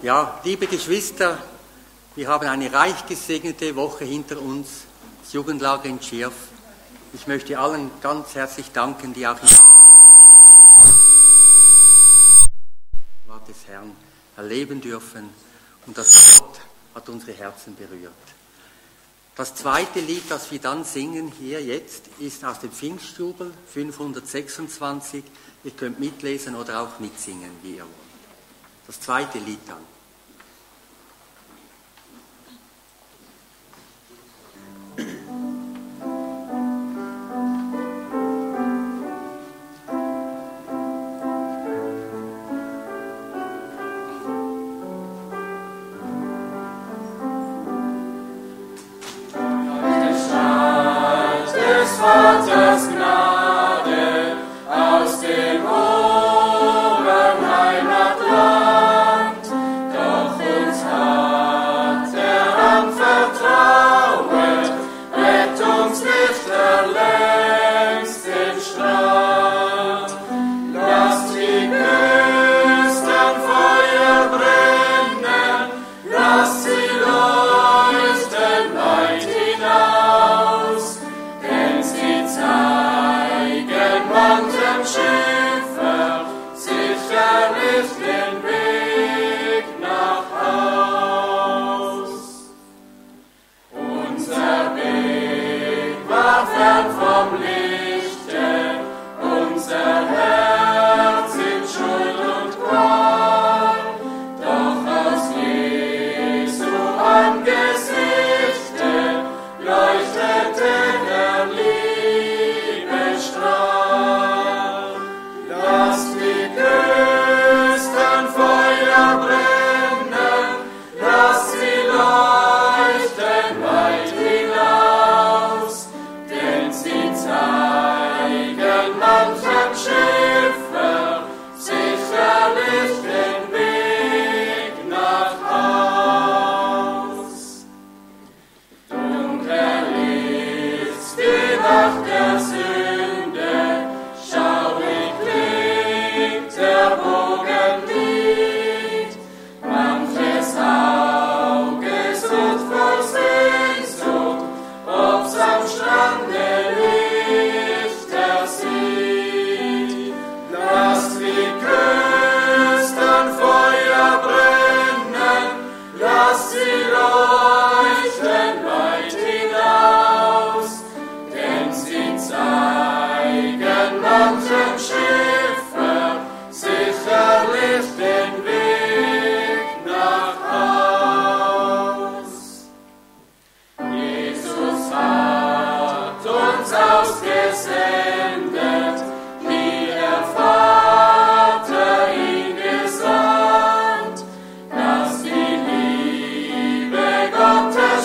Ja, liebe Geschwister, wir haben eine reich gesegnete Woche hinter uns. Das Jugendlager in Schirf. Ich möchte allen ganz herzlich danken, die auch im Wort des Herrn erleben dürfen. Und das Wort hat unsere Herzen berührt. Das zweite Lied, das wir dann singen hier jetzt, ist aus dem Pfingstjubel 526. Ihr könnt mitlesen oder auch mitsingen, wie ihr wollt. Das zweite Lied dann.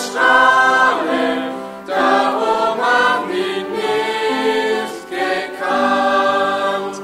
Strahlen, darum haben ihn nicht gekannt.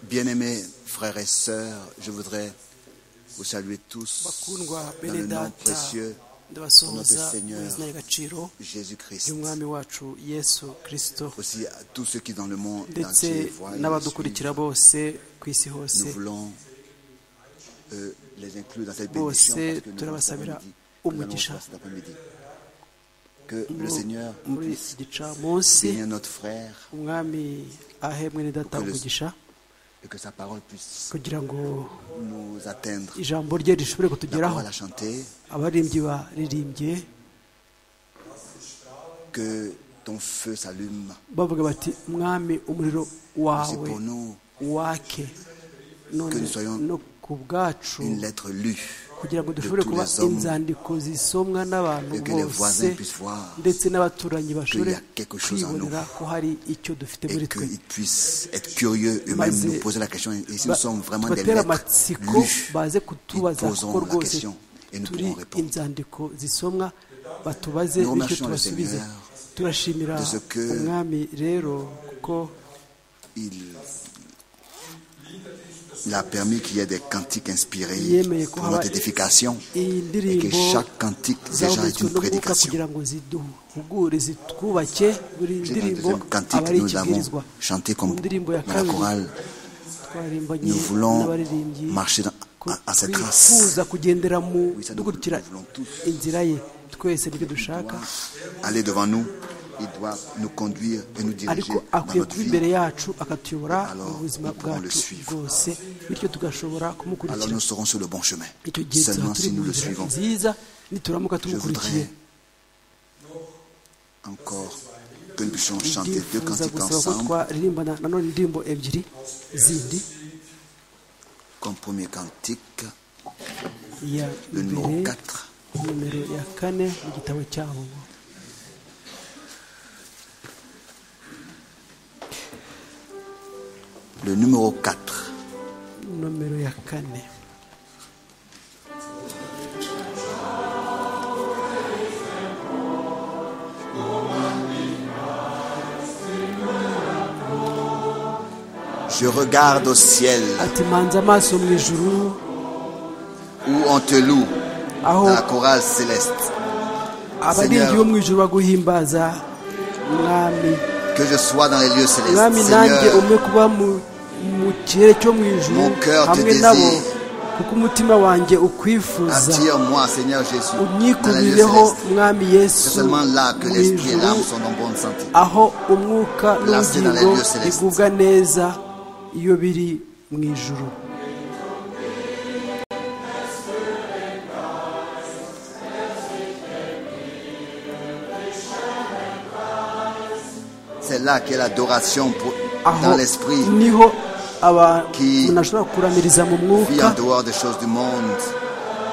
Bien-aimés frères et sœurs, je voudrais vous saluer tous bakundwa dans bene le nom data précieux ndabasuhuza notre Seigneur. mu izina ry'agaciro Jésus-Christ. ry'umwami wacu yesu kirisito Aussi à tous ceux qui dans le monde ndetse entier voient et nous n'abadukurikira suivent. bose ku isi hose Nous voulons euh, les inclure dans cette bénédiction parce bose que nous avons cet turabasabira après-midi. Nous allons umugisha voir cet après-midi. Que le Mu- Seigneur muri puisse iki gicamunsi bénir notre frère umwami ahe mwene data Ukoresha. umugisha et que sa parole puisse kugira ngo nous atteindre. ijambo rye rishobore La kutugeraho parole à chanter, abaririmbyi baririmbye que ton feu s'allume. bavuga bati mwami umuriro C'est wawe pour nous wake none nous soyons no ku bwacu une lettre lue. kugira ngo de dushobore tous kuba les hommes inzandiko zisomwa n'abantu et que les bose voisins puissent voir ndetse n'abaturanyi bashobore y a quelque chose en kwibonera ko hari icyo dufite muri et twe qu'ils puissent être curieux eux-mêmes, Maze- nous poser la question. Et si Ba- nous sommes vraiment des tubatera lettres amatsiko lues, baze ils kutubaza kuko poseront la rwose question et nous turi pourrons répondre inzandiko zisomwa batubaze Nous bityo remercions le tubasubize Seigneur turashimira de ce que umwami rero kuko Il, il a permis qu'il y ait des cantiques inspirés yemeye ko pour haba notre édification iyi et que ndirimbo chaque cantique déjà est zahumetswe une n'umwuka prédication. kugira ngo ziduhugure zitwubake buri C'est dans le ndirimbo deuxième aba cantique ari que nous avons ikibwirizwa chanté mu comme ndirimbo ya dans la kabiri chorale. twaririmbanye Nous voulons n'abaririmbyi marcher dans- ko à, à ses traces, twifuza kugendera mu Oui, ça nous- dukurikira nous voulons tous. inzira ye twese nibyo dushaka aller devant nous. Il doit nous conduire et nous diriger ariko dans akwiye notre kuba vie. imbere yacu akatuyobora Alors, mu buzima nous pourrons le bwacu suivre. bwose bityo tugashobora Alors kumukurikira nous serons sur le bon chemin. icyo gihe tuzaba Seulement turi si mu nous le nzira suivons. nziza nituramuka Je tumukurikiye voudrais encore que nous puissions chanter deux ndifuza cantiques gusaba ko ensemble. twaririmbana nanone indirimbo ebyiri zindi Comme premier cantique, iya le numéro mbere 4. nimero ya kane mu gitabo cyabo Le numéro 4. nomero ya kane Je regarde au ciel ati manza amaso mu ijuru où on te loue, aho dans la chorale céleste. abarinzi bo mu ijuru baguhimbaza mwami Que je sois dans les lieux mwami célestes. nanjye Seigneur, umwe kuba mu mu kirere cyo mu ijuru Mon cœur te hamwe nabo désire. kuko umutima wanjye ukwifuza attire-moi, Seigneur Jésus, dans les lieux unyikubireho célestes. mwami C'est yesu seulement là que mu l'esprit et ijuru l'âme sont en bonne santé. aho umwuka Placé dans les n'ubugingo lieux célestes. bigubwa neza iyo biri mu ijuru C'est là qu'est l'adoration pour- aho dans l'esprit, niho aba- Qui- umuntu ashobora kuramiriza mu vie en mwuka dehors des choses du monde.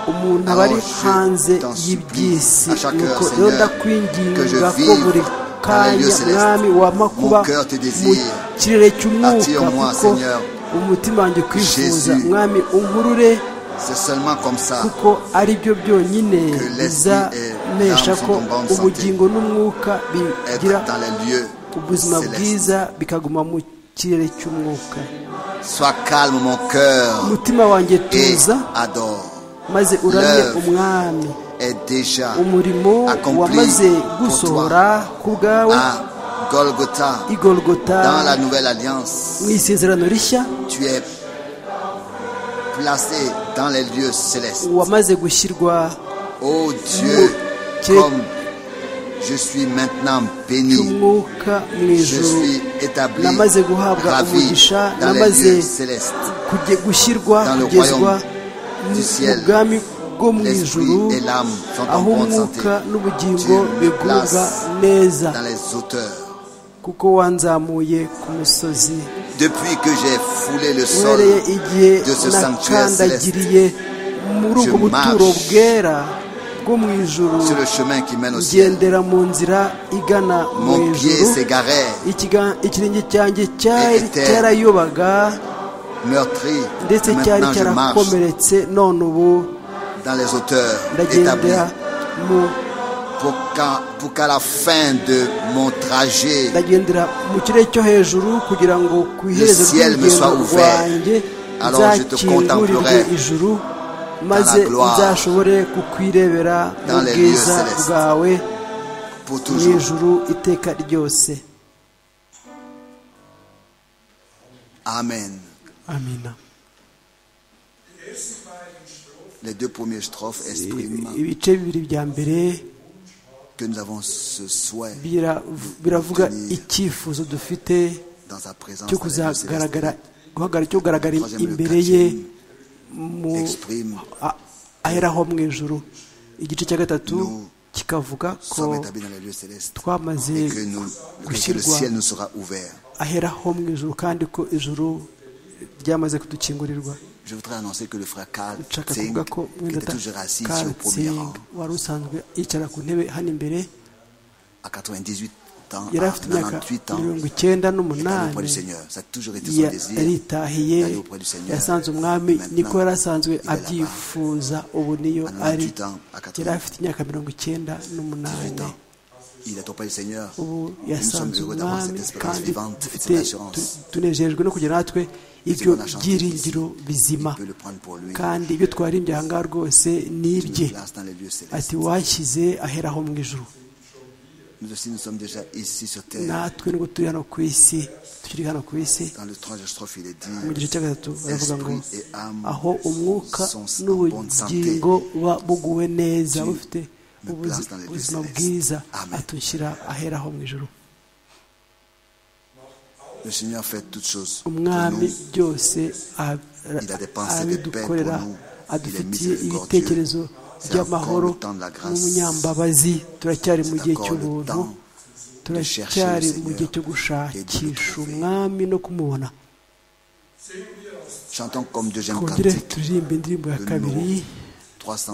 umuntu aba ari Alors, hanze je t'en supplie, y'ibyisi à chaque nuko heure, rero Seigneur, que je ndakwinginga ko vive buri dans les lieux kanya célestes. mwami wama kuba Mon cœur te mu désire. kirere cy'umwuka Attire-moi, kuko Seigneur. umutima wanjye kwifuza Jésus. mwami unkurure C'est seulement comme ça kuko ari byo byonyine Que l'esprit et bizanesha l'âme ko sont en bonne ubugingo n'umwuka bigira être dans les lieux ubuzima célestes. bwiza bikaguma mu kirere cy'umwuka Sois calme mon cœur umutima wanjye et tuza adore. maze uramye L'œuvre umwami Est déjà umurimo wamaze accompli pour gusohora toi ku bwawe à Golgotha. igorogota Dans la nouvelle alliance, mu isezerano rishya tu es placé dans les lieux célestes. wamaze gushyirwa Ô Dieu, Tu es- comme je suis maintenant béni, cy'umwuka mu je ijuru suis établi, namaze guhabwa ravi umugisha dans les namaze lieux célestes. kujye- gushyirwa Dans le kugezwa royaume du mu ciel, bwami bwo mu L'esprit ijuru et l'âme sont en aho bonne santé. umwuka Tu n'ubugingo me bigubwa places neza dans les hauteurs. kuko wanzamuye ku musozi Depuis que j'ai foulé le sol, uhereye igihe de ce sanctuaire nakandagiriye muri ubwo Je buturo marche bwera bwo mu ijuru sur le chemin qui mène au ciel, ngendera mu nzira igana mu mon pied ijuru s'égarait, Ikiga- ikirenge cyanjye cyari était cyarayobaga meurtri. ndetse cyari Maintenant, je marche cyarakomeretse none ubu dans les hauteurs établis ndagendera mu pour qu'à pour qu'à la fin de mon trajet, ndagendera mu kirere cyo hejuru kugira ngo ku iherezo Le ciel me ry'urugendo soit ouvert. rwanjye Alors je te nzakingurirwe contemplerai ijuru maze gloire. nzashobore kukwirebera mu Dans les lieux bwiza célestes. bwawe pour mu toujours, ijuru iteka ryose Amen. amina Les deux premières strophes expriment ibice bibiri bya mbere que nous avons ce souhait bira- biravuga Tenir. icyifuzo dufite dans sa présence. cyo dans les lieux kuzagaragara célestes. guhagarara- cyo kugaragara Troisième, le imbere ye quatrième mu exprime a- aheraho mu ijuru igice cya gatatu Nous kikavuga nous ko sommes établis dans les lieux célestes et twamaze que, nous, que le gushyirwa ciel nous sera ouvert. aheraho mu ijuru kandi ko ijuru ryamaze kudukingurirwa Je voudrais annoncer que le frère Karl nshaka Tsing, kuvuga ko qui était toujours assis au premier Katsing rang, wari usanzwe yicara ku ntebe hano imbere à 98 ans, yari à afite imyaka 98 ans, mirongo icyenda est allé auprès du n'umunani Seigneur. Ça a toujours été son Ya- désir. yaritahiye d'aller auprès du Seigneur. yasanze umwami Maintenant, niko yari asanzwe il est là-bas. abyifuza ubu niyo À ari 98 ans, à yari 98 afite imyaka mirongo icyenda n'umunani ans, il est auprès du Seigneur. ubu Nous sommes yasanze heureux d'avoir umwami cette espérance kandi vivante, dufite cette assurance. tunejejwe no kugira natwe ibyo Désirons la chanter byiringiro Il bizima peut le prendre pour lui. kandi ibyo twarimbye aha ngaha rwose ni ibye Une place dans les lieux ati célestes. washyize aheraho mu ijuru Nous aussi, nous sommes déjà ici sur terre. natwe nubwo turi hano ku isi tukiri hano ku isi Dans le troisième strophe, il est mu dit gice cya gatatu baravuga ngo Esprit et âme aho umwuka sont en bonne santé. n'ubugingo buba buguwe neza Dieu bufite nous ubuzi- place dans les lieux ubuzima célestes. bwiza Amen. atushyira aheraho mu ijuru Le Seigneur fait toutes choses. pour umwami nous. byose ab- Il a des pensées de paix pour abidukorera nous. Il adufitiye est miséricordieux. ibitekerezo C'est by'amahoro encore le temps de la grâce. n'umunyambabazi turacyari mu C'est gihe encore le cy'ubuntu temps de chercher le turacyari mu Seigneur gihe cyo et de le gushakisha trouver. umwami no kumubona Chantons comme deuxième twongere cantique. turirimba indirimbo ya Le kabiri numéro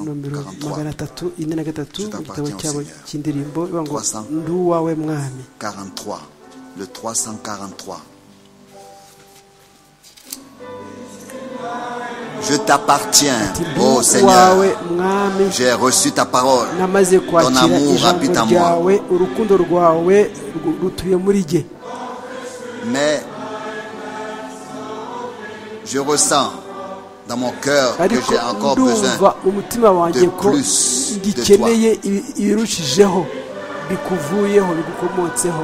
nomero 343, magana atatu ine na gatatu Je mu gitabo t'appartiens au cyabo Seigneur. cy'indirimbo ivuga ngo 300. ndi uwawe mwami 43, le 343. Je t'appartiens, Ati, ô ndi uwawe Seigneur. mwami J'ai reçu ta parole. namaze Ton kwakira amour habite ijambo en moi. ryawe urukundo rwawe ru- rutuye muri jye Mais je ressens dans mon cœur que ariko j'ai encore ndumva besoin. mu mutima wanjye de ko plus de gikeneye ibi- ibirushijeho bikuvuyemo bigukomotseho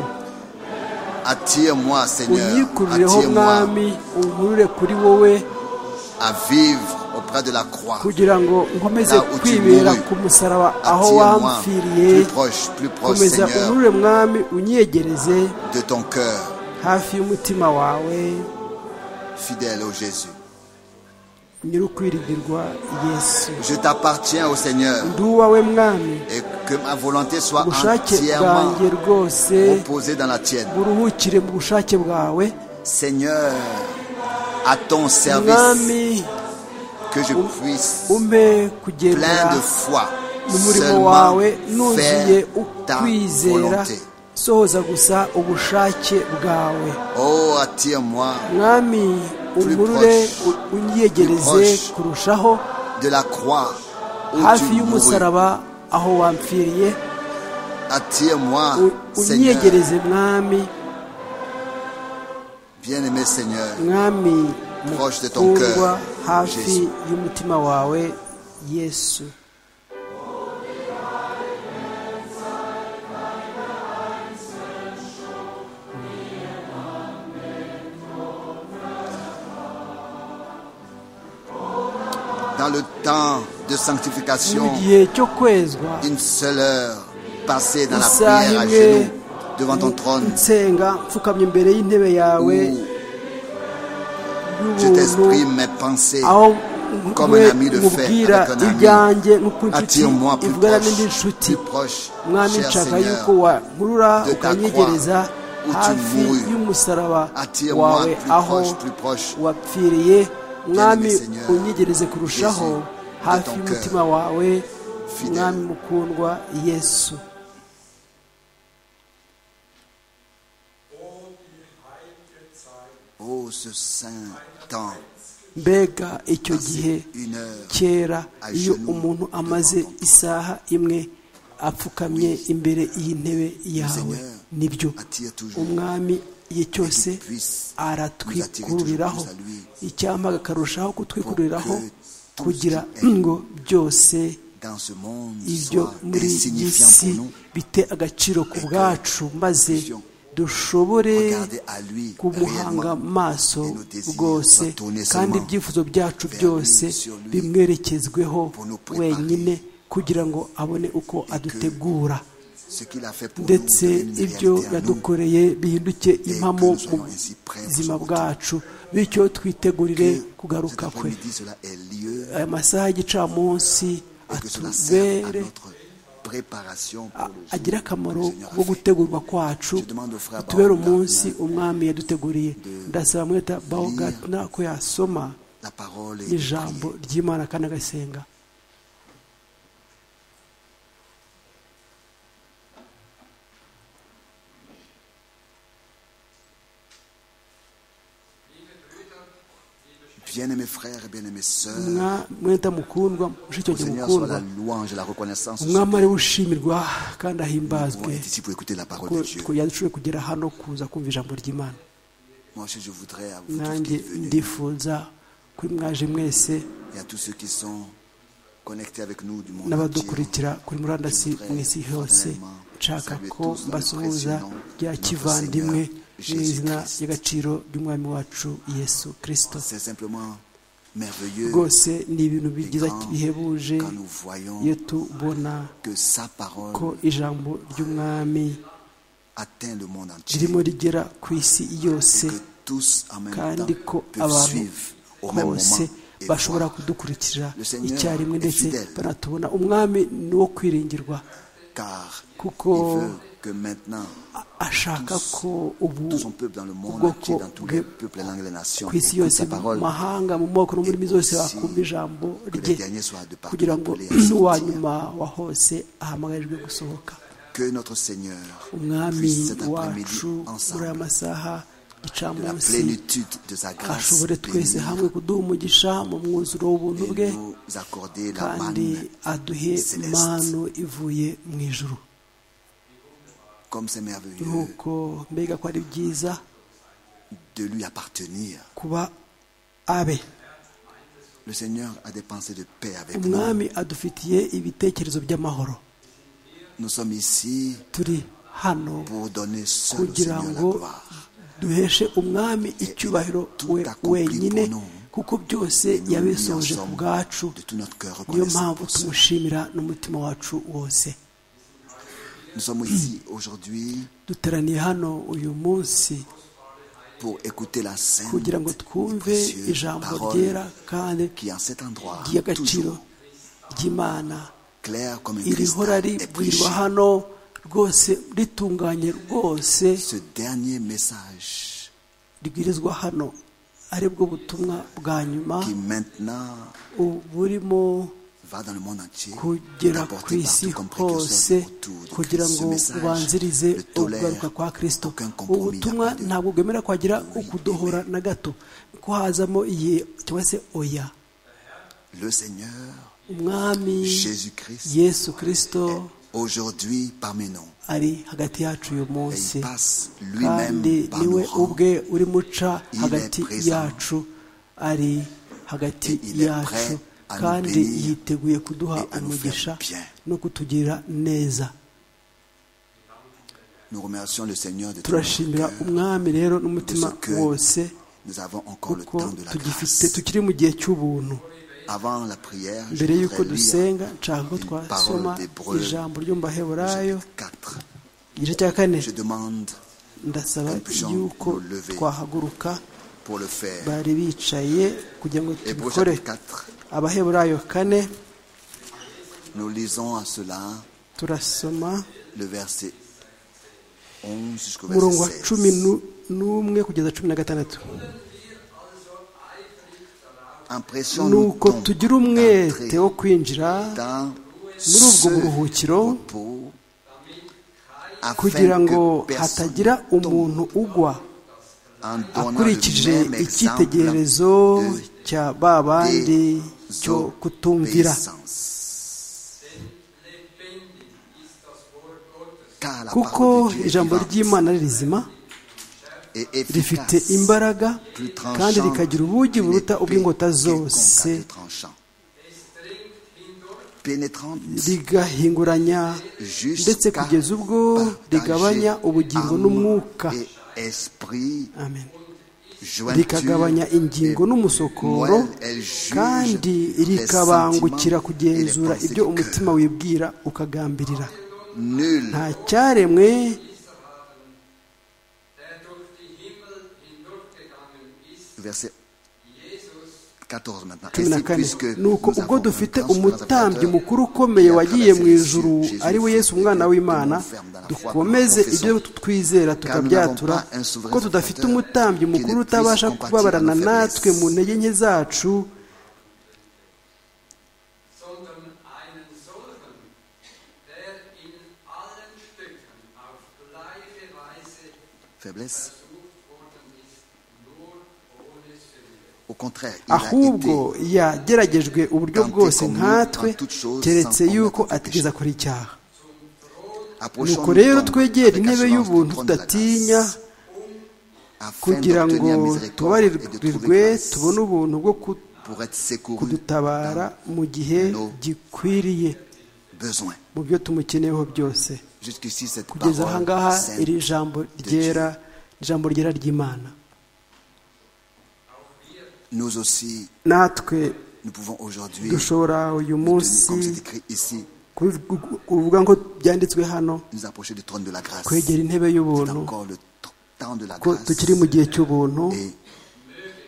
Attire-moi, Seigneur. unyikurireho Attire-moi mwami unkurure kuri wowe à vivre auprès de la croix. kugira ngo nkomeze Là où tu kwibera mourus. ku musaraba aho Attire-moi wampfiriye plus proche, plus proche, komeza Seigneur, unkurure mwami unyegereze de ton cœur, hafi y'umutima wawe fidèle au Jésus. nyir'ukwiringirwa yesu Je t'appartiens au Seigneur ndi uwawe mwami et que ma volonté soit ubushake entièrement bwanjye rwose reposée dans la tienne. buruhukire mu bushake bwawe Seigneur, à ton service, mwami que je puisse umpe plein kugendera de foi mu murimo seulement wawe nuzuye faire ta ukwizera volonté. sohoza gusa ubushake bwawe Oh, attire-moi mwami unkurure proche. u- unyegereze Plus proche. kurushaho de la croix où hafi tu mourus. y'umusaraba aho wampfiriye Attire-moi, U- Seigneur, unyegereze mwami bien-aimé Seigneur, mwami Proche de ton cœur, mukundwa hafi Jésus. y'umutima wawe yesu dans le temps de sanctification, mu gihe cyo kwezwa une seule heure passée dans la isaha prière à imwe genoux devant ton trône. nsenga mfukamye imbere y'intebe où yawe je y'ubuntu t'exprime mes pensées. aho comme nkwe un ami le fait nkubwira avec un ami. ibyanjye nk'uko inshuti Attire-moi plus ivugana proche, n'indi nshuti plus proche, mwami cher nshaka Seigneur, yuko wankurura de ta ukanyegereza croix où tu hafi mourus. y'umusaraba Attire-moi wawe plus aho proche, plus proche. wapfiriye mwami Seigneur, unyegereze kurushaho Jésus, de hafi ton y'umutima wawe fidèle. mwami mukundwa yesu Oh, ce saint temps, mbega icyo gihe une heure kera à iyo genoux umuntu amaze devant ton isaha imwe apfukamye imbere y'intebe yawe nibyo umwami igihe cyose aratwikururiraho icyampa akarushaho kutwikururiraho kugira ngo byose dans ce monde ibyo soit muri iyi insignifiant si pour nous, bite agaciro ku bwacu maze dushobore regarder à lui kumuhanga réellement. amaso Et nos désirs rwose soient tournés kandi seulement ibyifuzo byacu vers lui, byose sur lui, bimwerekezweho pour nous préparer. wenyine kugira ngo abone uko que adutegura ce qu'il a fait pour nous ndetse devienne une ibyo réalité à nous. yadukoreye bihinduke impamo que nous mu soyons ainsi prêts pour buzima son retour. bwacu bityo twitegurire Que cet kugaruka kwe après-midi, cela ait lieu aya masaha y'igicamunsi et que cela serve à atubere notre préparation pour a- le jour agire que le akamaro Seigneur a ko fait. gutegurwa kwacu Je demande au frère tubere Baumgartner umunsi umwami yaduteguriye ndasaba mweta bawugatina ko yasoma La parole est ijambo ry'imana kandi agasenga Bien-aimés frères et bien-aimées sœurs, Mwa- mweta mukundwa mushiki au wanjye Seigneur soit mukundwa la louange et la reconnaissance. Nous umwami ari ushimirwa kandi ahimbazwe pouvons être ici pour écouter la parole de ko Dieu. ko yadushoboye kugera hano kuza kumva ijambo ry'imana Moi aussi, je voudrais à vous tous qui nanjye êtes venus ndifuza kuri mwaje mwese et à tous ceux qui sont connectés avec nous du monde entier. n'abadukurikira kuri murandasi mu isi hose nshaka ko mbasuhuza bya kivandimwe mu izina ry'agaciro ry'umwami wacu yesu kirisito C'est simplement merveilleux rwose ni ibintu bigiza bihebuje quand nous voyons iyo tubona que sa parole ko ijambo ry'umwami atteint le monde entier ririmo rigera ku isi et yose que tous en même kandi ko temps peuvent abantu suivre au même bose moment et bashobora voir. kudukurikira Le Seigneur icyarimwe est ndetse fidèle. banatubona umwami ni uwo kwiringirwa car Kuko- il veut que maintenant A- ashaka ko ubu tout son peuple dans le monde ubwoko entier, dans tous bwe les peuples, les langues, les nations, ku isi écoute yose sa mu parole, mahanga mu moko no muri mi zose aussi bakumva ijambo que les rye derniers soient de partout kugira ngo appelés à sortir. uwa nyuma wa hose ahamagarijwe gusohoka que notre Seigneur umwami puisse cet après-midi wacu muri aya ensemble, masaha de la gicamunsi plénitude de sa grâce, ashobore twese bénir hamwe kuduha umugisha mu mwuzuro w'ubuntu bwe et nous accorder la kandi manne, aduhe Céleste. impano ivuye mu ijuru comme c'est merveilleux nk'uko mbega ko ari byiza de lui appartenir. kuba abe Le Seigneur a des pensées de paix avec nous. umwami adufitiye ibitekerezo by'amahoro Nous sommes ici turi hano pour donner seul au kugira Seigneur la ngo gloire. duheshe umwami icyubahiro we wenyine kuko byose yabisoje ku bwacu De tout notre cœur niyo reconnaissant mpamvu pour cela. tumushimira n'umutima wacu wose Nous sommes ici aujourd'hui duteraniye hano uyu munsi pour écouter la sainte kugira ngo et twumve précieuse ijambo parole ryera kandi qui en cet endroit ry'agaciro toujours ry'imana clair comme un irihora cristal est prêché. ribwirwa hano rwose ritunganye rwose Ce dernier message ribwirizwa hano ari bwo butumwa bwa nyuma qui maintenant u- burimo va dans le monde entier kugera ku apporté isi partout comme hose précurseur autour de kugira Christ. ngo Ce message ubanzirize ne tolère ugaruka kwa kirisito aucun compromis, il ubutumwa n'y a pas de- ntabwo bwemera kwagira ukudohora na gato ko hazamo iye cyangwa se oya Le Seigneur umwami Jésus-Christ yesu kirisito aujourd'hui parmi nous. ari hagati yacu uyu Et munsi il passe kandi lui-même par niwe nos rangs. ubwe urimo uca Il est hagati présent. yacu ari hagati Et il est yacu prêt à nous kandi bénir yiteguye kuduha et à nous umugisha faire bien. no kutugirira neza Nous remercions le Seigneur de tout notre turashimira cœur. umwami rero n'umutima de ce que wose Nous avons encore le kuko temps de la tugifite grâce. tukiri mu gihe cy'ubuntu Avant la prière, je mbere y'uko voudrais lire dusenga nshaka ko une twasoma parole d'Hébreu, ijambo ryo mu le baheburayo chapitre 4. igice cya kane Je demande ndasaba Impuissant yuko nous lever. twahaguruka pour le faire. bari bicaye kugira ngo Hébreu tubikore chapitre 4, abaheburayo kane nous lisons à cela turasoma le verset 11 jusqu'au umurongo wa verset cumi 16. nu- n'umwe kugeza cumi na gatandatu Impression ni nous uko tombe tugira umwete wo d'entrer kwinjira dans muri ubwo ce buruhukiro repos afin kugira ngo que personne hatagira tombe umuntu ugwa en donnant le akurikije même exemple icyitegererezo de cya ba bandi cyo kutumvira désobéissance. car la kuko parole de Dieu est ijambo vivante ry'imana ari rizima et rifite efficace, imbaraga plus kandi tranchante rikagira ubugi qu'une buruta épée ubw'ingota qui est zose conquête tranchant. Pénétrante rigahinguranya ndetse jusqu'à kugeza ubwo partager rigabanya ubugingo âme n'umwuka et esprit, amen jointure rikagabanya ingingo et n'umusokoro moelle, elle juge kandi les sentiments rikabangukira kugenzura et les ibyo pensées du umutima wibwira ukagambirira cœur. Nul nta cyaremwe der durch die Himmel hindurchgegangen ist, verset 14 maintenant. cumi na Ainsi, kane puisque ni uko nous ubwo avons dufite un grand umutambyi sacrificateur mukuru ukomeye qui a wagiye mu traversé les ijuru cieux, ari we Jésus, yesu umwana w'imana dukomeze ibyo twizera tukabyatura ko tudafite umutambyi mukuru utabasha kubabarana natwe mu ntege nke zacu sondern einen solchen, der in allen Stücken auf gleiche Weise Faiblesse. versucht worden ist, nur ohne Sünde. Au contraire, il a ahubwo été yageragejwe uburyo bwose nkatwe keretse yuko atigeze akora icyaha approchons nuko rero twegere intebe y'ubuntu tudatinya kugira ngo tubabarirwe tubone ubuntu bwo ku- pour être secourus kudutabara mu gihe gikwiriye besoin. mu byo tumukeneyeho byose Jusqu'ici, cette kugeza aha ngaha parole sainte iri jambo ryera ijambo ryera ry'imana nous aussi, natwe nous pouvons aujourd'hui, dushobora uyu tenir, munsi comme c'est écrit ici, kubivuga- kuvuga ngo byanditswe hano nous approcher du trône de la grâce. kwegera intebe C'est y'ubuntu encore le t- temps de la ko grâce. tukiri mu gihe cy'ubuntu Et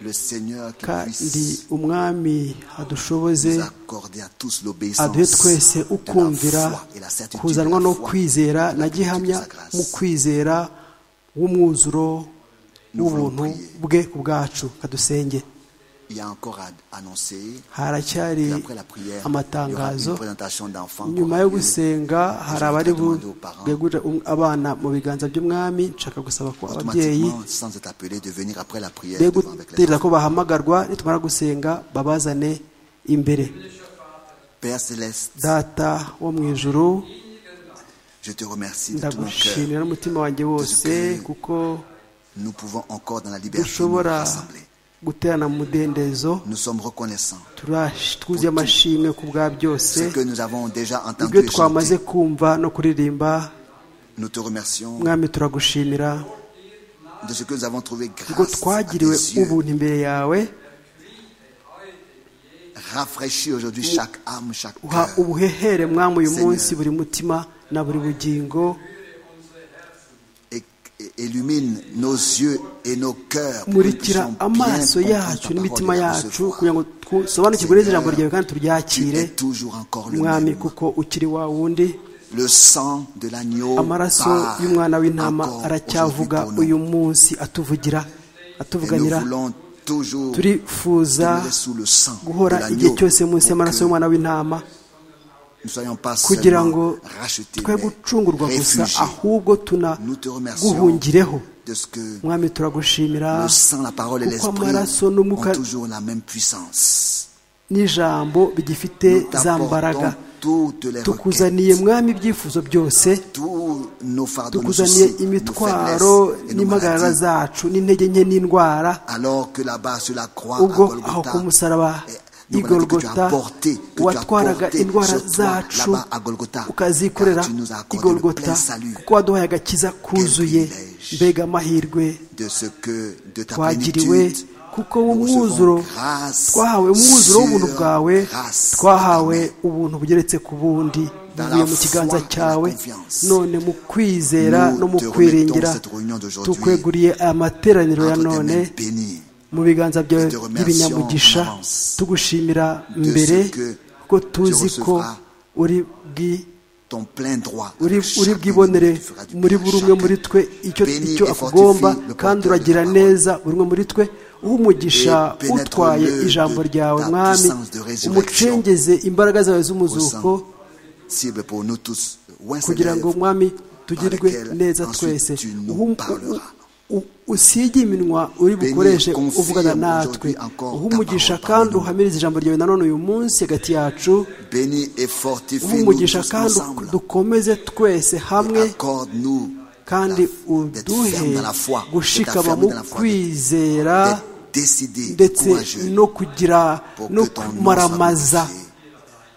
le Seigneur qui kandi puisse umwami adushoboze nous accorder à tous l'obéissance aduhe twese de la ukumvira foi et la certitude de kuzanwa la no foi kwizera et la na plénitude de gihamya sa grâce. mu kwizera w'umwuzuro w'ubuntu bwe ubwacu kadusenge Il y a encore à annoncer. haracyari Et après la prière, il y aura amatangazo une présentation d'enfants. nyuma yo gusenga hari abari bwegurira abana mu biganza by'umwami nshaka gusaba ko ababyeyi Automatiquement, sans être appelé, de venir après la prière be devant avec les guterera ko bahamagarwa nitumara gusenga babazane imbere Père Céleste, data wo mu ijuru je te remercie de tout mon cœur. ndagushimira n'umutima wanjye wose kuko Nous pouvons encore dans la liberté nous dushobora rassembler. guterana mu mudendezo Nous sommes reconnaissants. Turash- twuzuye amashimwe ku bwa byose Ce que nous avons déjà entendu ibyo et twamaze chanté, kumva no kuririmba nous te remercions mwami turagushimira de ce que nous avons trouvé ubwo grâce à tes twagiriwe yeux. ubuntu imbere yawe Rafraîchis aujourd'hui chaque âme, chaque uha cœur. ubuhehere mwami uyu Seigneur. munsi buri mutima na buri bugingo Et, et- illumine nos yeux et nos cœurs pour que nous murikira puissions bien amaso comprendre yacu ta n'imitima parole et yacu recevoir. kugira ngo dusobanukirwe neza ijambo Seigneur, ryawe kandi Tu turyakire es toujours encore le mwami même. kuko ukiri wa wundi Le sang de l'agneau amaraso parle y'umwana w'intama encore aracyavuga aujourd'hui pour uyu nous. munsi atuvugira Et nous atuvuganira voulons toujours turifuza demeurer sous le sang de guhora igihe l'agneau cyose munsi y'amaraso pour que y'umwana w'intama nous ne soyons pas kugira seulement ngo rachetés, twe mais gucungurwa gusa réfugiés ahubwo Nous te remercions tunaguhungireho de ce que mwami turagushimira le sang, la parole et kuko l'esprit amaraso n'umwuka ont toujours la même puissance. n'ijambo bigifite Nous za t'apportons mbaraga toutes les tukuzaniye requêtes, mwami ibyifuzo byose tous nos fardeaux, nos tukuzaniye soucis, nos imitwaro faiblesses et nos n'impagarara maladies. zacu n'intege nke n'indwara Alors que là-bas, sur la croix, à ubwo aho Golgotha, ku musaraba eh, nous voilà que tu as igorogota porté, que tu as watwaraga porté indwara sur toi, zacu là-bas à Golgotha, ukazikorera car tu nous as accordé le igorogota plein salut. kuko waduhaye agakiza kuzuye privilège. mbega amahirwe de ce que de ta twagiriwe plénitude kuko nous umwuzuro recevons grâce twahawe umwuzuro w'ubuntu sur bwawe grâce. twahawe ubuntu bugeretse ku bundi Dans buvuye la mu kiganza foi et la cyawe confiance. none mu kwizera Nous no mu te remettons kwiringira cette réunion d'aujourd'hui tukweguriye aya materaniro ya entre tes none mains bénies mu biganza byawe te remercions by'ibinyamugisha en avance tugushimira de mbere ce que kuko tu tuzi ko recevras uri bwi ton plein droit uri avec uri chaque bwibonere béni que tu feras du muri bien à buri umwe chacun. muri twe icyo Bénis icyo et akugomba fortifie le kandi porteur de uragira ta parole. neza buri umwe muri twe uha umugisha Et pénètre utwaye le ijambo de ryawe ta mwami puissance de résurrection umucengeze imbaraga zawe z'umuzuko Au Cible pour nous tous, loin kugira ngo mwami tugirwe lesquelles neza ensuite twese tu nous Uhu- parleras. u- u- usige iminwa uri bukoreshe Confirme uvugana natwe aujourd'hui encore uha ta umugisha parole, kandi pardon. uhamirize ijambo ryawe nanone uyu munsi hagati yacu Bénis et uha fortifie-nous umugisha tous kandi ensemble. dukomeze twese Et hamwe Accorde-nous kandi la- d'être uduhe ferme dans la foi, d'être gushikama ferme mu dans la foi, kwizera d'être décidé, ndetse courageux, no kugira pour no que ton nom soit kumaramaza glorifié.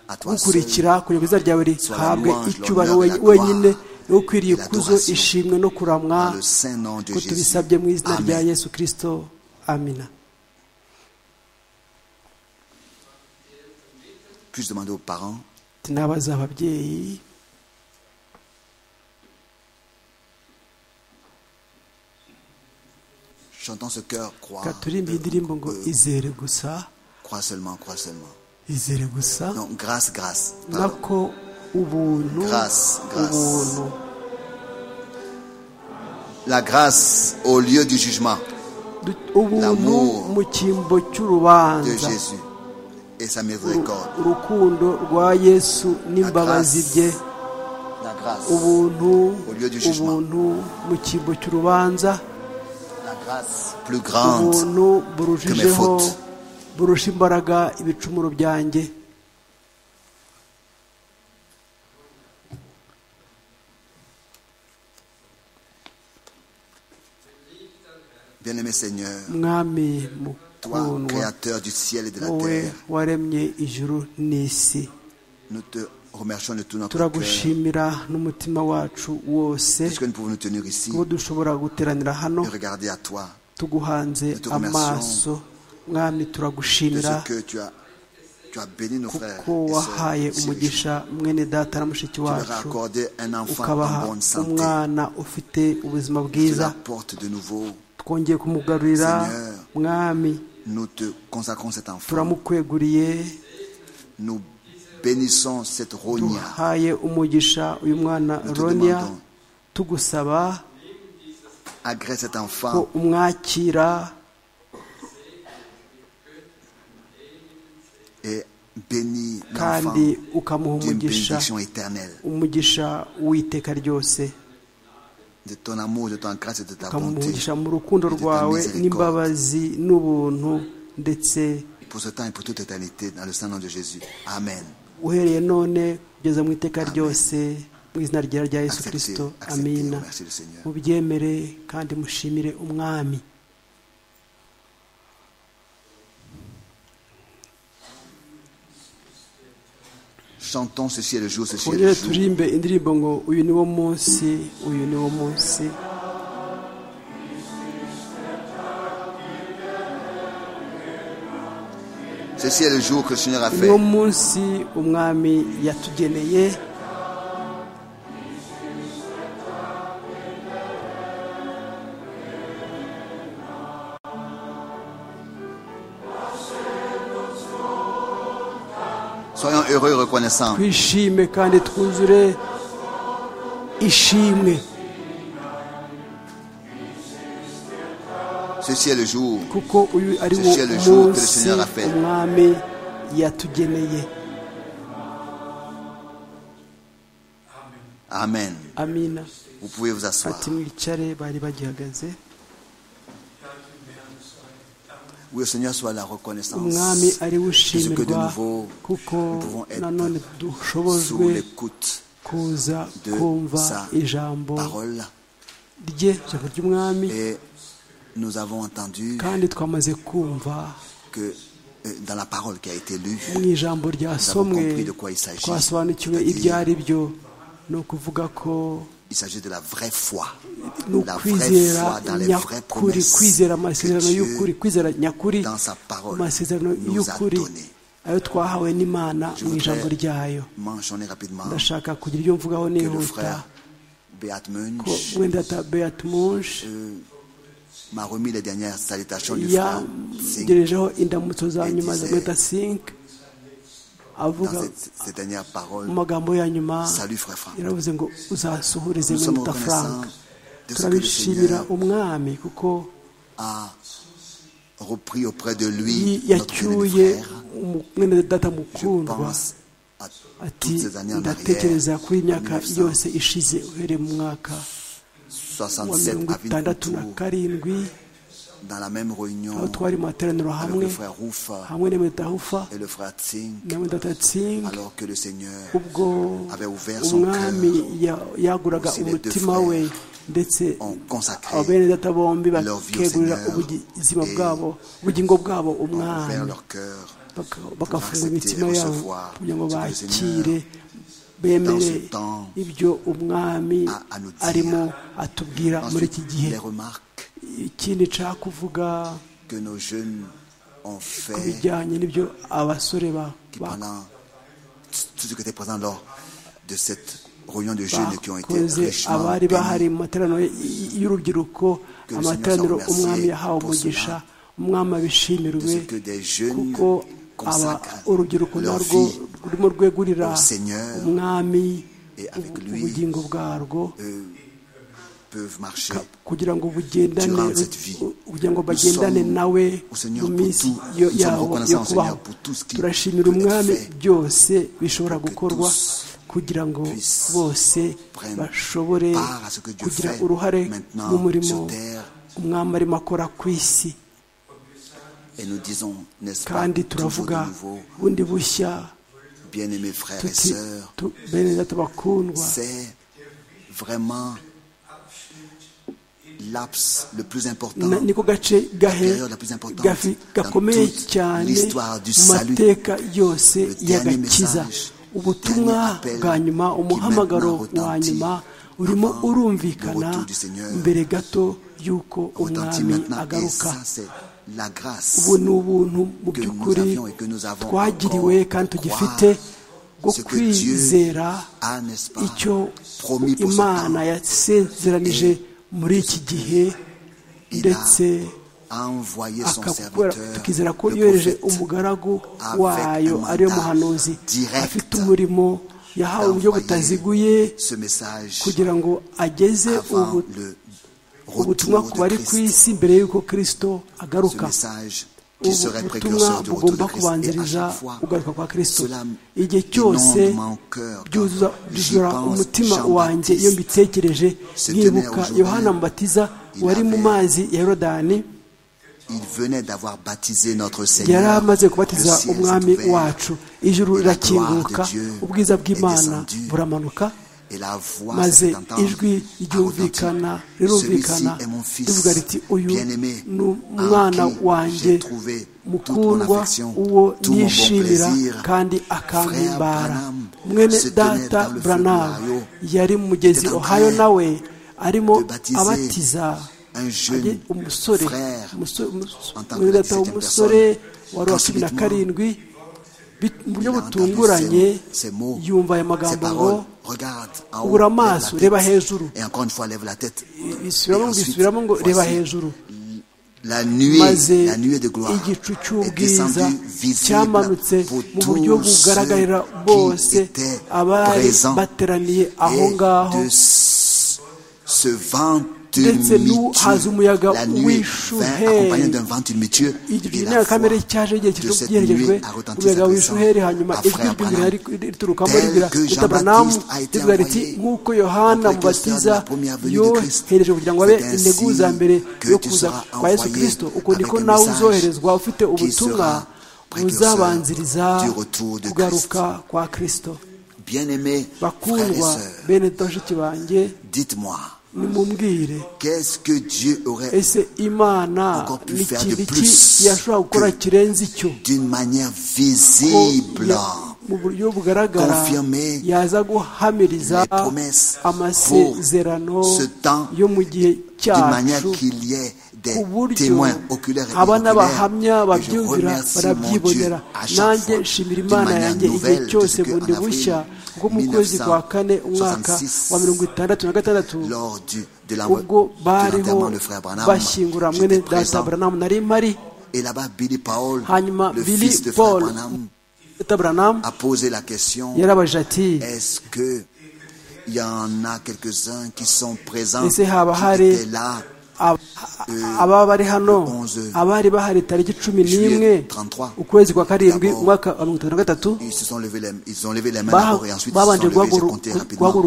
À toi seul, gukurikira kugira ngo izina ryawe rihabwe icyubahiro we- wenyine niwo ukwiriye kuzo ishimwe no kuramwa dans le saint nom de ko Jésus. tubisabye mu izina rya Amen. yesu kirisito amina Puis-je demander aux parents tinabaza ababyeyi Chantons ce cœur, crois. katurimbe iyi ndirimbo ngo izere gusa Crois seulement, crois seulement. izere gusa Non, grâce, grâce. pardon. nako ubuntu Grâce, grâce. ubuntu La grâce au lieu du jugement Du- ubuntu L'amour mu cyimbo de cy'urubanza Jésus et sa Uru- miséricorde. urukundo rwa yesu n'imbabazi grâce. bye La grâce, ubuntu Au lieu du jugement. ubuntu mu cyimbo cy'urubanza la grâce plus grande ubuntu burushijeho fautes. burusha imbaraga ibicumuro byanjye Bien-aimé Seigneur, mwami toi, mukundwa créateur du ciel et de la wowe terre, waremye ijuru n'isi nous te remercions de tout notre cœur, turagushimira n'umutima wacu wose puisque nous pouvons nous tenir ici kuko dushobora guteranira hano et regarder à toi tuguhanze Nous te remercions amaso mwami de turagushimira ce que tu as, tu as béni nos frères kuko et sœurs wahaye ici aujourd'hui. umugisha mwene data na mushiki Tu leur as wacu accordé un enfant ukabaha en bonne santé. umwana ufite ubuzima Tu bwiza l'apportes de nouveau. twongeye kumugarurira Seigneur. mwami Nous te consacrons cet enfant. turamukweguriye Nous bénissons cette ronia. duhaye umugisha uyu mwana Nous te ronia demandons. tugusaba Agrée cet ko enfant umwakira et bénis l'enfant kandi ukamuha d'une umugisha bénédiction éternelle. umugisha w'iteka ryose De ton amour, de ta grâce et de ta ukamuha bonté. umugisha mu rukundo et de ta rwawe miséricorde. n'imbabazi n'ubuntu ndetse Pour ce temps et pour toute éternité, dans le Saint-Nom de Jésus. Amen. uhereye none kugeza mu iteka ryose mu izina ryera rya yesu Acceptez, kirisito acceptez, amina merci le Seigneur. mubyemere kandi mushimire umwami Chantons ceci est le jour, ceci est twongere le jour. turirimbe indirimbo ngo uyu ni wo munsi uyu ni wo munsi Ceci est le jour que le Seigneur a uyu ni fait. wo munsi umwami yatugeneye Soyons heureux et reconnaissants. twishime kandi twuzure ishimwe Ceci est le jour. kuko uyu ari wo Ceci est le jour que le munsi Seigneur a fait. umwami yatugeneye Amen. amina Vous pouvez vous asseoir. ati mwicare bari bagihagaze Oui, au Seigneur soit la reconnaissance. umwami ari we Puisque de ushimirwa nouveau, kuko nous pouvons être nanone sous dushobojwe l'écoute kuza de kumva sa ijambo parole. rye ijambo ry'umwami Et nous avons entendu kandi twamaze kumva que euh, dans la parole qui a été lue, mu ijambo ryasomwe compris de quoi il s'agit. twasobanukiwe C'est-à-dire- ibyo ari byo ni ukuvuga ko il s'agit de la vraie foi. ni La vraie ukwizera foi dans les vraies nyakuri promesses kwizera que amasezerano y'ukuri Dieu, kwizera nyakuri dans sa parole, amasezerano nous a y'ukuri donné. ayo twahawe n'imana Je mu ijambo voudrais ryayo mentionner rapidement ndashaka kugira ibyo mvugaho que le nihuta frère Beat ko Munch wenda ta Beat Munch m'a remis les dernières salutations du frère Singh yagejejeho indamutso za nyuma za Meta Sink avuga dans cette- ces dernières paroles. mu magambo ya nyuma Salut frère Franck. yaravuze ngo uzasuhurize Nous sommes Meta reconnaissants Frank de ce que le turabishimira Seigneur umwami kuko a repris auprès de yi- lui notre bien-aimé yacyuye frère. umu- mwene data Je mukundwa pense à ati toutes ces années en ndatekereza arrière, kuri iyi myaka 1900, yose ishize uhereye mu mwaka wa 67 mirongo à itandatu na Vincourt, karindwi dans la même aho réunion twari mu materaniro avec hamwe le frère Roufa hamwe na metahufa et le frère Tsing, na mudatatsingi alors que le Seigneur ubwo avait ouvert son umwami cœur, ya- yaguraga aussi les deux umutima frères we ndetse ont consacré, abene data bombi leur vie au bakegurira Seigneur ubuzima et bwabo ubugingo bwabo ont ouvert umwami leur cœur Baka- bagafunga accepter imitima et yabo recevoir kugira ngo ce que le bakire dans bemere ce temps, ibyo umwami a à nous dire. arimo atubwira muri Ensuite, iki gihe les remarques ikindi nshaka kuvuga que nos jeunes ont ku fait bijyanye n'ibyo abasore ba- qui ba- pendant tout ce qui était présent lors de cette réunion de jeunes qui ont été bakoze richement abari bahari bénis. mu materaniro y- y- y'urubyiruko Que le amateraniro Seigneur soit umwami remercié yahawe pour umugisha cela. umwami de abishimirwe ce que des jeunes kuko aba consacrent urubyiruko leur narwo vie rurimo rwegurira au Seigneur umwami et avec ubu- lui, ubugingo bwarwo eux peuvent marcher kugira ngo bugendane durant cette vie. u- kugira ngo Nous bagendane sommes nawe au Seigneur mu pour minsi tout. yo- Nous sommes yawo yo reconnaissants au kubaho Seigneur pour tout ce qui turashimira peut être umwami fait byose bishobora pour que gukorwa tous kugira ngo puissent bose prennent bashobore part à ce que Dieu kugira fait uruhare maintenant mu murimo sur terre. umwami arimo akora ku isi et nous disons, n'est-ce pas, kandi toujours de turavuga nouveau, bundi bushya bien-aimés frères et tuti sœurs, tu- bene data bakundwa c'est vraiment l'aps le plus important Na- niko gace gahe Période la plus importante gafi- dans gakomeye toute cyane l'histoire du mu salut. mateka yose Le dernier y'agakiza message, ubutumwa dernier appel bwa nyuma qui umuhamagaro maintenant wa retentit nyuma urimo avant le urumvikana retour du Seigneur. mbere gato y'uko retentit umwami maintenant. Et agaruka ça, c'est la grâce. ubu ni ubuntu mu que nous by'ukuri avions et que nous avons twagiriwe encore kandi de tugifite croire bwo ce que Dieu kwizera a, n'est-ce pas, icyo promis pour ce imana temps. yasezeranije muri iki gihe Il a ndetse envoyé son akakora serviteur, tukizera ko le yohereje prophète. umugaragu avec wayo un ariyo mandat muhanuzi direct afite umurimo yahawe uburyo d'envoyer butaziguye ce message kugira ngo ageze avant ubu- le ubutumwa retour ku bari de ku Christ. isi mbere y'uko kirisito Ce agaruka message qui serait ubutumwa précurseur du retour de bugomba Christ. Et à kubanziriza chaque fois, ugaruka kwa kirisito cela igihe cyose inonde mon cœur byuzuza quand j'y byuzura pense, umutima Jean wanjye Baptiste iyo mbitekereje se nkibuka tenait au yohana Jourdain. mubatiza Il wari mu avait- mazi ya yorodani il venait d'avoir baptisé notre yari Seigneur. amaze Le kubatiza ciel s'est umwami ouvert. wacu ijuru Et la gloire rirakinguka de Dieu ubwiza est bw'imana descendue. buramanuka Et la voix maze s'est entendre, ijwi a retenti. ryumvikana Celui-ci rirumvikana est mon fils rivuga riti uyu bien-aimé, ni en umwana qui wanjye j'ai trouvé toute mon mukundwa affection, uwo tout mon bon nishimira plaisir. kandi Frère akampimbara Branham mwene se tenait data dans le feu buranamu d'Ohio, yari mu mugezi était en ohayo train nawe arimo de baptiser abatiza un jeune ajye umusore frère umusore- umus- en tant que mwene data 17e w'umusore personne. wari Quand wa cumi na subitement, karindwi bit- mu buryo Il a entendu butunguranye ces- ces mots, yumva aya ces magambo paroles. ngo Regarde en haut, ubura lève la amaso tête. reba hejuru Et encore une fois, lève la tête. bisubiramo Et ngo ensuite, bisubiramo ngo reba voici, hejuru La nuée, maze la nuée de gloire igicu est cy'ubwiza descendue visible cyamanutse pour mu buryo tous bugaragarira ceux bose qui étaient abari présents. bateraniye aho Et ngaho de ce ce vent Ndetse n'u- haza tumultueux, umuyaga la nuée w'ishuhe. vint accompagnée d'un vent tumultueux, igicu et la n'irangakamere voix cyaje igihe de cette giherekejwe nuée a retenti umuyaga s'adressant w'ishuheri hanyuma à ijwi Frère ry'umuriro Branham. yari- riturukamo Tel ribwira que Jean utabanamu Baptiste a été rivuga riti envoyé nk'uko yohana au précurseur de mubatiza la première venue de Christ, yohereje kugira ngo abe c'est ainsi integuza mbere que yo tu kuza seras kwa yesu envoyé kirisito uko avec niko un nawe message uzoherezwa ufite qui ubutumwa sera précurseur buzabanziriza du retour de kugaruka kwa kirisito Bien-aimés frères et bakundwa sœurs, bene bashiki banjye dites-moi, nimubwire qu'est-ce que Dieu aurait ese imana Encore plus ni faire ikintu de iki plus yashobora gukora que- kirenze icyo d'une manière ko visible ya- mu buryo bugaragara Confirmer yaza guhamiriza les promesses amasezerano pour ce temps yo mu gihe d'une manière cyacu qu'il y ait ku des buryo témoins oculaires et haba n'abahamya oculaires. Et je babyumvira remercie mon Dieu barabyibonera à chaque nanjye fois nshimira d'une imana manière yanjye igihe nouvelle de cyose ce que bundi en bushya avril kuko mu kwezi kwa kane umwaka wa 1966 mirongo itandatu na gatandatu lors du, de l'envoi- ubwo de l'enterrement bariho de frère Branham, bashyingura mwene j'étais data présent. buranamu nari mpari Et là-bas, Billy Paul, hanyuma le Billy fils de frère Paul Branham, data buranamu a posé la question yarabajije ati Est-ce que il y en a quelques-uns qui sont présents, qui Ese haba hari étaient là ab- ababa bari hano onze abari bahari tariki cumi juillet n'imwe 33, ukwezi kwa karindwi d'abord, umwaka wa mirongo itanu na gatatu ils se sont levés les, ils ont levé les mains baha- d'abord et ensuite ils se sont babanje levés, j'ai guhaguruka compté rapidement.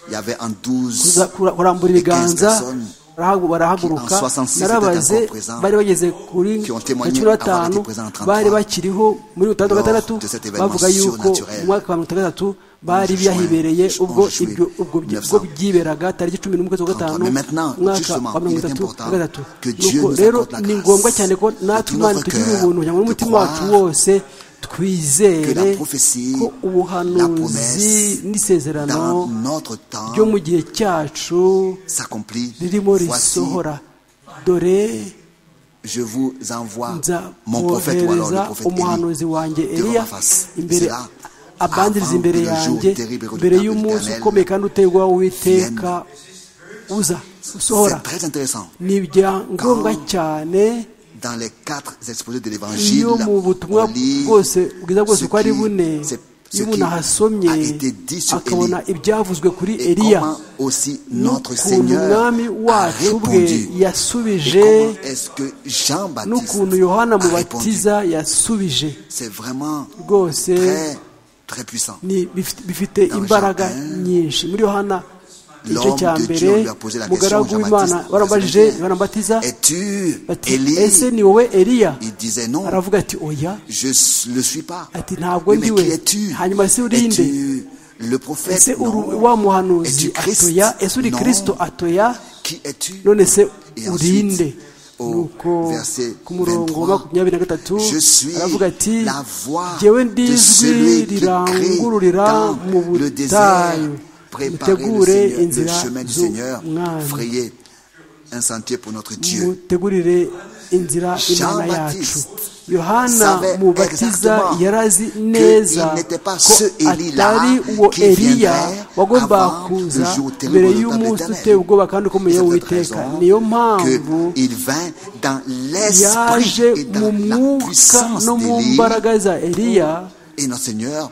Il y avait en 12 Kuza- kura- kurambura et 15 ibiganza personnes barahagu- barahaguruka qui en 66 narabaze étaient encore présents, bari bageze kuri qui ont témoigné cumi na avoir batanu été présents en 33 bari bakiriho muri butandatu lors gatandatu de cet événement bavuga yuko surnaturel. mu mwaka wa mirongo itatu na gatatu bari Juin- biyahibereye Juin- ubwo Juin- ibyo ubwo byi- 1900. ubwo byiberaga tariki cumi n'umwe z'ukwa gatanu Mais maintenant, umwaka justement, wa mirongo il est itatu important na gatatu que Dieu nuko nous rero apporte la ni grâce ngombwa cyane ko de natwe tout imana notre tugirira cœur, ubuntu cyangwa de n'umutima croire wacu wose que twizere la prophétie, ko la ubuhanuzi promesse dans n'isezerano notre temps ryo mu gihe cyacu s'accomplit. ririmo Voici, risohora dore je vous envoie nza mon prophète ou alors le kohereza prophète Élie. umuhanuzi wanjye devant eliya ma face. imbere Cela abanziriza avant imbere le jour yanjye terrible et mbere redoutable y'umunsi d'Éternel ukomeye kandi utegwaho uwiteka uza usohora C'est très intéressant. ni bya ngombwa cyane Dans les quatre exposés de l'évangile, iyo mu butumwa on lit bwose bwiza bwose ce uko ari bune qui- c'est- ce iyo umuntu qui ahasomye a été dit sur akabona Élie. ibyavuzwe kuri Et eliya comment aussi notre n'ukuntu Seigneur umwami a wacu bwe répondu. Et yasubije comment est-ce que Jean-Baptiste n'ukuntu yohana a répondu mubatiza yasubije C'est vraiment rwose très, très puissant. ni bifite- bifite Dans imbaraga Jardin, nyinshi muri yohana igice L'homme cya de mbere Dieu lui a posé la question, umugaragu w'imana Jean-Baptiste, baramubajije baramubatiza es-tu bati ese Élie ni wowe eliya Il disait non, aravuga ati oya je ne le suis pas. Ati, ntabwo mais ndiwe. qui es-tu Hanyuma se uri nde? Es-tu le prophète ese Non. uru- wa muhanuzi Es-tu Christ atoya ese uri Non. kirisito atoya Qui es-tu none se Et ensuite, urinde au nuko verset ku murongo 23, wa makumyabiri na gatatu Je suis aravuga ati la voix jyewe de celui ndijwi qui crie rirangururira dans mu le désert. butayu Préparez le, mutegure Seigneur, le inzira chemin du Seigneur. z'umwami Frayez un sentier pour notre Dieu. mutegurire inzira imana Jean yacu Baptiste yohana savait mubatiza exactement yarazi que neza il n'était pas ko ce Élie-là atari uwo qui eliya viendrait wagomba avant le kuza jour terrible mbere de y'umunsi l'Éternel. uteye ubwoba kandi ukomeye C'est cette witeka raison niyo mpamvu qu'il vint dans l'esprit yaje et mu dans la mwuka puissance no mu d'Élie. mbaraga za eliya Et notre Seigneur,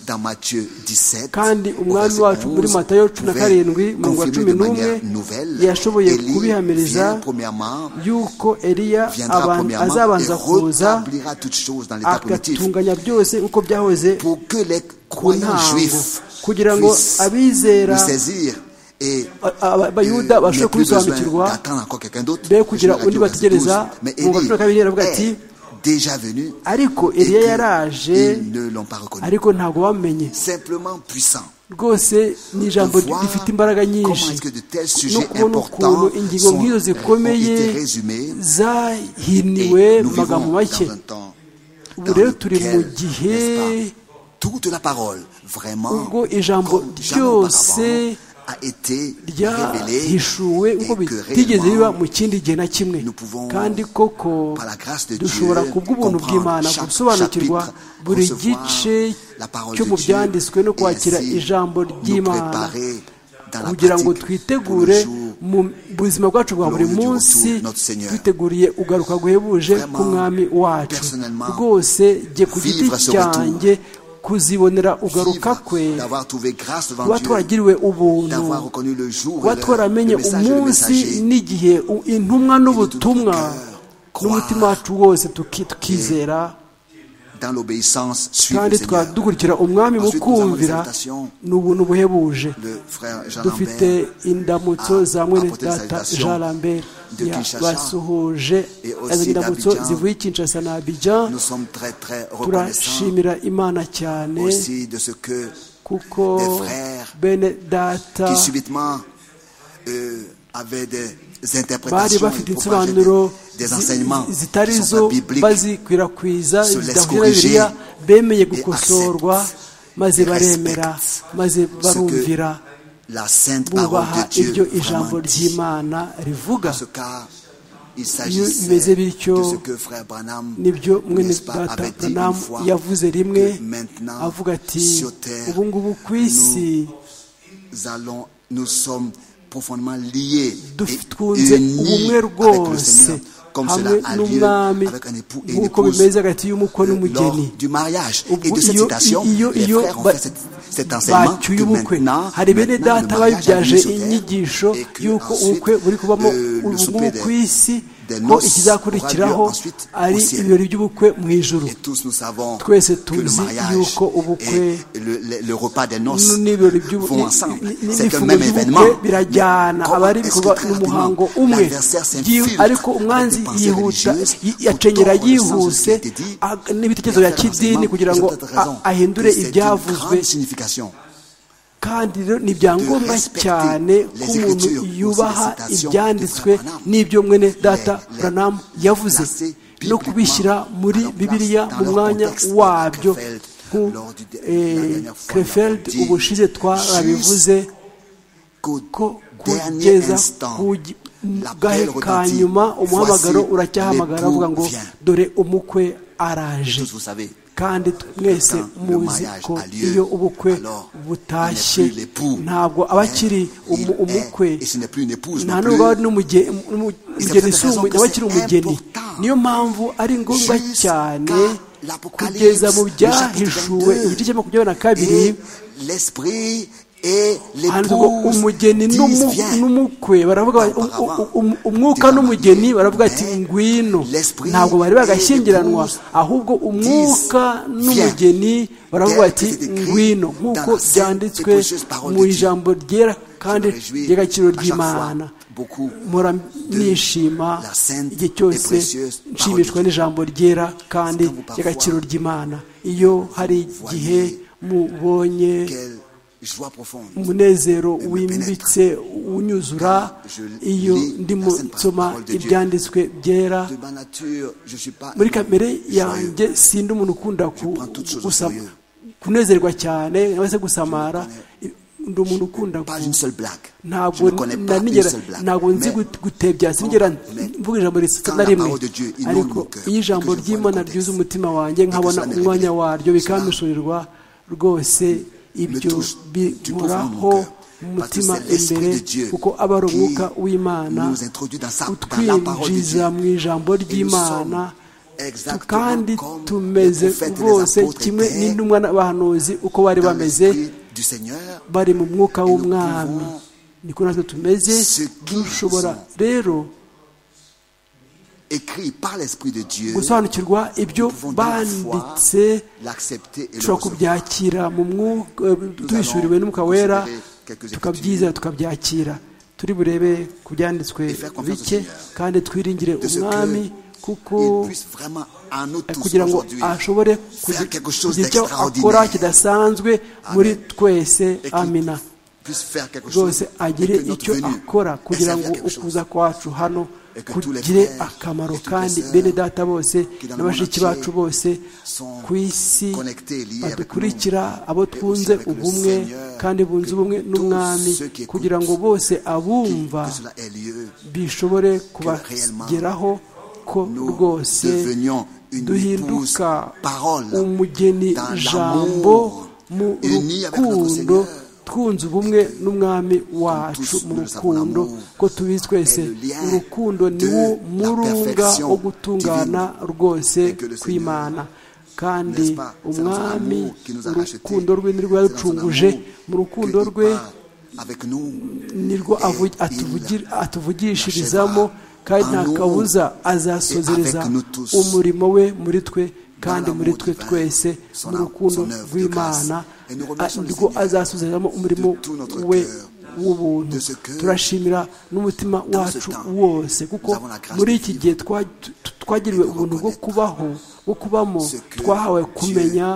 dans Matthieu 17, kandi au umwami verset wacu 11, muri matayo cumi na pouvait karindwi mirongo wa confirmer cumi de n'umwe manière nouvelle, yashoboye Élie kubihamiriza vient premièrement, yuko eliya viendra aban- premièrement et azabanza kuza rétablira toutes choses dans l'état primitif agatunganya byose nk'uko byahoze pour que les ku croyants ntango juifs kugira ngo puissent abizera le saisir et a- a- abayuda euh, bashobore n'aient plus besoin kubisobanukirwa d'attendre encore quelqu'un d'autre. be kugira Je l'ai dit undi au verset bategereza, 12. Mais mu wa cumi na kabiri yaravuga ati, Élie est déjà venu ariko et eliya que yaraje ils ne l'ont pas reconnu. ariko ntabwo bamenye Simplement puissant. rwose ni ijambo de voir rifite imbaraga nyinshi comment est-ce que de tels no sujets kubona ukuntu importants ingingo sont, nk'izo ont zikomeye été résumés et zahiniwe nous mu magambo vivons make dans un temps ubu dans rero turi mu lequel, gihe n'est-ce pas, toute la parole vraiment ubwo ijambo comme jamais auparavant, ryose a été révélée ryahishuwe nk'uko et que bitigeze biba réellement, mu kindi gihe na kimwe nous pouvons, kandi koko par la grâce de dushobora Dieu, kubw'ubuntu comprendre bw'imana chaque gusobanukirwa chapitre, buri recevoir gice la parole cyo de mu Dieu, byanditswe no et kwakira ainsi ijambo nous ry'imana préparer dans la kugira ngo pratique twitegure pour le jour mu buzima bwacu bwa buri glorieux du munsi retour de notre Seigneur. twiteguriye ugaruka guhebuje Vraiment, k'umwami wacu personnellement, rwose jye ku giti vivre ce retour. cyanjye kuzibonera ugaruka vivre, kwe d'avoir trouvé grâce devant kuba Dieu, twaragiriwe ubuntu d'avoir reconnu le jour, kuba et l'heure, twaramenye le message, et le umunsi messager, n'igihe u- intumwa n'ubutumwa cœur, n'umutima croire. wacu wose tuki- tukizera dans l'obéissance, suivre kandi le Seigneur. tukaba dukurikira umwami mu Ensuite, nous avons kumvira les salutations. ni ubuntu buhebuje Le frère Jean dufite Lambert indamutso a- za mwene apporté data salutations jean lambert de Kinshasa basuhuje et aussi azanye indamutso d'Abidjan. zivuye i kinshasa na abidjan Nous sommes très très reconnaissants turashimira imana cyane aussi de ce que kuko des frères bene data qui subitement euh, avaient des bari interprétations bafite et propageaient des, insobanuro des zi- enseignements zi- qui zitari ne sont zo pas bibliques. bazikwirakwiza se laisse zidahura na corriger bibiliya bemeye et gukosorwa accepte maze et baremera respecte maze Ce que barumvira la sainte parole bubaha de ibyo Dieu ijambo vraiment dit. ry'imana rivuga En ce cas, il bimeze s'agissait de bityo, ce que frère Branham nibyo mwene n'est-ce pas, data avait dit une Branham fois yavuze que rimwe maintenant, avuga ati sur terre, ubu ngubu ku isi nous allons, nous sommes profondément liés Duf- et twunze unis ubumwe avec le rwose Seigneur, comme hamwe cela a lieu n'umwami avec un époux et une nk'uko épouse bimeze hagati y'umukwe euh, lors n'umugeni du mariage. Ubwo Et de cette iyo- citation, iyo- les iyo frères ont ba- fait cet, cet enseignement que bacyuye ubukwe maintenant, hari bene maintenant, le data mariage a lieu babibyaje sur terre inyigisho et que y'uko ensuite, ubukwe buri kubamo euh, le ubukungu souper des- ku isi des ko noces aura lieu ikizakurikiraho ensuite au ari ciel. ibirori by'ubukwe mu ijuru Et tous nous savons Twese que le tuzi mariage yuko ubukwe et le, le- le repas des noces n'ibirori by'ubu- vont ni- ensemble. ni- ni- C'est un n'ifunguro même ry'ubukwe événement. birajyana aba ari ibikorwa n'umuhango umwe Yihu- ariko umwanzi yihuta yi- yacenyera yihuse ag- n'ibitekerezo bya kidini kugira ngo a- ahindure ibyavuzwe kandi rero ni ibyangombwa cyane ko umuntu yubaha ibyanditswe n'ibyo mwene data buranamu yavuze no kubishyira muri bibiliya mu mwanya wabyo krefeld ubushize twarabivuze ko kugeza ku gi- gahe ka nyuma umuhamagaro uracyahamagara avuga ngo dore umukwe araje kandi mwese muzi ko iyo ubukwe butashye ntabwo aba akiri umu- umukwe nta nubwo aba ari n'umuge- n'umu- umugeni si umu- aba akiri umugeni niyo mpamvu ari ngombwa cyane kugeza mu byahishuwe igice cya makumyabiri na kabiri handitse ngo umugeni n'umu- n'umukwe baravuga bati, u- u- u- um- umwuka n'umugeni baravuga ati ngwino ntabwo bari bagashyingiranwa ahubwo umwuka n'umugeni baravuga bati ngwino nk'uko byanditswe mu ijambo ryera kandi ry'agaciro ry'imana mpora nishima igihe cyose nshimishwa n'ijambo ryera kandi ry'agaciro ry'imana iyo hari igihe mubonye umunezero wimbitse unyuzura iyo ndimo nsoma ibyanditswe byera muri kamere yanjye sindi umuntu ukunda ku- gusa- kunezerwa cyane cyangwa se gusamara ndi umuntu ukunda ku- ntabwo na nigera ntabwo nzi gut- gutebya sinigera mvuga ijambo risa na rimwe ariko iyo ijambo ry'imana ryuze umutima wanjye nkabona umwanya waryo bikampishurirwa rwose ibyo binkoraho mu mutima imbere kuko aba ari umwuka w'imana utwinjiza mu ijambo ry'imana tu- kandi tumeze rwose kimwe n'intumwa n'abahanuzi uko bari bameze bari mu mwuka w'umwami niko natwe tumeze dushobora rero gusobanukirwa ibyo banditse dushobora kubyakira mu mwuka tubishyuriwe n'umwuka wera tukabyiza tukabyakira turi burebe ku byanditswe bike kandi twiringire umwami kuko kugira ngo ashobore kugira kugira icyo akora kidasanzwe muri twese amina rwose agire icyo akora kugira ngo ukuza kwacu hano kugire akamaro kandi bene data bose na bashiki bacu bose ku isi badukurikira abo twunze ubumwe kandi bunze ubumwe n'umwami kugira ngo bose abumva bishobore kubageraho ko rwose duhinduka umugeni jambo mu rukundo twunze ubumwe n'umwami wacu mu rukundo ko tubizi twese urukundo niwo murunga wo gutungana rwose kw'imana kandi umwami urukundo rwe nirwo yaducunguje mu rukundo rwe nirwo avu- atuvugi- atuvugishirizamo kandi nta kabuza azasozereza umurimo we muri twe kandi muri twe twese mu rukundo rw'imana a- nirwo azasozerezamo umurimo we w'ubuntu turashimira n'umutima wacu wose kuko muri iki gihe twa- tu- twagiriwe ubuntu bwo kubaho bwo kubamo twahawe kumenya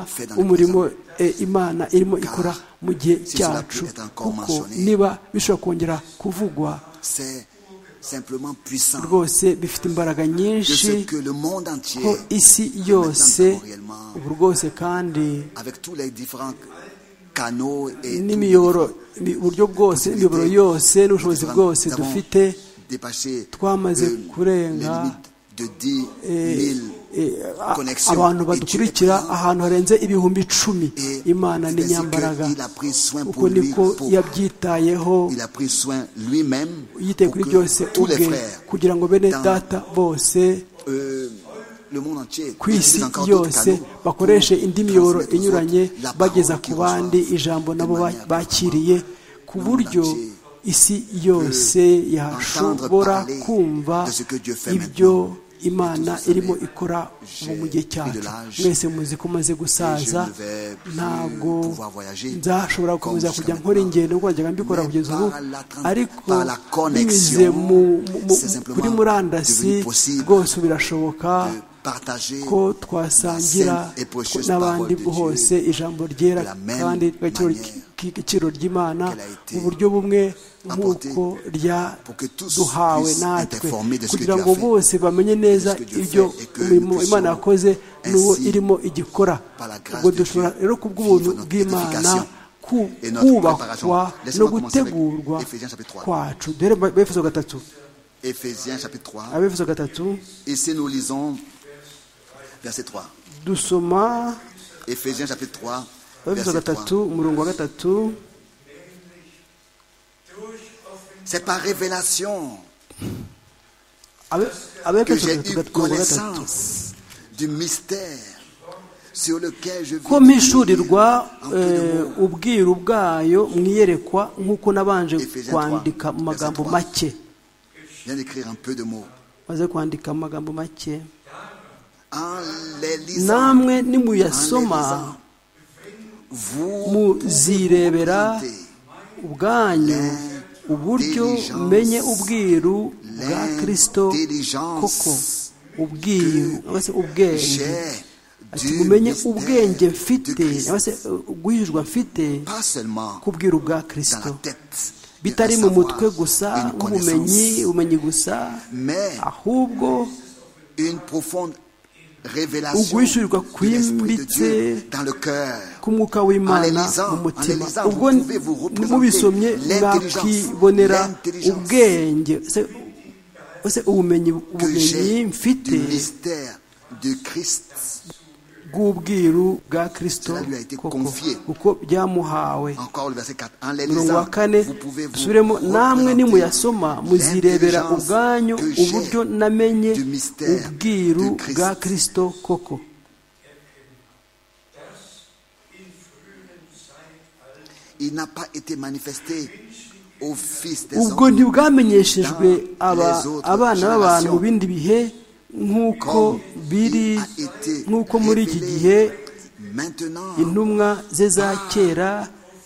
umurimo e, imana irimo ikora mu gihe cyacu kuko niba bishobora kongera kuvugwa rwose bifite imbaraga nyinshi ko isi yose ubu rwose kandi n'imiyoboro ibi- uburyo bwose imiyoboro yose n'ubushobozi bwose dufite twamaze kurenga eh, eh, a- abantu badukurikira ahantu harenze ibihumbi icumi imana ni nyambaraga uko niko yabyitayeho yitaye kuri byose ubwe kugira ngo bene data bose ku isi yose bakoreshe indi miyoboro inyuranye bageza ku bandi ijambo nabo ba- bakiriye ku buryo isi yose yashobora kumva ibyo imana irimo ikora mu gihe cyacu mwese muzi ko umaze gusaza ntabwo nzashobora gukomeza kujya nkora ingendo ngo wajyaga mbikora kugeza ubu ariko binyuze kuri murandasi rwose birashoboka ko twasangira n'abandi hose ijambo ryera kandi igiciro ry'imana mu buryo bumwe nk'uko ryaduhawe natwe kugira ngo bose bamenye neza ibyo imirimo imana yakoze n'uwo irimo igikora ubwo dushobora rero ku bw'ubuntu bw'imana kubakwa no gutegurwa kwacu dore befeso gatatu abefeso gatatu dusoma abefeso gatatu umurongo wa gatatu C'est par révélation que j'ai eu connaissance du mystère sur lequel je ko mpishurirwa ubwiru bwayo mwiyerekwa nk'uko nabanje kwandika mu magambo make maze kwandika mu magambo make namwe nimuyasoma muzirebera ubwanyu uburyo umenye ubwiru bwa kirisito koko ubwiru ubwenge umenye ubwenge mfite ubwihijwe mfite ku bwiru bwa kirisito bitari mu mutwe gusa nk'ubumenyi ubumenyi gusa ahubwo uguhishurirwa kwimbitse k'umwuka w'imana mu mutima ubwo mubisomye mwakibonera ubwenge ubumenyi ubumenyi mfite bw'ubwiru bwa kirisito koko kuko byamuhawe mirongo wa kane dusubiremo namwe nimuyasoma muzirebera ubwanyu uburyo namenye ubwiru bwa kirisito koko ubwo ntibwamenyeshejwe abana b'abantu mu bindi bihe nk'uko biri nk'uko muri iki gihe intumwa ze za kera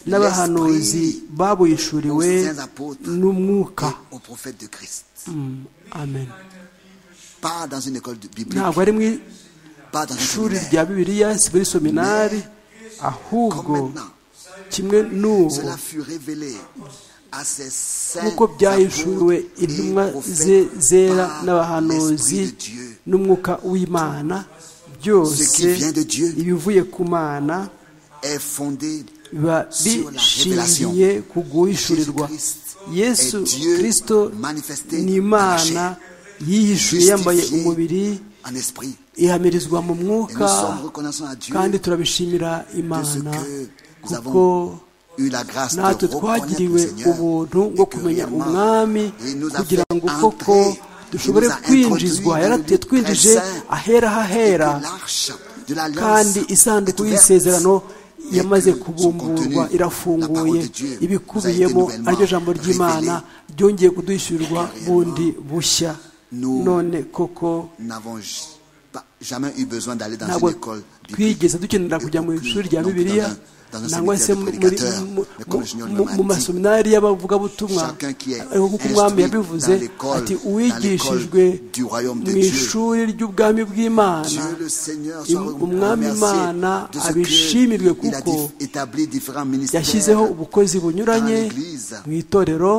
n'abahanuzi babuhishuriwe n'umwuka amen ntabwo ari mu ishuri rya bibiliya si muri seminari ahubwo kimwe n'ubu nk'uko byahishuriwe intumwa ze zera n'abahanuzi n'umwuka w'imana byose ibivuye ku mana biba bishingiye ku guhishurirwa yesu kirisito ni imana yihishuye yambaye umubiri ihamirizwa mu mwuka kandi turabishimira imana kuko natwe twagiriwe ubuntu bwo kumenya umwami kugira ngo koko dushobore kwinjizwa yatwinjije ahera hahera kandi isanduku y'isezerano yamaze kubumburwa irafunguye ibikubiyemo aryo jambo ry'imana ryongeye kuduhishyurirwa bundi bushya none koko ntabwo twigeze dukenera kujya mu ishuri rya bibiliya nangwa se mu masominari y'abavugabutumwa ariko kuko umwami yabivuze ati uwigishijwe mu ishuri ry'ubwami bw'imana umwami imana abishimirwe kuko yashyizeho ubukozi bunyuranye mu itorero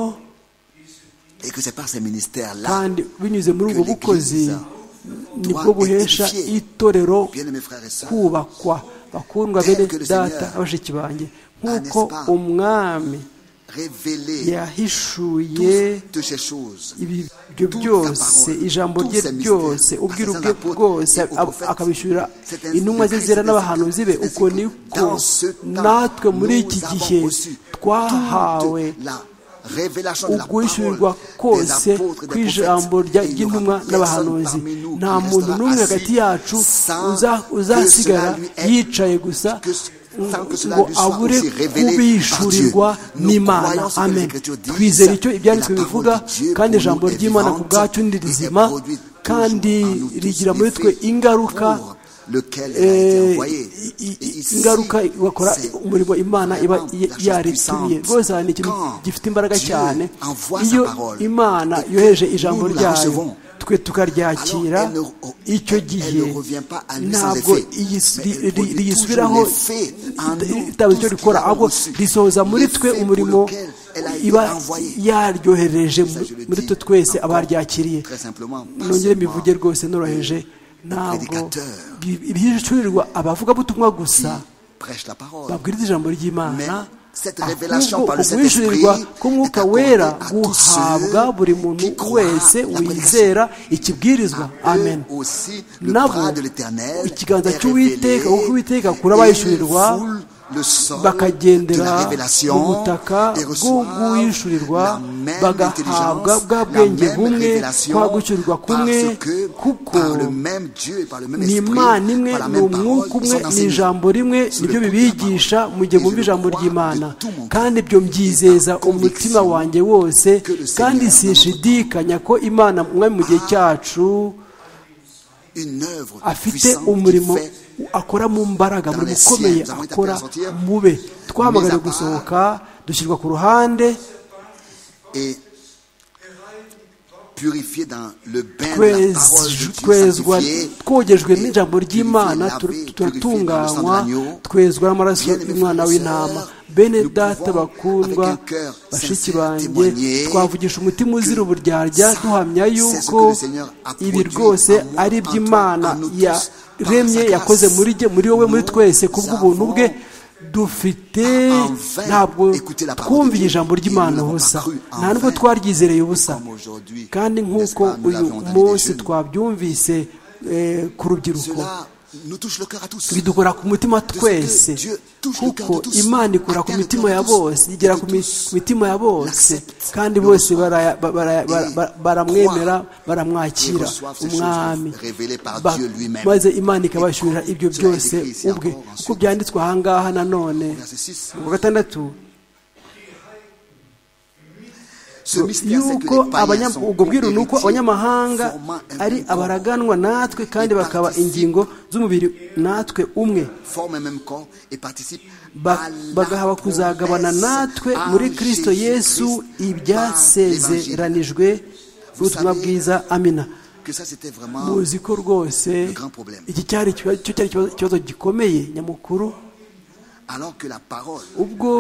kandi binyuze muri ubwo bukozi nibwo buhesha itorero kubakwa bakundwa bene data abashiki banjye nk'uko umwami yahishuye ibyo byose ijambo rye ryose ubwiru bwe bwose akabishyurira intumwa ze zera n'abahanuzi be uko niko natwe muri iki gihe twahawe ubwishyurirwa kose kw'ijambo ry'intumwa n'abahanuzi nta muntu n'umwe hagati yacu uzasigara yicaye gusa ngo abure kubishurirwa n'imana amen twizera icyo ibyanditswe bivuga kandi ijambo ry'imana ku bwacu ni rizima kandi rigira muri twe ingaruka ingaruka bakora umurimo imana iba yaritumiye rwose ni ikintu gifite imbaraga cyane iyo imana yoheje ijambo ryayo twe tukaryakira icyo gihe ntabwo riyisubiraho ritabuze icyo rikora ahubwo risohoza muri twe umurimo iba yaryohereje muri twe twese abaryakiriye nongere mbivuge rwose noroheje ntabwo bihishurirwa abavugabutumwa gusa babwiriza ijambo ry'imana ahubwo ukuhishurirwa k'umwuka wera guhabwa buri muntu wese wizera ikibwirizwa amen nabo ikiganza cy'uwiteka kuko uwiteka akura abahishurirwa bakagendera mu butaka bw'uwishurirwa bagahabwa bwa bwenge bumwe kwa gucyurirwa kumwe kuko ni imana imwe ni umwuka umwe ni ijambo rimwe nibyo bibigisha mu gihe bumva ijambo ry'imana kandi ibyo mbyizeza umutima wanjye wose kandi sishidikanya ko imana umwami mu gihe cyacu afite umurimo akora mu mbaraga muri ukomeye akora mube twamagane gusohoka dushyirwa ku ruhande twezwa twogejwe n'ijambo ry'imana turatunganywa twezwa n'amaraso y'umwana w'intama bene data bakundwa bashiki banjye twavugisha umutima uzira uburyarya duhamya yuko ibi rwose ari iby'imana yaremye yakoze muri wowe muri twese ku bw'ubuntu bwe dufite ntabwo twumviye ijambo ry'imana ubusa nta nubwo twaryizereye ubusa kandi nk'uko uyu munsi twabyumvise ku rubyiruko bidukora ku mutima twese kuko imana ikora ku mitima ya bose igera ku mitima ya bose kandi bose baramwemera baramwakira umwami maze imana ikabashyurira ibyo byose ubwe kuko byanditswe ahangaha nanone mu gatandatu yuko ubwo bwiru ni uko abanyamahanga ari abaraganwa natwe kandi bakaba ingingo z'umubiri natwe umwe bagahaba kuzagabana natwe muri kirisito yesu ibyasezeranijwe ubutumwa bwiza amina muzi ko rwose iki cyari ikibazo gikomeye nyamukuru ubwo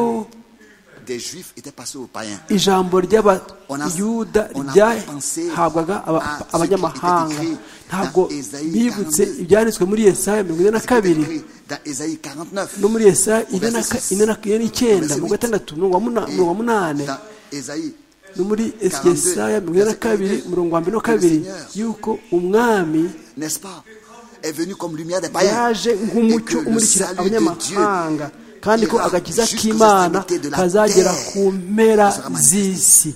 ijambo ry'abayuda ryahabwaga abanyamahanga ntabwo bibutse ibyanditswe muri yesaya mirongo ine na kabiri no muri yesaya ine n'icyenda mirongo itandatu mirongo munani no muri yesaya mirongo ine na kabiri mirongo wa mbere na kabiri yuko umwami yaje nk'umucyo umurikira abanyamahanga kandi ko agakiza k'imana kazagera ku mpera z'isi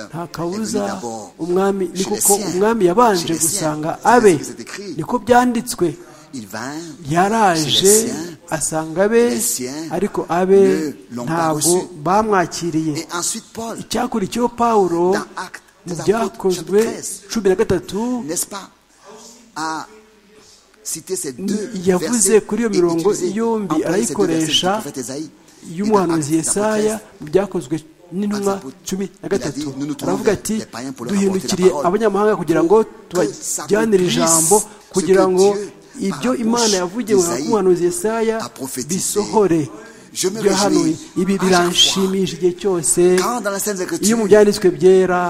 nta kabuza umwami ni kuko umwami yabanje gusanga abe niko byanditswe yaraje asanga abe ariko abe ntabwo bamwakiriye icyakurikiyeho pawulo mu byakozwe cumi na gatatu yavuze kuri iyo mirongo yombi arayikoresha y'umuhanuzi Yesaya mu byakozwe n'intumwa cumi na gatatu aravuga ati duhindukiriye abanyamahanga kugira ngo tubajyanire ijambo kugira ngo ibyo imana yavugiwe mu muhanuzi Yesaya bisohore byahanuye ibi biranshimisha igihe cyose iyo mu byanditswe byera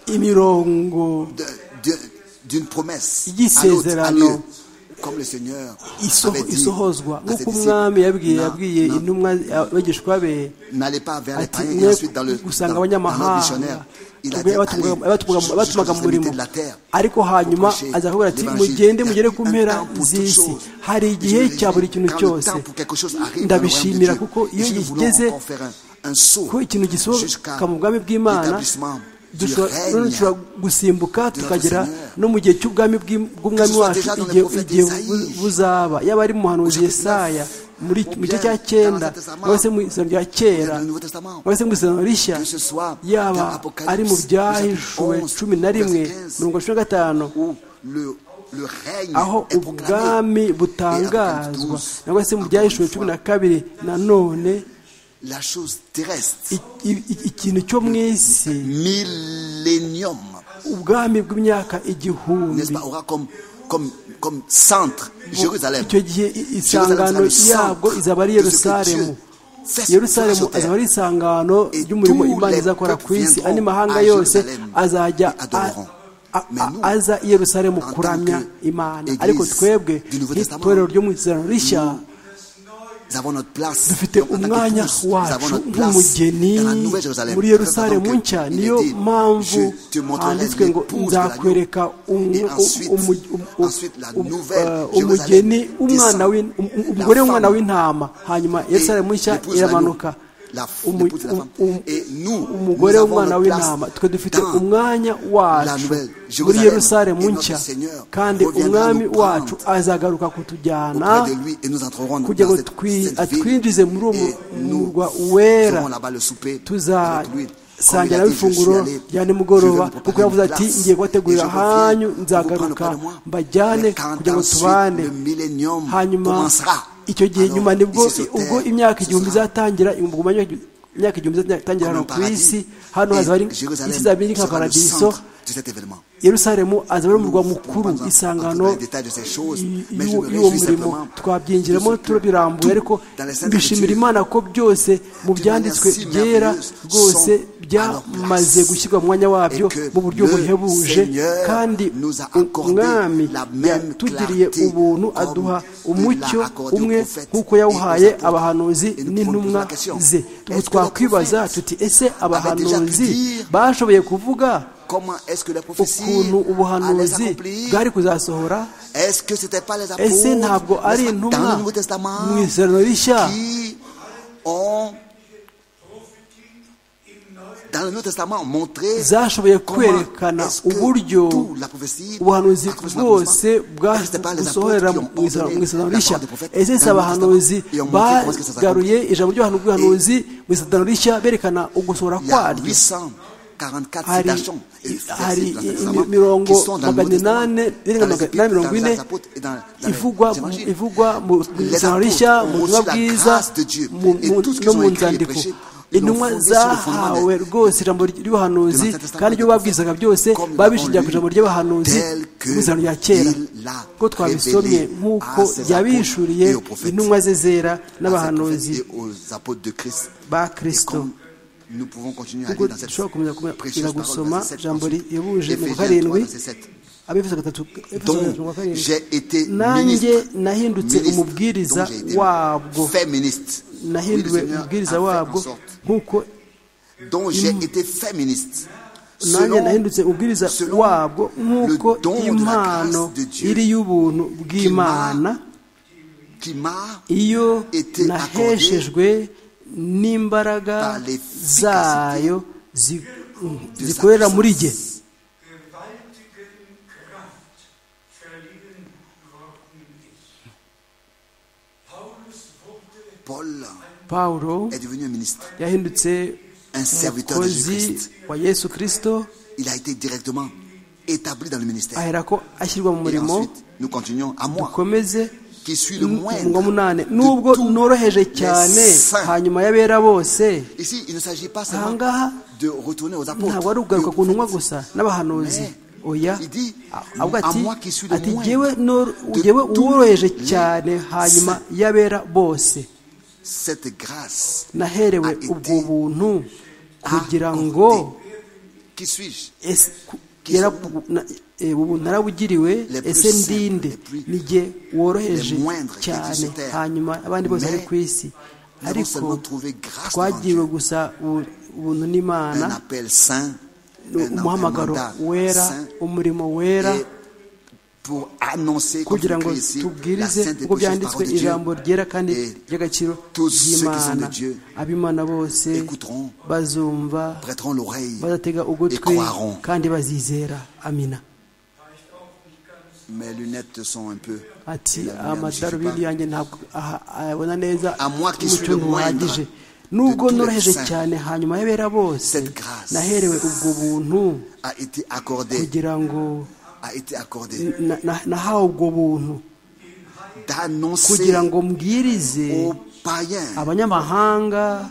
imirongo y'isezerano isohozwa nk'uko umwami yabwiye yabwiye intumwa abigishwa be ati mwe gusanga abanyamahanga abatumaga mu murimo ariko hanyuma aza kuvuga ati mugende mugere ku mpera z'isi hari igihe cya buri kintu cyose ndabishimira kuko iyo yigeze ko ikintu gisohoka mu bwami bw'imana dushobora gusimbuka tukagera no mu gihe cy'ubwami bw'umwami wacu igihe buzaba yaba ari mu muhanuzi yesaya muri mu gice cya cyenda cyangwa se mu isano rya kera cyangwa se mu isano rishya yaba ari mu byahishuwe cumi na rimwe mirongo cumi na gatanu aho ubwami butangazwa cyangwa se mu byahishuwe cumi na kabiri nanone ikintu cyo mu isi ubwami bw'imyaka igihumbi icyo gihe isangano yabwo izaba ari yerusalemu yerusalemu azaba ari isangano ry'umurimo imana izakora ku isi andi mahanga yose azajya aza i yerusalemu kuramya imana ariko twebwe nk'itorero ryo mu isezerano rishya dufite umwanya wacu nk'umugeni muri yerusalemu nshya niyo mpamvu handitswe ngo nzakwereka umugeni umugore w'umwana w'intama hanyuma yerusalemu nshya iramanuka umugore w'umwana w'intama twe dufite umwanya wacu muri yerusalemu nshya kandi umwami wacu azagaruka kutujyana kugira ngo atwinjize muri uwo murwa wera tuzasangira ifunguro rya nimugoroba kuko yavuze ati ngiye kubategurira hanyu nzagaruka mbajyane kugira ngo tubane hanyuma icyo gihe nyuma nibwo ubwo imyaka igihumbi izatangira imyaka igihumbi izatangira hano ku isi hano hazaba ari isi izaba iri nka paradiso yerusalemu azaba ari umurwa mukuru isangano y'uwo murimo twabyinjiramo turabirambuye ariko bishimira imana ko byose mu byanditswe byera rwose byamaze gushyirwa mu mwanya wabyo mu buryo buhebuje kandi umwami yatugiriye ubuntu aduha umucyo umwe nk'uko yawuhaye abahanuzi n'intumwa ze ubu twakwibaza tuti ese abahanuzi bashoboye kuvuga ukuntu ubuhanuzi bwari kuzasohora ese ntabwo ari intumwa mu isano rishya zashoboye kwerekana uburyo ubuhanuzi bwose busohorera mu isano rishya ese si abahanuzi bagaruye ijambo ry'ubuhanuzi mu isano rishya berekana ugusohora kwaryo hari imirongo magana inani na mirongo ine ivugwa mu isano rishya mu butumwa bwiza no mu nzandiko intumwa zahawe rwose ijambo ry'ubuhanuzi kandi ibyo babwizaga byose babishingira ku ijambo ry'abahanuzi mu izina rya kera ko twabisomye nk'uko yabishuriye intumwa ze zera n'abahanuzi ba kirisito kuko dushobora kumenya gusoma ijambo rihebuje mu karindwi abefuza gatatu nanjye nahindutse umubwiriza wabwo nahinduwe umubwiriza wabwo nk'uko nanjye nahindutse umubwiriza wabwo nk'uko impano iri y'ubuntu bw'imana iyo naheshejwe n'imbaraga zayo zikorera muri jye paul yahindutse umukozi wa yesu kirisito aherako ashyirwa mu murimo dukomeze ngo munane nubwo noroheje cyane hanyuma y'abera bose ahangaha ntabwo ari ukugaruka ku ntumwa gusa n'abahanuzi oya avuga ati ati ngewe woroheje cyane hanyuma y'abera bose naherewe ubwo buntu kugira ngo ubu narabugiriwe ese ndinde nige woroheje cyane hanyuma abandi bose bari ku isi ariko twagiriwe gusa ubuntu n'imana umuhamagaro wera umurimo wera pour annoncer comme kugira ngo écrit ici, la tubwirize sainte et uko précieuse byanditswe parole de Dieu ijambo ryera kandi Et ry'agaciro tous ceux qui sont ry'imana de Dieu ab'imana bose écouteront, bazumva prêteront l'oreille. bazatega ugutwi et croiront. kandi bazizera amina Mes lunettes sont un peu. ati et la lumière ne suffit amadarubindi pas. yanjye ntabwo aha- ayabona neza À moi qui suis umucyo le moindre ntuhagije de nubwo tous les noroheje saints, cyane hanyuma y'abera bose cette grâce naherewe ubwo buntu A été accordé, kugira ngo a été accordé na- na- nahawe ubwo buntu d'annoncer kugira ngo mbwirize aux païens abanyamahanga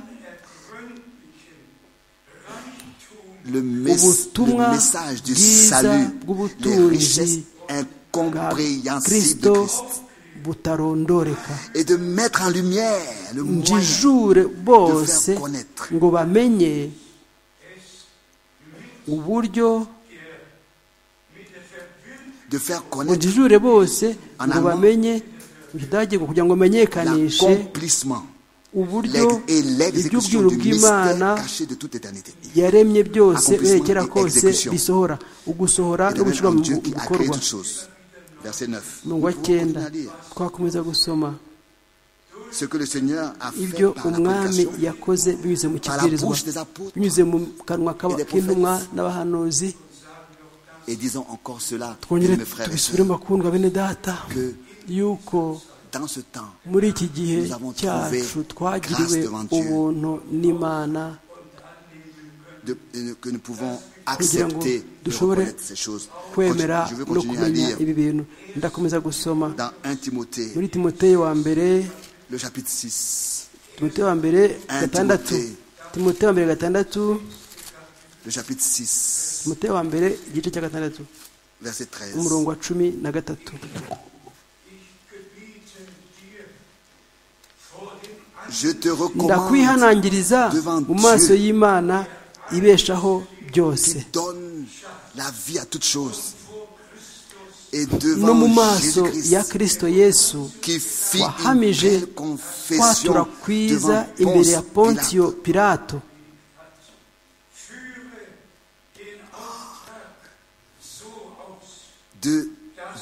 le, mes- ubutumwa le message du bwiza salut, les bw'ubutunzi richesses bwa incompréhensibles de kirisito Christ, butarondoreka et de mettre en lumière le moyen njijure bose faire connaître. ngo bamenye uburyo de faire ngo connaître njijure bose En ngo allemand, bamenye mu kidage ngo kugira ngo bamenyekanishe l'accomplissement uburyo l'ex- et l'exécution iby'ubwiru du bw'imana mystère caché de toute éternité. yaremye byose Accomplissement berekera et kose execution. bisohora ugusohora Et no de gushyirwa même mu en Dieu qui a créé bikorwa toutes choses. Verset 9. Nous umurongo wa pouvons cyenda continuer à lire. twakomeza gusoma Ce que le Seigneur a fait ibyo par umwami l'application yakoze binyuze mu la kibwirizwa bouche des apôtres binyuze mu kanwa et des k'intumwa n'abahanuzi et disons encore cela, twongere mes frères et tubisubiremo sœurs, bakundwa bene data que yuko dans ce temps, muri iki gihe nous avons cyacu trouvé twagiriwe grâce devant Dieu. ubuntu n'imana de- de- que nous pouvons kugira ngo accepter de dushobore reconnaître ces choses. kwemera Continue- Je veux no continuer à kumenya lire ibi bintu ndakomeza gusoma dans 1 Timothée, muri timoteyo wa mbere le chapitre 6, timoteyo wa mbere gatandatu Timothée. timoteyo wa mbere gatandatu le chapitre 6, timoteyo wa mbere igice cya gatandatu verset 13. umurongo wa cumi na gatatu Je te recommande ndakwihanangiriza devant mu maso Dieu. y'imana ibeshaho byose qui donne la vie à toutes choses et no mu devant maso ya Jésus-Christ kirisito yesu qui fit une wahamije belle kwatura confession kwiza devant imbere ya Ponce pontiyo Pilate. pirato de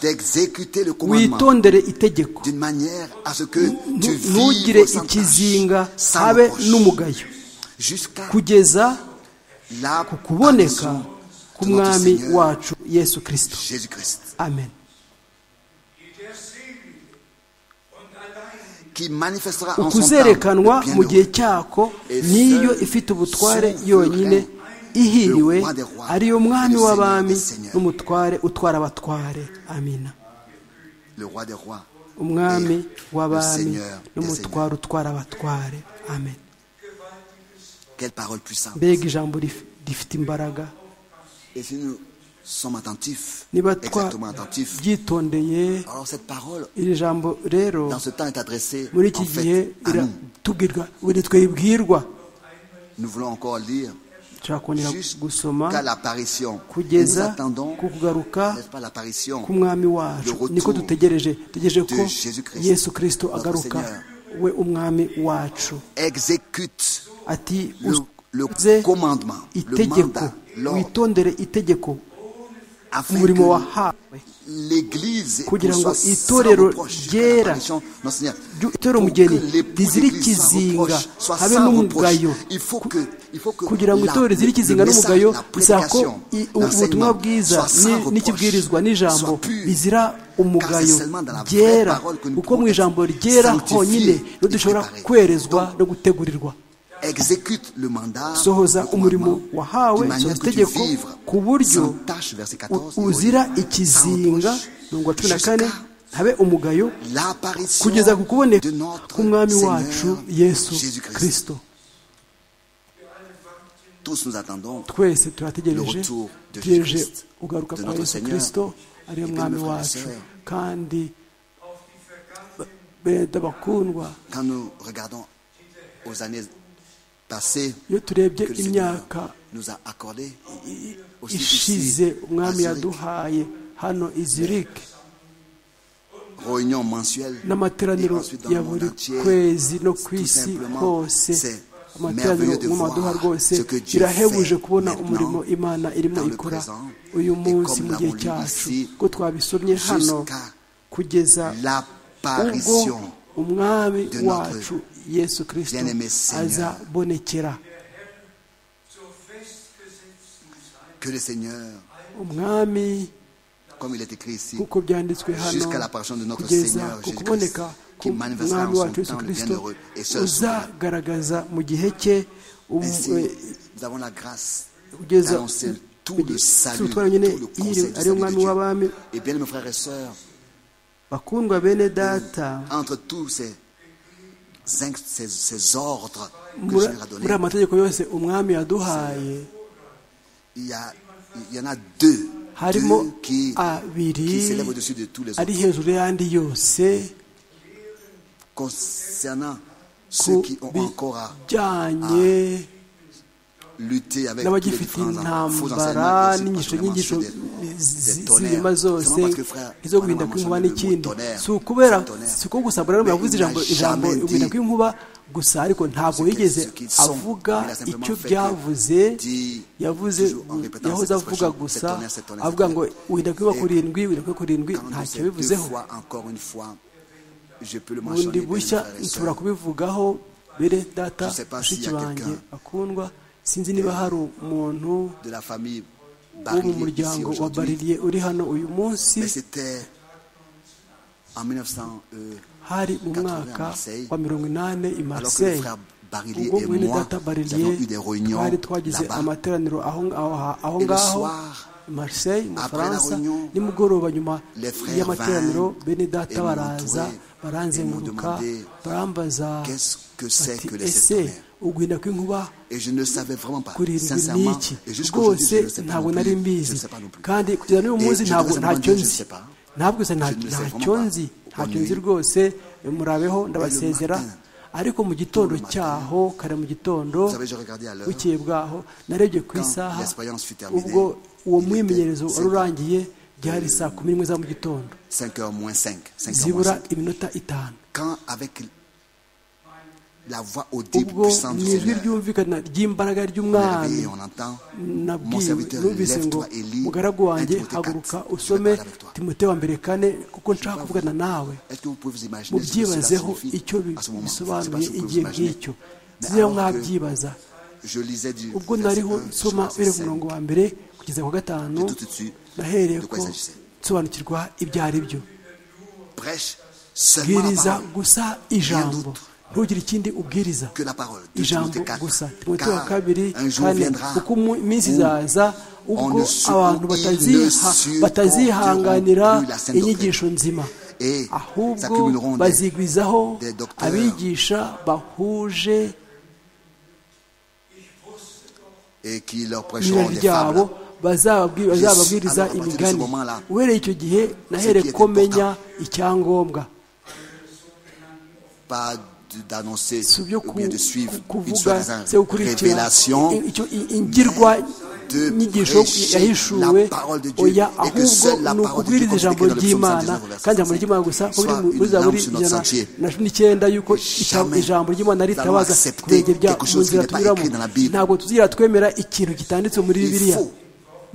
d'exécuter le commandement witondere itegeko d'une manière à ce que tu ntugire vives sans ikizinga tâche, sans habe reproche, n'umugayo jusqu'à kugeza la ku kuboneka apparition de notre k'umwami Seigneur wacu yesu kirisito Jésus-Christ amen qui manifestera en son temps ukuzerekanwa le bien mu gihe heureux. cyako Et niyo seul ifite ubutware son yonyine ihiriwe le roi des rois, ariyo mwami le Seigneur w'abami des seigneurs. n'umutware utwara abatware amina le roi des rois umwami et le w'abami Seigneur des seigneurs. n'umutware utwara abatware amen Quelle parole puissante. mbega ijambo rif- rifite imbaraga Et si nous sommes attentifs, niba exactement attentifs, twabyitondeye alors cette parole, iri jambo rero dans ce temps, est adressée muri iki en gihe fait, à ira- nous. tubwirwa buri twibwirwa Nous voulons encore lire dushobora kongera gusoma jusqu'à l'apparition. Et nous kugeza attendons, ku kugaruka n'est-ce pas, l'apparition k'umwami wacu Le retour niko dutegereje dutegereje de ko Jésus-Christ, yesu kirisito notre agaruka Seigneur. we umwami wacu exécute ati le, le uze commandement, le itegeko mandat, l'ordre, witondere itegeko afin umurimo que wahawe l'Église kugira ngo soit sans itorero reproche jusqu'à ryera, l'apparition de notre Seigneur. ryo- itorero Pour umugeni que l'époux rizira d'Église sans ikizinga, reproche, soit habe sans n'umugayo. reproche. Il faut que- il faut que kugira ngo la- itorero rizira le- ikizinga le message, n'umugayo la bisaba ko prédication, i- ubutumwa l'enseignement bwiza soit sans ni- reproche, n'ikibwirizwa n'ijambo soit pur, bizira car umugayo c'est seulement dans la vraie ryera parole que nous kuko mu pouvons ijambo être ryera sanctifiés honyine et rero dushobora préparés. kwerezwa Donc, no gutegurirwa exécute le mandat, sohoza le umurimo commandement, d'une wahawe manière sohoza que tu itegeko vivres ku buryo sans tâche, verset 14, u- uzira ikizinga mirongo cumi na kane habe umugayo l'apparition kugeza ku kuboneka de notre k'umwami Seigneur wacu yesu Jésus-Christ. kirisito Tous nous attendons twese Le turategereje retour de tugereje Jésus-Christ, ugaruka de kwa notre yesu Seigneur. kirisito ariyo Et bien, mwami mes frères et wacu sœurs, kandi beda bakundwa quand nous regardons aux années passées iyo turebye que le Seigneur imyaka nous a accordées. i- aussi ishize ici, umwami à Zurich. yaduhaye hano izirike réunion mensuelle n'amateraniro et ensuite dans ya le monde buri entier, kwezi no ku tout isi simplement, hose c'est amateraniro mw'amaduha rwose birahebuje kubona umurimo imana irimo ikora uyu munsi mu gihe cyacu ko twabisomye hano kugeza ubwo umwami wacu yesu kirisito azabonekera que le Seigneur, umwami comme il est écrit ici, kuko byanditswe hano jusqu'à l'apparition de notre kugeza Seigneur ku Jésus-Christ, kuboneka qui manifestera k'umwami en son wacu yesu temps le bienheureux kirisito et seul souverain. uzagaragaza mu gihe cye um- Ainsi, eh, nous avons la grâce kugeza d'annoncer tout le salut, tout tutwara nyine le iyo conseil du ari salut de umwami Dieu. w'abami Et bien, mes frères et sœurs, bakundwa bene data entre tous ces, cinq- ces, ces ordres que je leur muri ai muri donnés, aya mategeko yose umwami yaduhaye il y, a, il y en a deux, harimo deux qui, qui abiri s'élèvent au-dessus de tous les ari autres. hejuru y'andi yose Concernant ku ceux qui ont encore à bijyanye lutter avec tous les n'abagifite différents en- faux intambara enseignements qui n'inyigisho circulent actuellement n'inyigisho chez des- des z'ibinyoma tonnerres. zose Seulement parce que, frère, izo Manuel guhinda a kw'inkuba mentionné le mot n'ikindi tonnerre, si ukubera c'est tonnerre. si ko gusa mbona yavuze Mais ijambo il n'a ijambo jamais guhinda dit kw'inkuba gusa ariko ntabwo ce que- yigeze ce qu'ils sont. avuga Il a simplement icyo fait que byavuze dit, yavuze toujours en répétant yahoze cette avuga expression, gusa c'est tonnerre, c'est tonnerre, avuga c'est ngo tonnerre. guhinda kw'inkuba Et kurindwi guhinda kw'inkuba kurindwi Quand on ntacyo sait deux yabivuzeho fois, encore une fois, je peux le bundi mentionner. bien, mes bushya frères et nshobora sœurs. kubivugaho bere data Je sais pas s'il bashiki y a banjye quelqu'un. bakundwa sinzi niba hari umuntu de la famille wo mu Barillier ici muryango wa aujourd'hui. bariliye uri hano uyu munsi Mais c'était en 1900, euh, hari mu 80 mwaka à Marseille, wa mirongo inani i alors que le marseille frère Barillier ubwo et mwene moi, data nous bariliye avons eu des réunions twari twagize là-bas. amateraniro aho ngaho ha- aho Et le ngaho soir, i marseille mu après la bufaransa réunion, nimugoroba nyuma les frères y'amateraniro vinrent bene data et m'ont baraza entouré baranzenguruka et m'ont demandé, barambaza Qu'est-ce que c'est bati que les sept ese tonnerres uguhinda kw'inkuba Et je ne savais vraiment pas, kurindwi sincèrement. n'iki Et jusqu'aujourd'hui, rwose je ne sais pas ntabwo non plus. nari Je mbizi ne sais pas non plus. kandi kugeza n'uyu Et je munsi ntabwo devrais ntacyo demander, je ne nzi sais pas. ntabwo gusa Je ne nta- sais ntacyo vraiment pas. nzi ntacyo Bonne nzi nuit. rwose murabeho ndabasezera matin. ariko mu gitondo matin. cyaho kare mu gitondo Vous savez, je regardais à l'heure. bukeye bwaho narebye ku Quand isaha l'expérience fut terminée, ubwo uwo il était mwimenyerezo wari cinq- urangiye byari saa kumi n'imwe za mu gitondo 5h moins 5. 5h moins zibura 5. iminota itanu Quand avec la voix audible ubwo puissante ni du ijwi Seigneur, ryumvikana ry'imbaraga on est réveillé, ry'umwami on entend, mon nabwiwe serviteur, numvise ngo lève-toi et lis mugaragu wanjye 1 haguruka Timothée 4. Je vais usome parler avec toi. timote wa mbere kane kuko nshaka kuvugana nawe Est-ce que vous pouvez vous imaginer ce que cela mubyibazeho signifie icyo bi- à ce moment Je ne sais pas si bisobanuye vous pouvez vous igihe imaginer. nk'icyo Mais sinzi aho alors que mwabyibaza Je lisais du ubwo verset nariho 1 jusqu'au nsoma verset bere ku 5. murongo wa mbere kugeza ku wa gatanu J'ai tout de suite nahereye de ko quoi il s'agissait. nsobanukirwa ibyo ari byo Prêche seulement la bwiriza parole, gusa ijambo ntugire ikindi ubwiriza que la parole. De ijambo Timothée 4. gusa timote wa Car kabiri un jour kane viendra kuko mu- iminsi où izaza on ubwo ne su- abantu ils ne bataziha- supporteront batazihanganira plus la saine inyigisho nzima Et ahubwo s'accumuleront des- bazigwizaho des docteurs. abigisha bahuje et qui leur prêcheront n'irari des ryabo fables. bazababwi- Yes. bazababwiriza Alors, à partir de ce imigani moment-là, uhereye icyo gihe qui nahereye est ko important. menya icyangombwa Pas de- d'annoncer si byo ou ku- bien de suivre ku- une kuvuga soi-disant se gukurikira révélation, i- icyo i- ingirwa de inyigisho prêcher yahishuwe la parole de Dieu oya et que seule ahubwo la parole ni de ukubwiriza Dieu, ijambo comme c'est écrit dans le ry'imana psaume 119, kandi ijambo ry'imana gusa ko biri soit mu- muri une zaburi lampe sur notre ijana sentier. na cumi n'icyenda yuko ijambo- Jamais ijambo ry'imana nous allons ritabaza accepter ku birenge bya quelque chose mu qui nzira n'est pas tunyuramo écrit dans la Bible. ntabwo tuzira twemera ikintu kitanditse muri Il bibiliya faut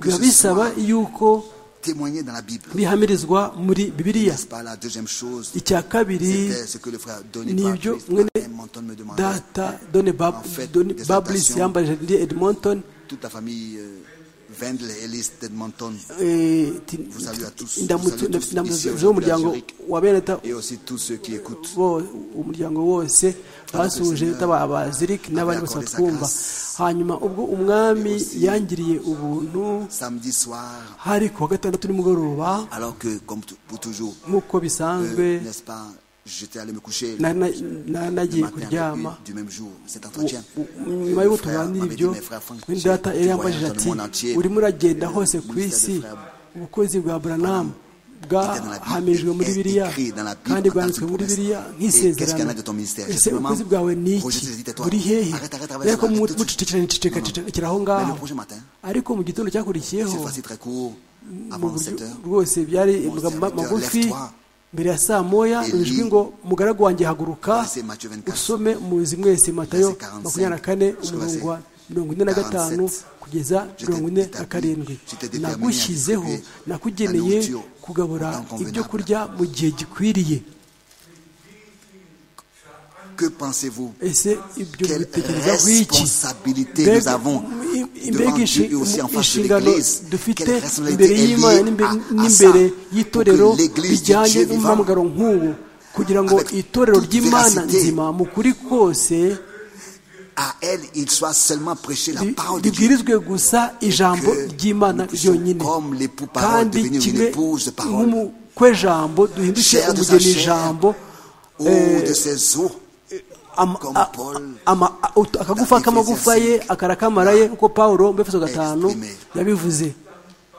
que biba ce bisaba soit- yuko témoigner dans la Bible. bihamirizwa muri bibiliya N'est-ce pas la deuxième chose icya kabiri C'était ce que le frère Donny nibyo Patrice mwene Martin Manton me demandait. data done En fait, des bablis adaptations. yambaye jardinier edmonton Toute la famille euh, Wendel Ellis d'Edmonton eh, ti- Vous saluez à tous. indamutso- Vous saluez tous indamutso ici aujourd'hui à z'umuryango Zurich. wa beneta et aussi tous ceux qui écoutent. bo- umuryango wose basuje yaba abaziriki n'abandi bose accordé sa batwumva grâce. hanyuma ubwo umwami yangiriye ubuntu Samedi soir, hari ku wa gatandatu nimugoroba alors que, comme t- pour toujours, nk'uko euh, bisanzwe n'est-ce pas, j'étais allé me coucher na- na- na- le nagiye matin avec kuryama lui du même jour, cet entretien. U- u- Le nyuma y'uko frère tuganira m'avait dit, ibyo mais frère Frank, undi tu- data tu yari voyages yambajije dans le ati monde entier. urimo uragenda hose ku ministère isi de frère ubukozi bwa buranamu bwahamijwe muri est biriya écrit dans la Bible kandi en tant bwanditswe que muri promesse. biriya Et qu'est-ce qu'il y en a de ton nk'isezerano ministère? ese Justement, ubukozi bwawe ni iki Roger, dis-toi, buri hehe arrête, arrête, arrête, ariko arrête, arrête, mucecekera Non, non. nicecekera aho Mais ngaho le prochain matin, ariko mu gitondo cette cyakurikiyeho fois-ci très court, mu avant buryo 7 heures, rwose byari mon amagambo serviteur, magufi lève-toi mbere ya saa moya ijwi ngo mugaragu wanjye haguruka usome muzi mwese matayo makumyabiri na kane umurongo wa mirongo ine na gatanu kugeza mirongo ine na karindwi nagushyizeho nakugeneye kugabura ibyo kurya mu gihe gikwiriye que pensez-vous ese ibyo Quelle mubitekerezaho iki responsabilité nous avons mbega devant Dieu et aussi en face de inshingano l'Église dufite Quelle responsabilité imbere est y'imana liée n'imbe- à- à ça n'imbere pour y'itorero que l'Église de bijyanye Dieu vivante n'umuhamagaro nk'ubu kugira ngo avec itorero toute ry'imana véracité, nzima mu kuri kose à elle, il soit seulement prêché la ri- parole de Dieu. ribwirizwe gusa ijambo que ry'imana nous puissions, ryonyine comme l'époux-parole, kandi devenir une kimwe épouse de parole. nk'umukwe jambo duhinduke Chère de sa umugeni chair, jambo Eau de ses eaux, ama- comme a- Paul ama- a- ut- akagufa dans k'amagufa Ephésiens ye akarakamara ye nk'uko pawulo mu efeso gatanu exprimé. yabivuze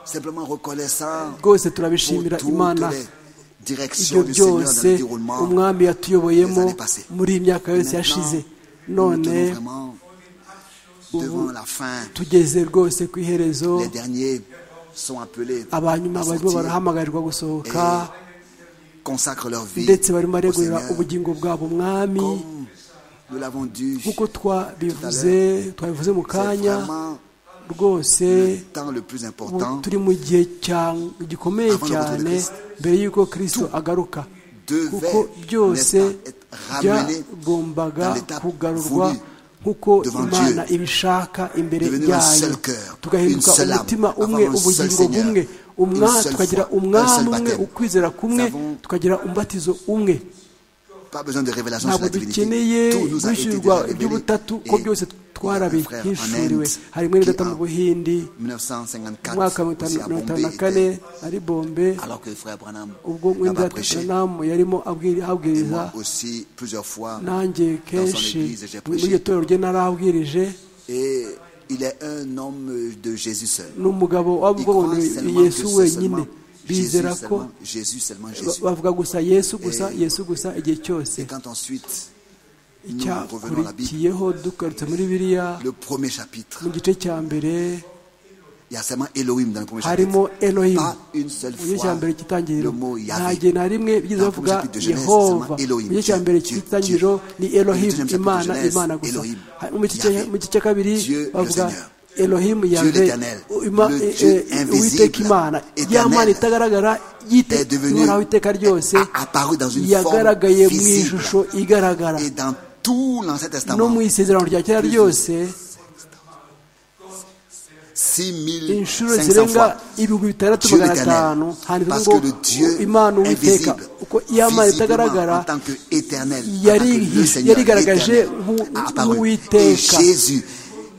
simplement reconnaissant rwose pour turabishimira toutes imana les ibyo directions du Seigneur dans le byose déroulement. umwami yatuyoboyemo des années passées. muri iyi myaka yose Maintenant, yashize Nous nous none tenons vraiment devant ubu la fin. tugeze rwose ku iherezo Les derniers sont appelés abanyuma à barimo sortir, barahamagarirwa gusohoka consacrent leur vie ndetse barimo au baregurira Seigneur, ubugingo bwabo umwami comme nous l'avons dit. nk'uko twabivuze twabivuze mu C'est kanya vraiment rwose le temps le plus ubu important. turi mu gihe cya- gikomeye Avant le retour de cyane Christ. mbere y'uko kirisito agaruka kuko devait byose n'est-ce pas, être ramené byagombaga dans l'étape kugarurwa voulue nk'uko devant imana Dieu. ibishaka imbere Devenir un yayo seul cœur, tugahinduka une seule âme, umutima avoir umwe un seul ubugingo Seigneur, bumwe une umwa seule tukagira foi, un umwami seul umwe baptême. ukwizera kumwe Nous avons- tukagira umbatizo umwe Pas besoin de révélation sur ntabwo la divinité. dukeneye Tout nous a été guhishurwa déjà révélé. iby'ubutatu Et ko byose il y a un frère en Inde twarabihishuriwe harimo n'idata mu qui, buhindi en 1954 mu mwaka wa aussi à mirongo itanu Bombay, na kane était- ari bombe alors que le frère Branham ubwo là-bas mwenda prêchait. tanamu yarimo abwiri- Et abwiriza moi aussi, plusieurs fois. nanjye kenshi église, j'ai muri prêché. iryo torero rye narabwirije Et il est un homme de Jésus seul. ni umugabo Il wabwo croit seulement que yesu c'est wenyine seulement Jésus, bizera ko seulement Jésus, seulement Jésus. bavuga gusa yesu gusa Eh, yesu gusa igihe cyose Et quand ensuite, nous revenons à la Bible, icyakurikiyeho dukarutse muri biriya le premier chapitre, mu gice cya mbere il y a seulement Elohim dans le premier harimo chapitre. elohimu Pas une seule mu gice cya fois mbere cy'itangiriro le mot nta Yahvé. gihe na rimwe byiza Dans le bavuga chapitre de Genèse, yehova seulement Elohim, mu gice cya Dieu, mbere Dieu, cy'itangiriro Dieu. ni Dans le elohimu deuxième chapitre imana de Genèse, imana gusa Elohim, Ha- mu gice Yahvé. mu gice cya kabiri Dieu, le bavuga Seigneur. elohimu yave l'Éternel, le Dieu uwiteka invisible, imana ya éternel, mana itagaragara yite est devenu- uhoraho iteka ryose a- apparu dans une yagaragaye forme mu visible. ishusho igaragara Et dans tout l'Ancien no Testament, mu isezerano rya kera ryose 6500 inshuro zirenga fois. ibihumbi bitandatu Dieu magana l'Éternel. atanu handitse Parce ngo que le Dieu imana uwiteka invisible, uko iyamana itagaragara visiblement, en tant qu'éternel, yari- yarigaragaje nk'u- nk'uwiteka. Et Jésus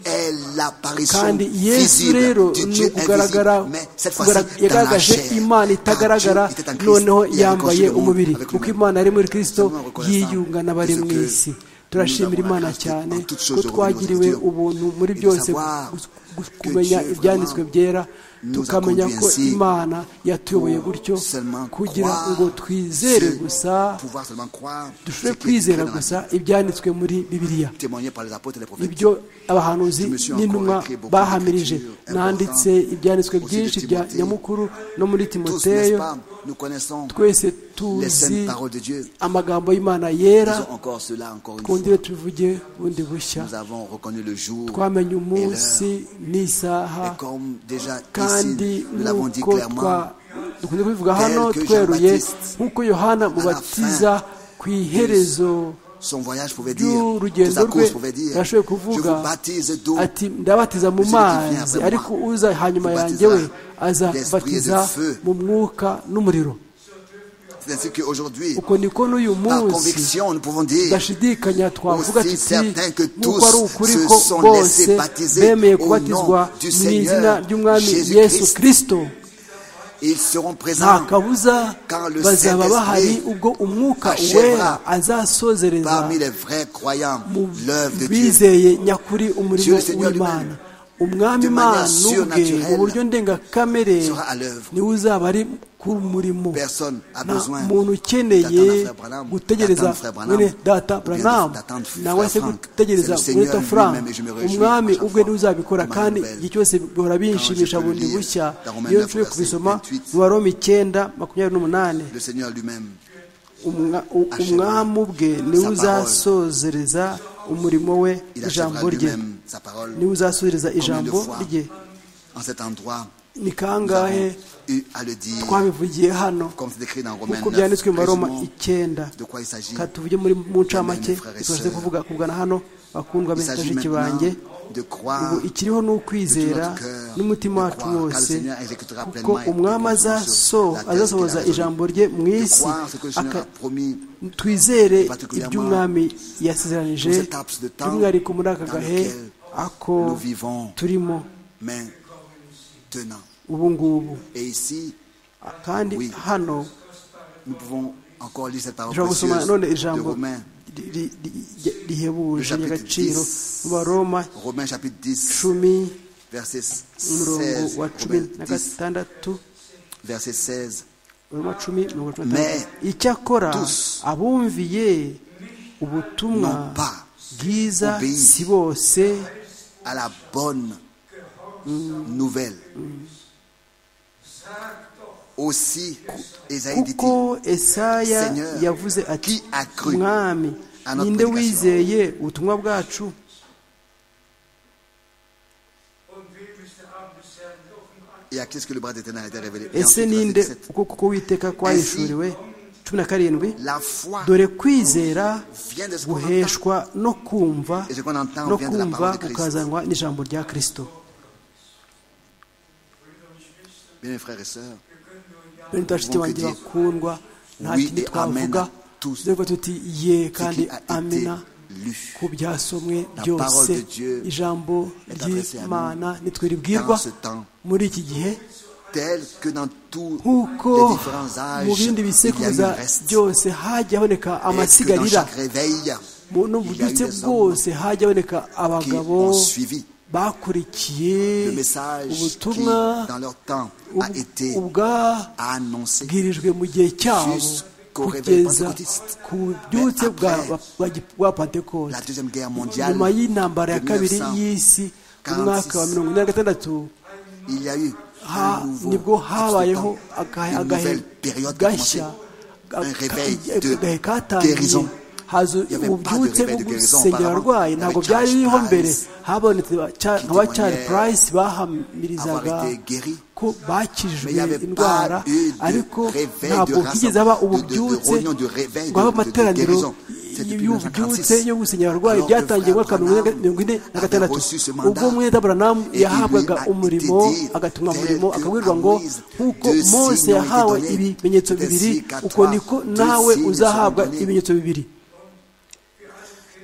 est l'apparition kandi yesu visible rero du ni Dieu ukugaragara invisible, mais cette fois-ci kugara- dans la yagaragaje chair. imana Quand itagaragara Dieu était en Christ, noneho il a réconcilié yambaye le monde umubiri avec kuko lui-même. imana yari muri kirisito Seulement reconnaissant yiyunga n'abari de ce mu que isi nous turashimira avons la imana grâce de- cyane en toutes choses ko de revenir twagiriwe aux Écritures ubuntu muri et de byose savoir gus- gus- que kumenya Dieu ibyanditswe vraiment byera nous a tukamenya conduits ko ainsi imana yatuyoboye pour gutyo seulement kugira croire ngo twizere ce- gusa pouvoir seulement croire ce dushobore qui est écrit kwizera dans la gusa ibyanditswe muri bibiliya témoigné par les apôtres et les prophètes. ibyo abahanuzi n'intumwa bahamirije nanditse ibyanditswe byinshi bya nyamukuru no muri Tous, n'est-ce timoteyo pas, nous connaissons twese les tuzi saintes paroles de Dieu. amagambo y'imana yera Disons encore cela encore une twongere fois. tuvuge bundi bushya Nous avons reconnu le jour twamenye et l'heure. umunsi n'isaha Et comme déjà kandi ici, nous l'avons dit nk'uko twa clairement, dukunze kubivuga hano tel que tweruye Jean-Baptiste, nk'uko yohana mubatiza ku iherezo son voyage pouvait dire, toute ry'urugendo sa rwe course pouvait dire, yashoboye je kuvuga vous baptise d'eau, ati ndabatiza mu Celui qui vient mazi après ariko moi uza hanyuma vous yanjye we baptisera d'esprit et de azabatiza feu. mu mwuka n'umuriro C'est ainsi qu'aujourd'hui, uko niko n'uyu par munsi conviction, nous pouvons dire, ndashidikanya twavuga Aussi tuti certain que nk'uko ari tous ukuri se ko sont bose laissés baptiser bemeye au nom kubatizwa du mu izina Seigneur ry'umwami Jésus yesu Christ. kirisito ils seront nta présents kabuza Quand le bazaba Saint-Esprit bahari ubwo umwuka achèvera wera azasozereza parmi les vrais croyants mu l'œuvre de Dieu. bizeye nyakuri Dieu umurimo le Seigneur w'imana lui-même. umwami de manière imana ubwe surnaturelle, mu buryo ndengakamere sera à l'œuvre. niwe uzaba ari ku murimo Personne a nta besoin muntu ukeneye d'attendre Frère Branham, gutegereza d'attendre Frère Branham, mwene data ou bien branamu d'attendre Frère nawe se Frank. gutegereza C'est le mwene Seigneur frank lui-même et je me réjouis umwami à chaque ubwe fois niwe uzabikora de ma kandi nouvelle. igihe cyose bihora binshimisha Quand je peux bundi lire bushya dans Romains iyo 9, nshobora kubisoma verset 28. mu baroma icyenda makumyabiri n'umunani Le Seigneur lui-même. Umwa- u- achèvera umwami ubwe niwe sa uzasozereza umurimo we Il ijambo achèvera rye lui-même sa parole. niwe uzasubiriza Combien de ijambo fois rye en cet endroit ni nous avons kangahe eu à le dire twabivugiye hano comme c'est décrit dans Romains nk'uko 9, byanditswe mu baroma résumons icyenda de quoi il s'agit. Ka tuvuge muri mu ncamake Amen, frères et tubashe sœurs. kuvuga kugana hano bakundwa Il s'agit benshi maintenant banjye de croire ubu ikiriho ni ukwizera de tout notre cœur, n'umutima de wacu croire, car le wose Seigneur exécutera kuko pleinement et umwami complètement azaso sur la terre azasohoza qu'il a ijambo rye mu de isi croire ce que le Seigneur aka- a promis twizere particulièrement iby'umwami yasezeranije dans cet laps de temps by'umwihariko muri aka dans gahe lequel ako nous vivons. turimo main tenant. ubu ngubu Et ici, kandi Oui. hano nous pouvons encore lire cette parole dushobora gusoma précieuse none de ijambo Romains, ri- ri- ri- rihebuje Le chapitre ry'agaciro 10. mu baroma Romains chapitre 10, cumi verset umurongo 16, wa cumi Romains na 10, gatandatu verset 16, baroma cumi mirongo cumi na Mais gatandatu icyakora tous abumviye ubutumwa n'ont pas bwiza obéi. si bose à la bonne nouvelle. Aussi, Esaïe dit kuko esaya Seigneur, yavuze ati qui a cru mwami à notre ninde prédication? wizeye ubutumwa bwacu Und wem ist der Arm des Herrn offen et à qui est-ce que le bras d'éternel a été révélé Et ese ensuite, verset ninde 17, uko kuko witeka kwahishuriwe cumi na karindwi La foi dore kwizera vient de ce qu'on entend. guheshwa no kumva Et ce qu'on entend no vient de la kumva parole de Christ. kukazanwa n'ijambo rya kristo Bien, mes frères et sœurs, bene bashiti banjye Vuga bakundwa nta Oui kindi et twavuga amen à tous. dore tuti ye ce kandi qui a été amena lu ku byasomwe La byose parole de Dieu ijambo est adressée à nous ry'imana nitwe ribwirwa dans ce temps. muri iki gihe tel que dans tous les nk'uko différents mu âges, bindi il y a eu bisekuruza un reste. byose hajya haboneka Et que dans amasigarira chaque réveil, mu no il y a eu buryo des hommes bwose hajya haboneka qui abagabo ont suivi bakurikiye le message qui, ubutumwa dans leur temps, a ub- été annoncé bwabwirijwe mu gihe cyabo Jusqu'au réveil kugeza pentecôtiste. ku byutse Mais bwa après bwa- bwa la pentekote Deuxième Guerre mondiale. nyuma y'intambara ya de kabiri 1946, y'isi mu mwaka wa mirongo ine na gatandatu Il y a eu ha- un nouveau nibwo laps habayeho de temps, agahe une agahe nouvelle période qui a commencé. gashya Un réveil aka- de agahe guérison. katangiye haza Il y avait pas de ububyutse réveil de bwo guérison gusengera auparavant. abarwayi Il y ntabwo avait byari Charles biriho mbere Price habonetse ba- Char- qui aba Charles témoignait Price avoir bahamirizaga été guéri. ko bakijijwe Mais il y avait indwara pas eu de ariko réveil de ntabwo bwigeze rassemblement, aba de- de- de ububyutse réunion, de réveil, ngo habe de- de- de amateraniro guérison. C'est depuis y'ububyutse 1946. yo gusenyera abarwayi Alors que byatangiye mu mwaka wa Frank mirongo ine- Branham mirongo ine na avait gatandatu reçu ce mandat. ubwo mwene abranamu Et il lui yahabwaga a été umurimo dit, agatumwa tel umurimo que akabwirwa à ngo Moïse, nk'uko deux signes mose ont été yahawe donnés, ibimenyetso ainsi bibiri qu'à uko toi, niko deux nawe signes uzahabwa seront donnés. ibimenyetso bibiri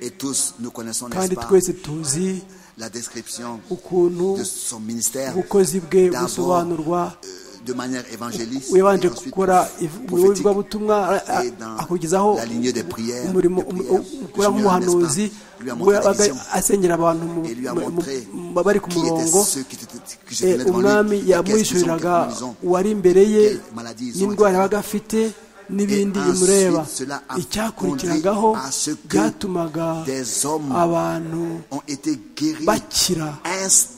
Et tous nous connaissons, n'est-ce kandi pas, twese tuzi la description ukuntu de son ministère. ubukozi bwe D'abord, busobanurwa euh, de manière évangéliste. wabanje et ensuite gukora prophétique. ivugabutumwa Et dans akugezaho la lignée des prières, umurimo des prières, ukora le Seigneur, nk'umuhanuzi n'est-ce pas, lui a montré la wabaga vision. asengera abantu mu- Et lui a mu- montré mu- bari ku qui étaient murongo ceux qui étaient- qui se Eh, tenaient devant lui, umwami et qu'est-ce qu'ils ont, yamwishyuriraga qu'est-ce qu'ils ont. uwari imbere ye Quelles maladies ils ont, n'indwara etc. yabaga afite n'ibindi Et bimureba ensuite, cela a icyakurikiragaho conduit à ce que byatumaga des hommes abantu ont été guéris bakira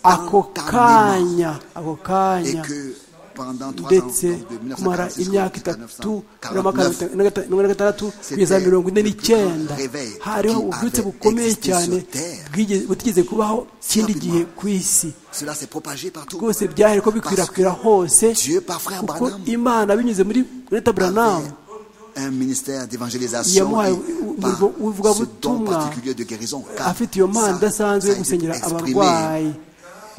ako instantanément kanya ako et kanya que pendant trois ans, ndetse donc de kumara 1946 imyaka jusqu'à itatu 1949, mirongo gatandatu kugeza C'était mirongo ine le plus n'icyenda grand réveil hariho qui ububyutse avait bukomeye existé cyane sur terre. bwigeze- butigeze kubaho ikindi rapidement. gihe ku isi cela s'est propagé partout. rwose byahere ko Parce bikwirakwira hose Dieu, par frère kuko Branham, imana binyuze muri Greta Branham avait un ministère d'évangélisation Yamuhaye et umurimo par ce don w'ivugabutumwa, particulier de guérison. car afite iyo ça, mpano idasanzwe ça yo a été gusengera exprimé. abarwayi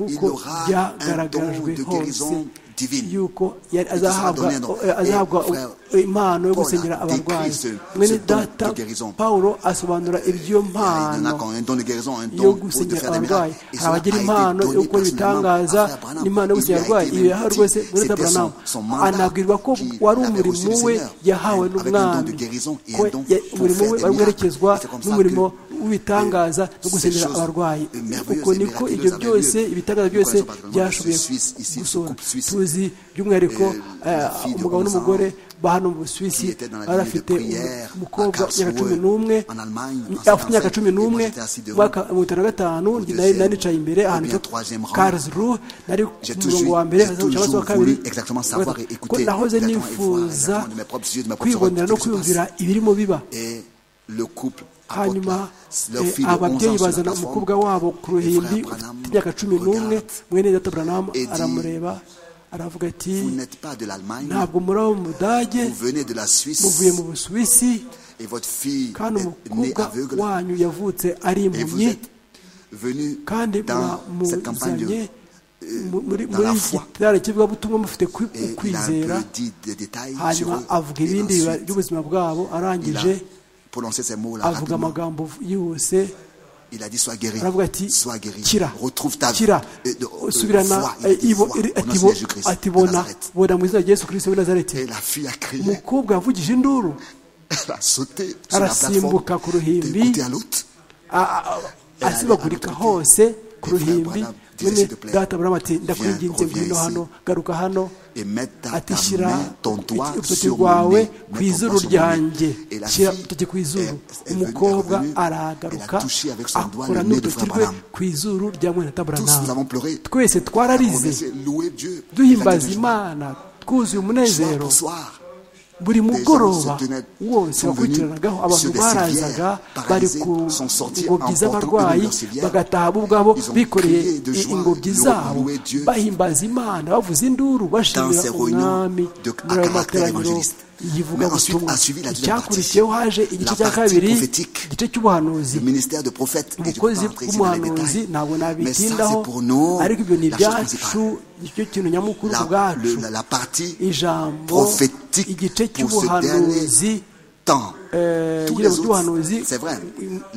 Il kuko aura un don byagaragajwe de hose guérison divine. yuko yari Et qui sera azahabwa donné, non? eh, azahabwa Et frère impano yo Paul a gusengera décrit abarwayi ce- ce mwene don data de guérison. pawulo asobanura iby'iyo Il y en a mpano qui ont un don de guérison, un yo don pour de gusenyera faire des miracles. abarwayi Et hari cela a été abagira impano yo donné gukora personnellement à ibitangaza Frère Branham. n'impano yo Il lui gusinya a abarwayi été ibi yahawe même dit, rwose muri c'était daburamu son- son mandat anabwirwa ko qu'il wari avait reçu du umurimo we Seigneur, avec yahawe un don de n'umwami guérison et un Ko don ya- pour umurimo faire we des wari werekezwa miracles. Et c'est comme ça n'umurimo que, w'ibitangaza no ces gusenyera choses abarwayi merveilleuses uko et niko miraculeuses ibyo avaient lieu. byose ibitangaza Nous byose connaissons particulièrement byashoboye ce Suisse ici, ce gusura couple suisse, tuzi by'umwihariko euh, eh, fille de umugabo 11 n'umugore ans, ba hano mu busuwisi qui était dans la lignée bari de afite prière, à umukobwa myaka cumi Karlsruhe, n'umwe en Allemagne, en afite imyaka 55, cumi n'umwe et moi, j'étais assis devant, umwaka wa mirongo itanu na gatanu au nari deuxième, nari nicaye imbere ou ahantu bien troisième rang. karisru nari J'ai ku murongo toujours- wa mbere j'ai cyangwa se wa toujours kabiri voulu exactement savoir et ko écouter, nahoze exactement et voir nifuza exactement de mes propres yeux, de mes propres kwibonera oreilles, no ce qui se kwiyumvira ibirimo biba Et le couple apporte hanyuma leur eh, fille de 11 ans ababyeyi sur la bazana plateforme. umukobwa wabo ku ruhimbi Et Frère Branham ufite imyaka cumi n'umwe regarde. mwene data buranamu Et dit, aramureba aravuga ati Vous n'êtes pas de l'Allemagne, ntabwo muri abo mu budage vous venez de la Suisse muvuye mu busuwisi et votre fille kandi est née umukobwa aveugle wanyu yavutse ari et vous impumyi êtes venu kandi dans cette campagne de mwamuzanye mu- muri dans la muri foi. gitari kivugabutumwa mufite kwi- et il a ukwizera un peu dit des détails sur hanyuma eux. avuga Et ibindi biba- ensuite, by'ubuzima bwabo il a arangije prononcé ces mots-là avuga rapidement. amagambo yose Il a dit sois guéri, aravuga ati sois guéri, kira retrouve ta vie, kira Et de- euh, subirana foi, il a dit, ibo- foi, iri- au nom ati de bo- Jésus-Christ ati de bona Nazareth. bona mu izina rya yesu kirisito w'i Et nazareti la fille a crié, umukobwa yavugije induru elle a sauté sur la plateforme arasimbuka ku ruhimbi d'un côté à l'autre. a- a- a- asibagurika hose ku ruhimbi mwene data buramu ati ndakwinginze ngwino hano garuka hano et mettre ta, ati ta shyira main, ton doigt urutoki sur mon rwawe nez. ku Mets ton izuru doigt sur mon ryanjye nez. Et la shyira fille urutoki ku izuru est- est venue- est umukobwa revenue. aragaruka Elle a touché avec son doigt akora le nez de n'urutoki Frère rwe Branham. ku izuru rya mwene data Tous nous buramu avons pleuré. twese twararize Louer Dieu. duhimbaza Exalter le imana twuzuye Soir umunezero pour soir, buri des gens se mugoroba tenaient- wose sont venus wakurikiranagaho abantu sur des barazaga civières, bari paralysés, ku sont sortis en ngobyi portant z'abarwayi une de leurs civières. bagataha bo ubwabo Ils ont bikoreye crié de i- joie, ingobyi loué- zabo loué Dieu. bahimbaza imana bavuza Dans induru bashimira ces réunions umwami de- à muri caractère ayo materaniro évangéliste. yivuga Mais ensuite ubutumwa a suivi la deuxième icyakurikiyeho partie. haje igice La cya partie kabiri prophétique. igice cy'ubuhanuzi le ministère de prophète et je peux umukozi pas entrer ici dans les w'umuhanuzi détails. ntabwo Mais ça, nabitindaho c'est pour nous ariko ibyo ni la chose ibyacu principale. nicyo kintu nyamukuru ku La, bwacu le- la- la partie ijambo igice prophétique pour ce cy'ubuhanuzi dernier temps. eh, Tous igira les autres, ubuhanuzi c'est vrai,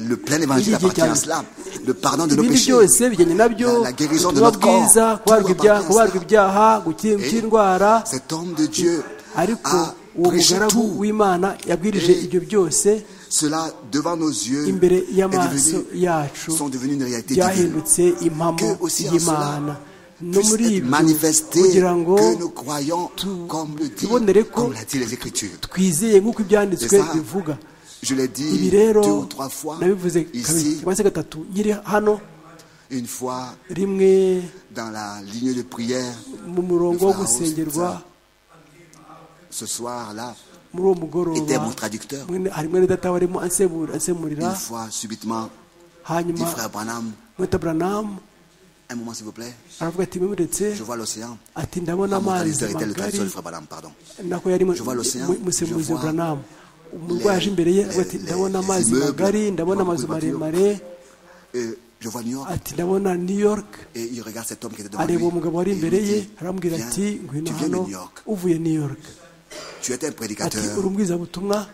le plein évangile bw'igihe appartient cyane. à cela. Le pardon de nos ibindi péchés, byose bijyanye la, nabyo la guérison de ubutumwa notre corps, bwiza tout kubarwa ibyaha appartient à kubarwa cela. ibyaha gukira Et indwara Cet homme de Dieu ariko a uwo prêché mugaragu tout. w'imana yabwirije Et ibyo byose Cela, devant nos yeux, imbere est y'amaso devenu- yacu sont devenus une réalité divine. byahindutse impamo Que aussi en y'imana cela no puisse muri être ibyo manifesté kugira ngo que nous croyons tu- comme le dit, tubonere ko comme l'a dit les Écritures. twizeye nk'uko C'est ibyanditswe ça, bivuga je l'ai ibi dit deux rero ou trois fois nabivuze kabiri ici, cyangwa se gatatu nkiri hano une fois rimwe dans la ligne de prière, mu murongo wo Frère House, gusengerwa ça. ce soir-là, muri uwo était mugoroba mon traducteur. mwene- hari mwene data warimo ansemura- ansemurira Une fois, subitement, dit hanyuma Frère Branham, mweta buranamu un moment s'il vous plaît, aravuga ati mwemuretse je vois l'océan. ati ndabona Ah, mon amazi traducteur était le magari traducteur de Frère Branham, pardon. nako yari mu- Je vois l'océan, mu- musemuzi je vois buranamu umurwayi aje imbere ye aravuga ati les- ndabona les amazi immeubles, magari ndabona je vois amazu beaucoup de voitures. maremare Et je vois New York ati ndabona new york et il regarde cet homme qui était devant lui. areba uwo mugabo wari et il imbere lui ye dit, aramubwira Viens, ati ngwino tu viens de hano New York. uvuye new york Tu étais un ati prédicateur uri umubwirizabutumwa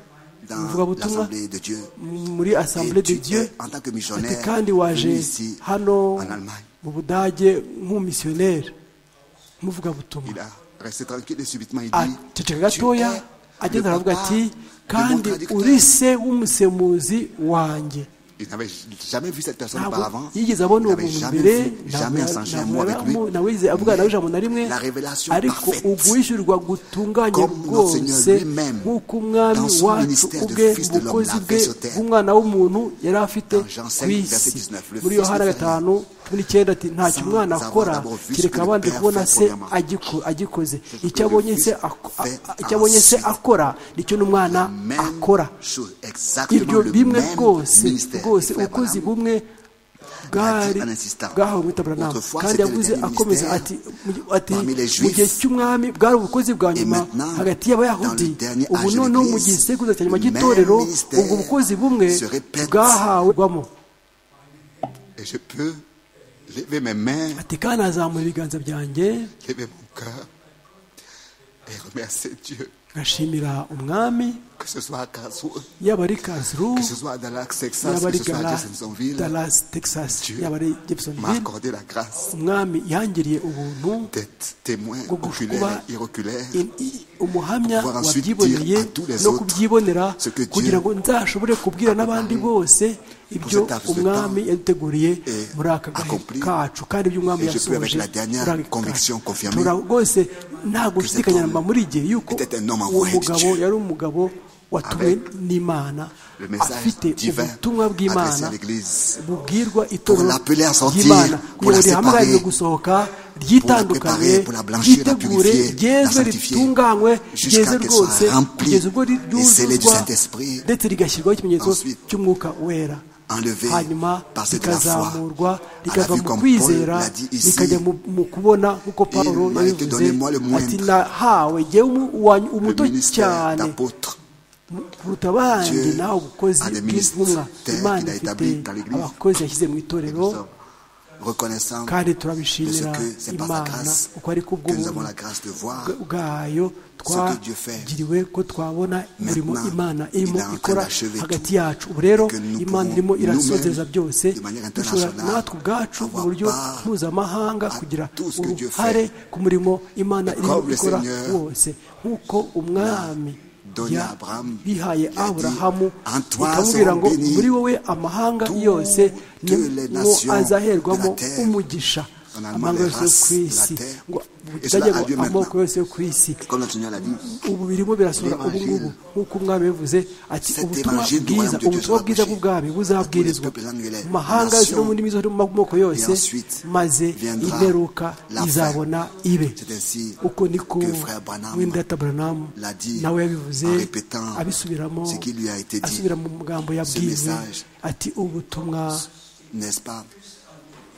dans umuvugabutumwa l'Assemblée de Dieu. muri assemblée Et de tu Dieu es, en tant que ati missionnaire, kandi waje venu ici hano en Allemagne. mu budage nk'umumisiyoneri nk'umuvugabutumwa Il a resté tranquille et subitement il dit aceceka gatoya Tu es le agenda aravuga papa ati de mon kandi traducteur. uri se w'umusemuzi wanjye Il n'avait jamais vu cette personne ntabwo auparavant. Il yigeze abona uwo n'avait muntu jamais mbere vu, jamais échangé un mot avec lui. ntabwo yigeze avugana nawe ijambo na rimwe Mais La révélation ariko parfaite ubwishyurwa gutunganye Comme notre bwose Seigneur lui-même, nk'uko umwami dans son wacu ministère de ubwe Fils de l'homme, ubukozi l'a bwe fait sur terre. bw'umwana w'umuntu yari afite Dans Jean ku 5, verset isi 19, le muri Fils yohana de gatanu cumi n'icyenda ati ntacyo Sans umwana avoir akora d'abord vu ce kereka que le abanje Père kubona fait se premièrement. agiko- agikoze icyo que le abonye se Fils ako- a- fait a- icyo abonye se ensuite. akora nicyo n'umwana même akora chose, exactement ibyo le bimwe même bwose ministère. bwose Frère ubukozi Branham, bumwe bwari en insistant. bwahawe mwita buranamu Autrefois, kandi c'était le yavuze dernier akomeza ministère ati mu- ati parmi les mu Juifs. gihe cy'umwami bwari ubukozi bwa Et nyuma maintenant, hagati y'abayahudi dans le dernier ubu âge de noneho mu l'Église, gihe igisekuruza cya nyuma le cy'itorero même ministère ubwo bukozi bumwe se répète. bwahawe bwamo Et je peux lever mes mains, ati kandi azamura ibiganza byanjye lever mon cœur et remercier Dieu. ngashimira umwami Que ce soit à Karlsruhe, yaba ari karlsruhe que ce soit à Dallas, Texas, yaba que ari ce soit à Gala- Jeffersonville, dallas texas Dieu yaba ari m'a jeffersonville accordé la grâce umwami yangiriye ubuntu d'être témoin Kuba- oculaire et oculaire in- i- umuhamya Pouvoir ensuite wabyiboneye dire à tous les no autres kubyibonera ce que Dieu kugira ngo nzashobore kubwira n'abandi bose ibyo cet laps de umwami temps yaduteguriye et muri aka gahe accompli. kacu kandi ibyo umwami Et je peux avec yasohoje la dernière muri aka conviction kacu. confirmée Tura rwose nta gushidikanya homme mba muri igihe yuko était un homme uwo envoyé de mugabo Dieu. yari umugabo watumwe Avec n'imana le message afite divin ubutumwa adressé bw'imana à l'Église. bubwirwa itorero l'appeler à sortir, ry'imana pour la kugira ngo rihamagare séparer, gusohoka préparer, ryitandukanye pour la blanchir, la ryitegure purifier, la ryeze sanctifier, ritunganywe jusqu'à ryeze qu'elle soit rwose remplie kugeza ubwo ri- et scellée du ryuzuzwa Saint-Esprit. ndetse rigashyirwaho ikimenyetso Ensuite, cy'umwuka wera enlevée hanyuma par cette la foi rikazamurwa à la rikava vue mu comme Paul kwizera l'a dit ici, rikajya mu- mu kubona nk'uko pawulo m'a été yabivuze donné, moi, le moindre, ati nahawe jyewe umu- uwa- le umuto ministère cyane d'apôtre. kuruta abandi Dieu nawe ubukozi a des bw'intumwa ministères imana qu'il a ifite établis dans l'Église. abakozi yashyize mu Et itorero nous sommes reconnaissants kandi de ce turabishimira que c'est par sa imana grâce uko ari que nous avons kubw'ubuntu la grâce de voir. bwa- bwayo que Dieu fait. twagiriwe ko twabona umurimo Maintenant, imana il irimo est en train ikora d'achever hagati tout. yacu ubu rero Et que nous imana pouvons irimo nous-mêmes, irasozeza byose de manière dushobora internationale, natwe ubwacu mu avoir buryo part mpuzamahanga à kugira tout ce que Dieu uruhare ku murimo imana Et irimo comme le ikora Seigneur wose nk'uko umwami donné ya- à Abraham, bihaye il a dit, aburahamu En toi ikamubwira seront ngo bénies muri wowe amahanga toutes yose ni les mo nations azaherwamo de la terre. umugisha On a amahanga demandé yose yo ku race de la isi terre. ngo Et cela a butajyemo lieu maintenant. amoko yose yo ku isi Comme le Seigneur l'a dit, ubu birimo birasohora ubu L'évangile. ngubu nk'uko umwami yabivuze ati Cet ubutumwa évangile du bwiza royaume de Dieu ubutumwa sera bwiza prêché bw'ubwami buzabwirizwa à tous les peuples angolais, mu mahanga aux yose no mu nations. ndimi zose no mu moko yose ensuite maze viendra imperuka la fin. izabona ibe C'est ainsi uko niko que Frère Branham wendata buranamu l'a dit nawe yabivuze en répétant abisubiramo ce qui lui a été dit. asubira mu magambo yabwiwe message ati ubutumwa n'est-ce pas,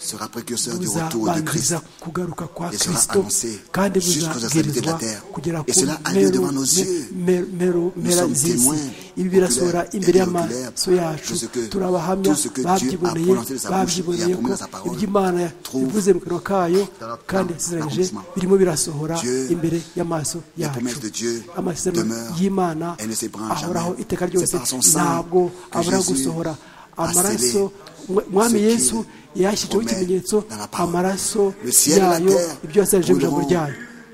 sera précurseur du retour de Christ. buzabanziriza kugaruka kwa Et sera kristo annoncé kandi jusqu'aux extrémités de la buzabwirizwa terre. kugera ku Et cela a lieu mperu- devant nos yeux. me- Nous mero- mpera sommes z'isi témoins ibi birasohora oculaires et imbere y'amaso binoculaires yacu de ce que- turabahamya tout ce que Dieu a babyiboneye prononcé de sa bouche et a babyiboneye ko promis dans sa parole iby'imana trouve bivuze mu kanwa kayo dans kandi notre yasezeranyije accomplissement. birimo birasohora Dieu, imbere y'amaso les yacu promesses de Dieu amasezerano demeurent, y'imana elles ne s'ébranlent ahoraho jamais. iteka C'est ryose par son sang ntabwo que abura Jésus gusohora a amaraso scellé Mwa- mwami ce qu'il yesu yashyizeho promet ikimenyetso dans la parole. amaraso Le ciel et la yayo terre ibyo yasanjije mu ijambo brûleront, ryayo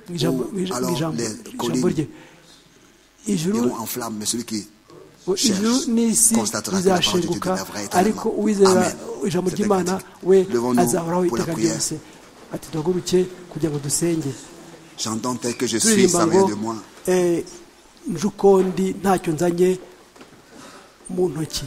mu ijambo ou mu ija- mu alors ijambo- les mu ijambo collines rye ijuru iront en flamme, mais celui qui ijuru cherche n'isi constatera que la parole de Dieu bizashenguka demeurera éternellement. ariko uwizera Amen. ijambo C'était ry'imana magnifique. we Levons-nous azahoraho pour la iteka prière. ryose ati duhaguruke kugira ngo dusenge J'entends tel que je suis, turirimba ça ngo vient de moi. eh, nje uko ndi ntacyo nzanye mu ntoki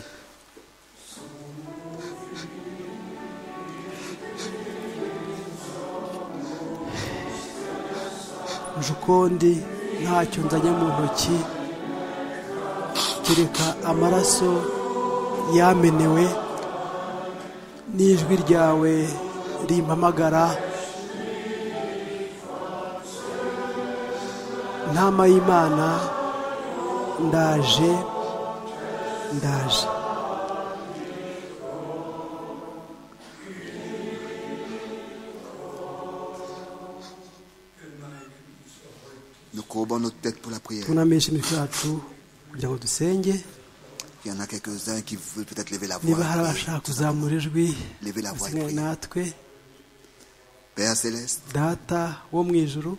nje uko ndi ntacyo nzanye mu ntoki kereka amaraso yamenewe n'ijwi ryawe rimpamagara ntama y'imana ndaje ndaje Nous courbons notre tête pour la prière. tunamishe imitwe yacu kugira ngo dusenge Il y en a quelques-uns qui veulent peut-être lever la voix. niba hari abashaka kuzamura ijwi Levez la voix et basenga priez. natwe Père Céleste, data wo mu ijuru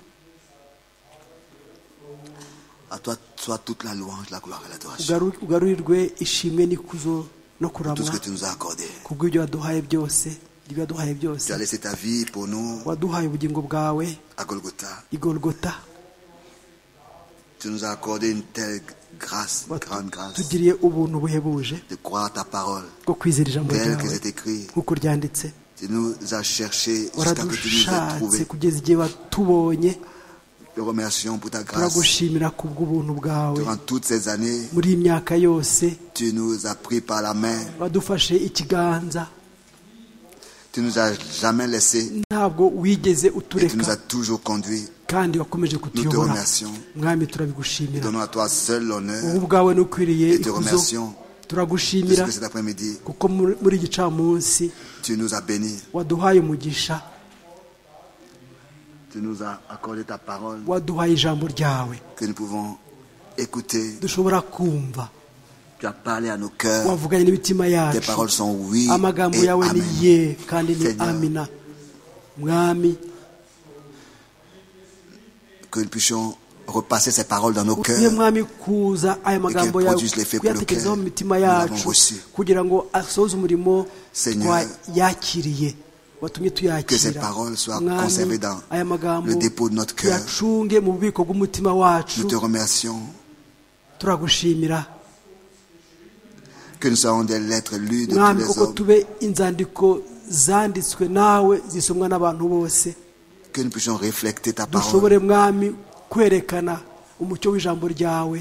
à toi soit toute la louange, la gloire et l'adoration. ugaru- ugarurirwe ishimwe n'ikuzo no Tout ce kuramwa que tu nous as accordé. kubw'ibyo waduhaye byose ibyo waduhaye byose Tu as laissé ta vie pour nous waduhaye ubugingo bwawe à Golgotha. igorogota Tu nous as accordé une telle grâce, grande grâce, tugiriye ubuntu buhebuje de croire ta parole bwo kwizera ijambo telle que ryawe c'est écrit. nk'uko ryanditse Tu nous as cherché jusqu'à que tu nous aies waradushatse trouvés. kugeza igihe watubonye Te remercions pour ta grâce. turagushimira ku bw'ubuntu bwawe Durant toutes ces années, muri iyi myaka yose tu nous as pris par la main. wadufashe ikiganza Tu nous as jamais laissés ntabwo wigeze et tu utureka nous as toujours conduits. kandi wakomeje Nous te kutuyobora remercions. mwami turabigushimira Donnons à toi seul l'honneur wowe ubwawe n'ukwiriye Et te ikuzo remercions de ce turagushimira que cet après-midi, kuko muri muri iki gicamunsi tu nous as bénis. waduhaye umugisha tu nous as accordé ta parole waduhaye ijambo ryawe que nous pouvons écouter. dushobora kumva Tu as parlé à nos cœurs. wavuganye n'imitima Tes yacu paroles sont oui amagambo et yawe ni amen. ye kandi ni Seigneur. amina mwami Que nous puissions repasser ces paroles dans nos utuye cœurs. mwami kuza aya magambo yawe produise l'effet kuyatekerezaho mu bloqué. mitima Nous l'avons yacu reçu. kugira ngo asohoze umurimo Seigneur, twayakiriye watumye que ces tuyakira paroles soient Mwami, conservées dans aya magambo le dépôt de notre cœur. tuyacunge mu bubiko bw'umutima wacu Nous te remercions turagushimira que nous soyons des lettres lues de tous mwami les kuko hommes. tube inzandiko zanditswe nawe zisomwa n'abantu bose Que nous puissions refléter ta parole dushobore mwami kwerekana umucyo w'ijambo ryawe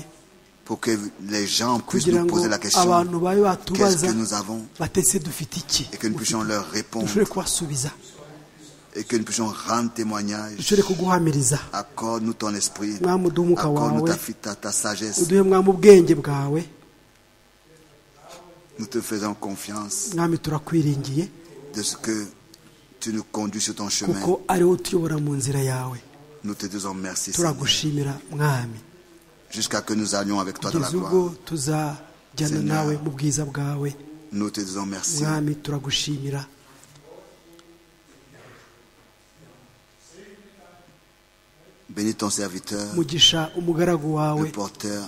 pour que les gens puissent kugira nous ngo poser la question abantu babe qu'est-ce batubaza que nous avons batetse dufite iki et que nous puissions leur répondre dushobore kubasubiza et que nous puissions rendre témoignage. dushobore kuguhamiriza Accorde-nous ton esprit. Mwami, uduhe umwuka Accorde-nous ta, wawe. fi- ta- ta sagesse. uduhe mwami ubwenge bwawe Nous te faisons confiance mwami turakwiringiye de ce que tu nous conduis sur ton chemin. kuko ariwe utuyobora mu nzira yawe Nous te disons merci Seigneur, turagushimira mwami jusqu'à que nous allions avec toi dans la kugeza ubwo gloire. tuzajyana Seigneur. nawe mu bwiza bwawe Nous te disons merci. mwami turagushimira Bénis ton serviteur, mugisha umugaragu wawe le porteur.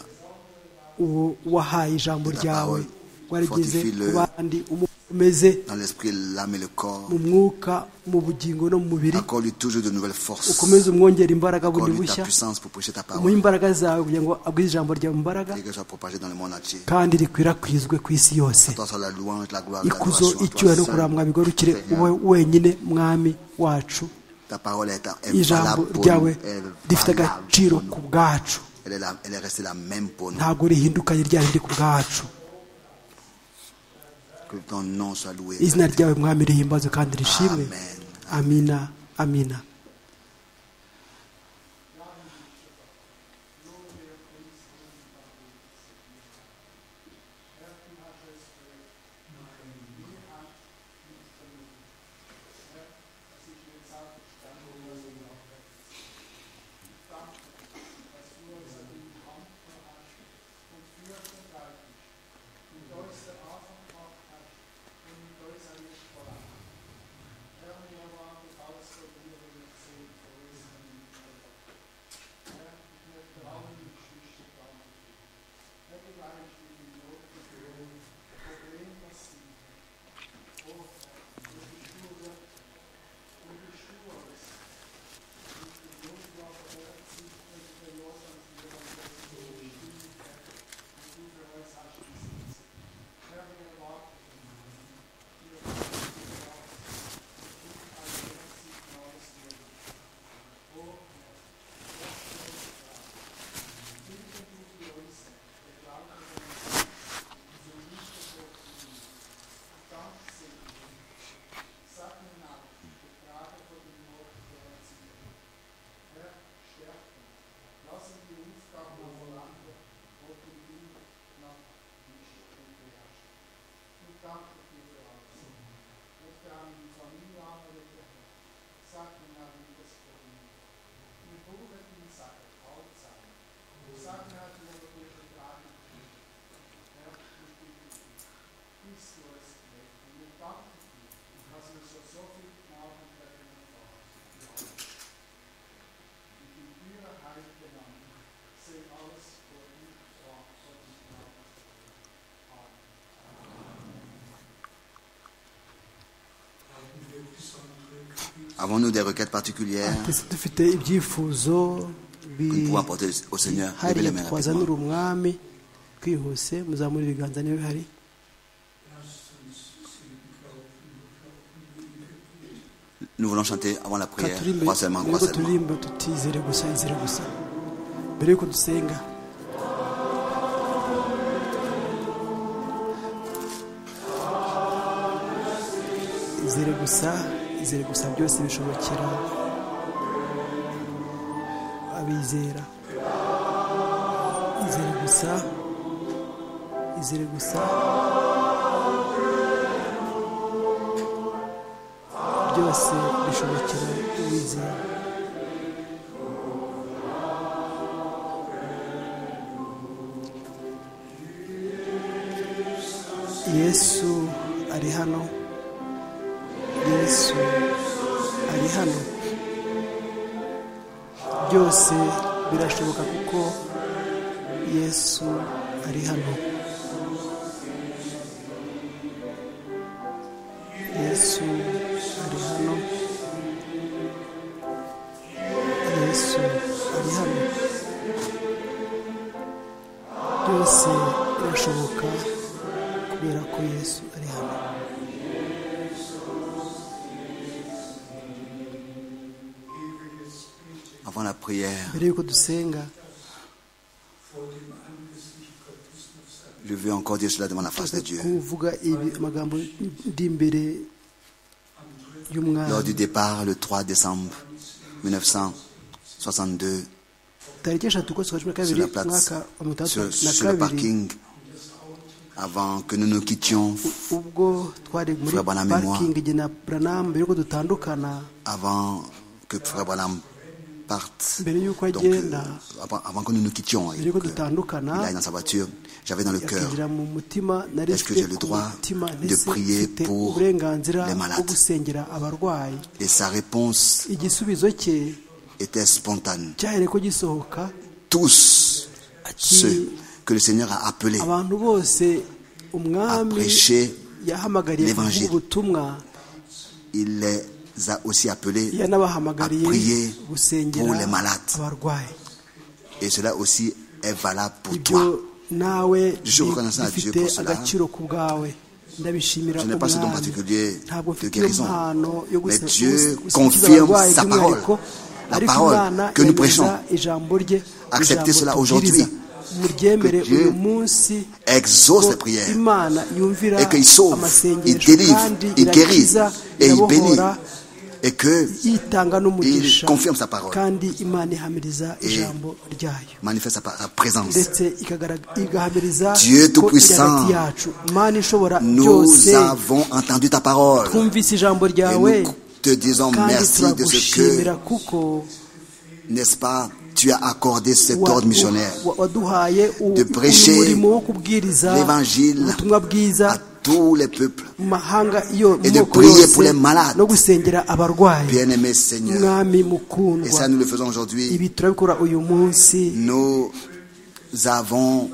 uwo wahaye ijambo La ryawe parole. warigeze Fortifie-le. ku bandi umukomeze dans l'esprit, l'âme et le corps. mu mwuka mu bugingo no mu mubiri Accorde-lui toujours de nouvelles forces. ukomeze umwongere imbaraga bundi Accorde-lui ta bushya puissance pour prêcher ta umuhe parole imbaraga zawe kugira ngo abwize ijambo ryawe mu mbaraga et que soit propagée dans le monde entier. kandi rikwirakwizwe ku isi yose Toi sois la louange, la gloire, la ikuzo gloire. icyubahiro kuramba bigarukire wowe wenyine mwami wacu Ta parole est, est ijambo valable pour nous. ryawe Elle est rifite valable agaciro pour ku nous. bwacu Elle est, la- elle est restée la même pour nous. ntabwo rihindukanye ryarindi ku bwacu Que ton nom soit loué. izina ryawe mwami rihimbazwe kandi rishimwe Amen. amina amina Avons-nous des requêtes particulières twese dufite ibyifuzo que nous pouvons apporter au Seigneur Levez les bihariye mains twazanira rapidement. umwami twihuse muzamure ibiganza niba bihari Nous voulons chanter avant la Reka prière. turimbe Trois seulement, mbere trois yuko seulement. turirimba tutizere gusa izere gusa mbere yuko dusenga izere gusa izere gusa byose bishobokera abizera izere gusa izere gusa byose bishobokera uwizera yesu ari hano yesu ari hano byose birashoboka kuko yesu ari hano yesu ari hano yesu ari hano byose birashoboka kubera ko yesu ari hano avant la prière, mbere y'uko dusenga je veux encore dire cela devant la face de Dieu. kuvuga ibi amagambo ndi imbere y'umwana Lors du départ, le 3 décembre 1962, tariki eshatu ukwezi kwa sur, cumi na kabiri la place, umwaka wa mirongo itandatu sur, na sur le kabiri parking, avant que nous nous quittions, ubwo twari muri Frère Bonham et moi. parking igihe na Branham mbere y'uko dutandukana avant que Frère Branham parte, mbere y'uko donc, euh, agenda avant, avant que nous nous quittions, et mbere y'uko que dutandukana il aille dans sa voiture, j'avais dans le cœur yakinjira mu mutima nari Est-ce que mfite j'ai le ku droit mutima de ndetse prier mfite pour uburenganzira les bwo malades? gusengera abarwayi et sa réponse igisubizo cye était spontanée. cyahereye ko gisohoka Tous ati ceux que le Seigneur a appelés abantu bose à umwami prêcher, yahamagariye l'Évangile. ubutumwa il les a aussi appelés à yanabahamagariye prier gusengera pour les malades. abarwayi Et cela aussi est valable pour ibyo toi. nawe Je suis reconnaissant à Dieu bifite pour cela. agaciro ku bwawe ndabishimira Je n'ai pas ce don particulier ntabwo de mfite iyo guérison. mpano yo Mais gusa- Dieu gusa- gusa- confirme abarwayi sa by'umwihariko, parole. La ariko parole Imana que nous yemeza prêchons. ijambo rye Acceptez ijambo cela tubwiriza. aujourd'hui. muryemere Que Dieu uyu munsi exauce ko les prières. imana yumvira Et qu'il sauve, il amasengesho délivre, kandi il guérit irakiza, et il bénit. irabohora, Et que yitanga il n'umugisha confirme sa parole, kandi imana ihamiriza ijambo ryayo manifeste sa pa- sa présence. ndetse igagara- igahamiriza Dieu ko iri Tout-Puissant, hagati yacu imana ishobora byose Nous avons entendu ta parole twumvise ijambo et ryawe nous te disons kandi merci de ce turagushimira que, kuko n'est-ce pas, tu as accordé cet wa- ordre missionnaire. wa- waduhaye u- De prêcher uyu murimo wo kubwiriza l'évangile ubutumwa bwiza à tous les peuples. mu mahanga iyo mu de moko prier yose, pour les malades. no gusengera abarwayi Bien-aimé Seigneur, mwami et mukundwa ça nous le faisons aujourd'hui, ibi turabikora uyu munsi nous avons,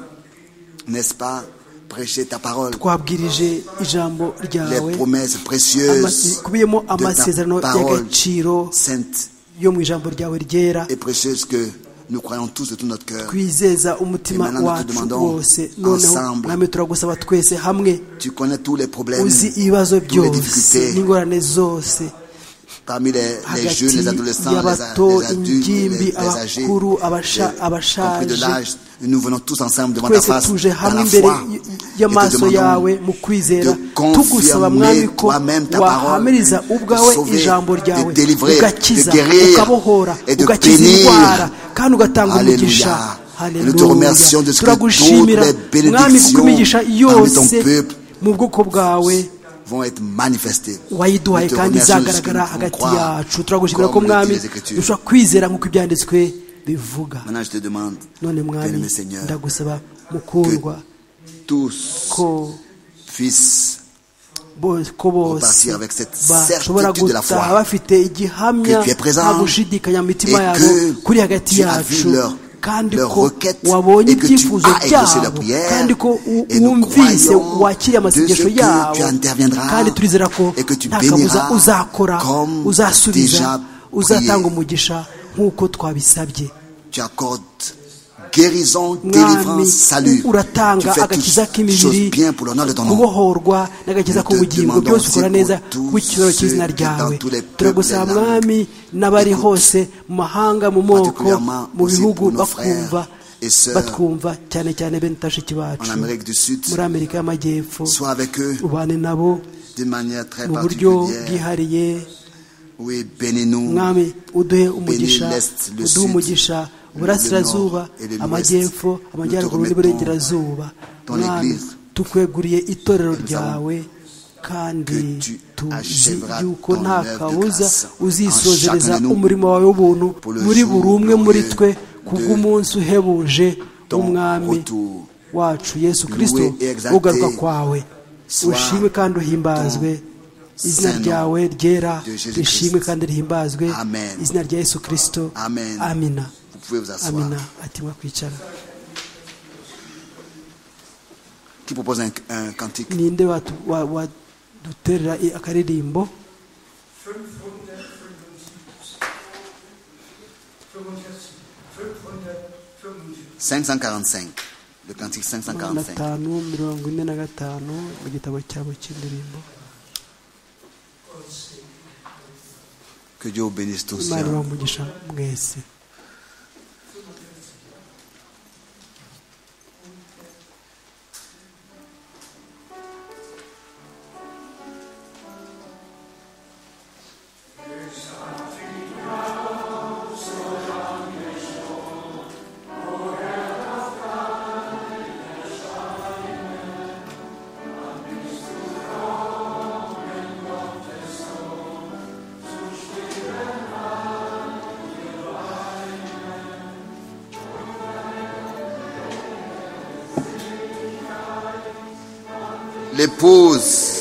n'est-ce pas, prêché ta parole, twabwirije ijambo ryawe les promesses amasi- précieuses bikubiyemo amasezerano de ta parole y'agaciro sainte yo mu ijambo ryawe ryera et précieuse que nous croyons tous de tout notre cœur. twizeza umutima Et maintenant, nous te wacu demandons wose noneho ensemble. mwami turagusaba twese hamwe Tu connais tous les problèmes, uzi ibibazo toutes les byose difficultés, n'ingorane zose parmi les, les hagati jeunes, les adolescents, les, a- y'abato les adultes, les, ingimbi les âgés, abakuru abasha- les- compris de abashaje l'âge, nous venons tous ensemble devant ta twese face, tuje dans hamwe la imbere foi, y- et te y'amaso yawe demandons mu kwizera de confirmer tugusaba mwami ko toi-même ta wahamiriza parole, ubwawe de sauver, ijambo de ryawe délivrer, ugakiza de guérir, ukabohora et de ugakiza bénir. indwara kandi ugatanga Alléluia. umugisha Nous te remercions de ce que turagushimira toutes les mwami kuko bénédictions imigisha parmi yose ton peuple mu bwoko bwawe vont être manifestés. wayiduhaye Nous te kandi remercions de ce que izagaragara nous pouvons hagati croire, yacu turagushimira ko comme le dit mwami les Écritures. dushobora kwizera nk'uko ibyanditswe bivuga Maintenant, je te demande, none bien-aimé mwami Seigneur, ndagusaba mukundwa tous ko fils bose- ko bose repartir avec cette bashobora certitude de la gutaha foi bafite igihamya que tu es présent nta gushidikanya mu mitima et yabo que kuri hagati tu as vu yacu leur- kandi leur ko requête wabonye et que tu ibyifuzo as exaucé byabo leur prière. kandi ko u- Et nous wumvise croyons wakiriye amasengesho de ce que yabo tu interviendras kandi turizera ko et que tu nta kabuza béniras uzakora comme déjà uzasubiza uzatanga prié. umugisha nk'uko twabisabye tu accordes guérison, délivrance, mwami salut. Tu uratanga fais agakiza toutes choses k'imibiri bien pour l'honneur de ton nom. kubohorwa n'agakiza Nous te k'ubugingo demandons byose ukora aussi neza pour tous ku cyubahiro cy'izina ceux qui ryawe dans tous les peuples, turagusaba les langues, mwami n'abari écoutent, hose mu mahanga mu moko particulièrement mu aussi bihugu pour nos bakumva frères et sœurs batwumva cyane cyane bene bashiki En bacu Amérique du Sud, muri amerika y'amajyepfo sois avec eux ubane nabo d'une manière très mu buryo particulière. bwihariye Oui, bénis-nous. mwami uduhe umugisha l'Est, le uduhe Sud, umugisha le uburasirazuba Nord et le amajyepfo Ouest. amajyaruguru Nous te n'iburengerazuba dans mwami l'Église. tukweguriye itorero nous ryawe kandi que tu tuzi achèveras yuko ton nta œuvre de kabuza grâce en uzisozereza chacun de nous umurimo wawe w'ubuntu pour le muri jour buri umwe muri glorieux twe de kubw'umunsi uhebuje ton w'umwami retour. wacu yesu Loué kirisito et exalté ugaruka kwawe ushimwe kandi uhimbazwe izina ryawe ryera rishimwe kandi rihimbazwe izina rya yesu kirisito amina amina ati kwicara ninde waduterera akaririmbo le cantique 545. Que Dieu bénisse tous. l'épouse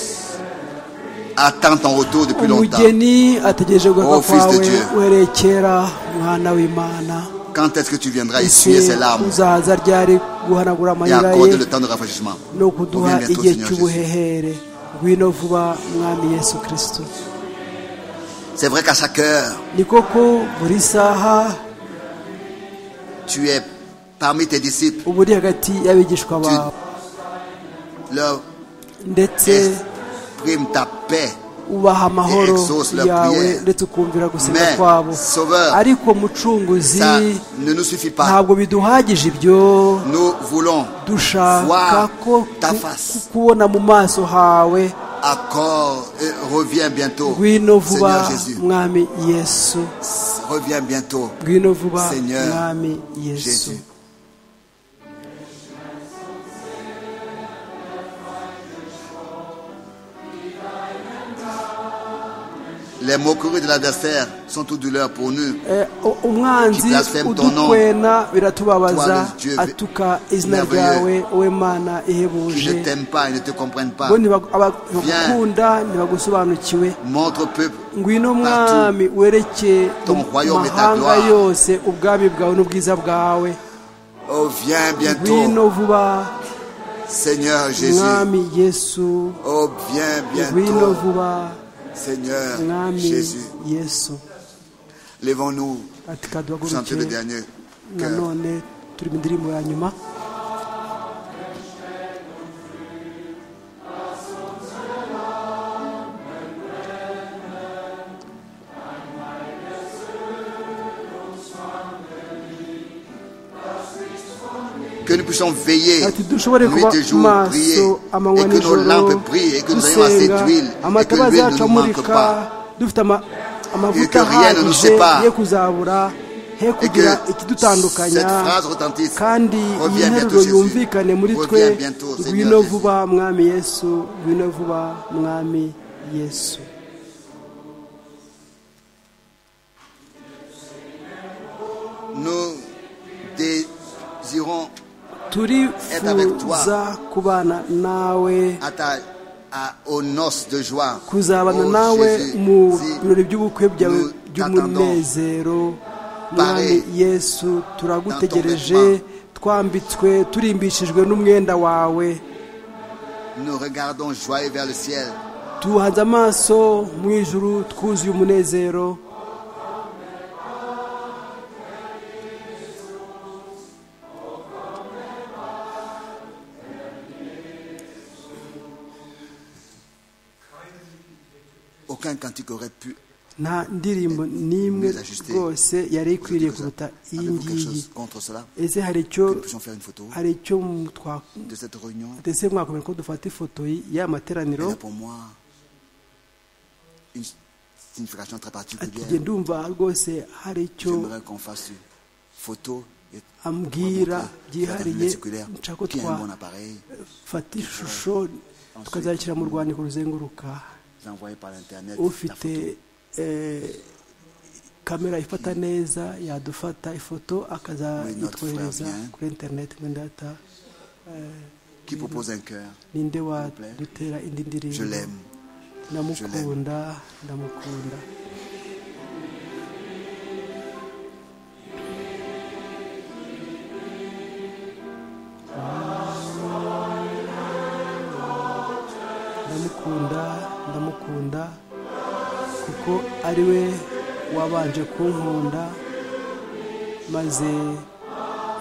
attend ton retour depuis longtemps. Oh fils de Dieu. Quand est-ce que tu viendras essuyer ses larmes et accorder le temps de rafraîchissement Reviens bientôt Seigneur Jésus. C'est vrai qu'à chaque heure, tu es parmi tes disciples. Tu leur ndetse ubaha amahoro yawe ndetse ukumvira gusenga kwabo ariko mucunguzi ntabwo biduhagije ibyo dushaka ko kubona mu maso hawe ngwino vuba mwami yesu ngwino vuba mwami yesu Les moqueries de l'adversaire sont toute douleur pour nous. umwanzi udukwena biratubabaza atuka izina ryawe wowe mana ihebuje bo ntibakunda ntibagusobanukiwe ngwino mwami werekeye mahanga yose ubwami bwawe n'ubwiza bwawe ngwino vuba mwami yesu ngwino vuba Seigneur Jésus. Levons-nous pour chanter le dernier cœur. que nous puissions veiller nuit et jour, prier, et que nos lampes brillent, et que nous ayons assez d'huile, et que l'huile ne nous manque pas, et que rien ne nous sépare, et que cette phrase retentisse, kandi iyi reviens bientôt nteruro Jésus, yumvikane muri twe reviens bientôt ngwino Seigneur Jésus. vuba mwami yesu ngwino vuba mwami yesu Nous désirons avec toi. turifuza kubana nawe à ta, à, aux noces de joie, kuzabana Oh, nawe Jésus, mu si birori by'ubukwe byawe nous t'attendons by'umunezero mwami yesu turagutegereje dans ton twambitswe turimbishijwe n'umwenda wawe Nous regardons joyeux vers le ciel. tuhanze amaso mu ijuru twuzuye umunezero Aucun cantique aurait pu nta ndirimbo n'imwe rwose yari ikwiriye kuruta iyi avez-vous quelque ngiyi chose contre cela. ese hari icyo Que nous puissions faire une photo hari icyo mu- twa- de cette réunion. ndetse mwakomera ko dufata ifoto y'aya Il materaniro y a pour moi une signification très ati njye particulière. ndumva rwose hari icyo J'aimerais qu'on fasse une photo et ambwira montrer la byihariye circulaire nshaka ko qui a un bon twafata appareil ishusho tukazashyira mu rwandiko ruzenguruka envoyé par l'internet. la ufite photo. eh, kamera ifata neza yadufata ifoto Muri notre frère akazayitwohereza bien. kuri interineti muri data qui propose un cœur. ninde plaît. wadutera Je indi ndirimbo l'aime. ndamukunda ndamukunda ndamukunda ndamukunda kuko ari we wabanje kunkunda maze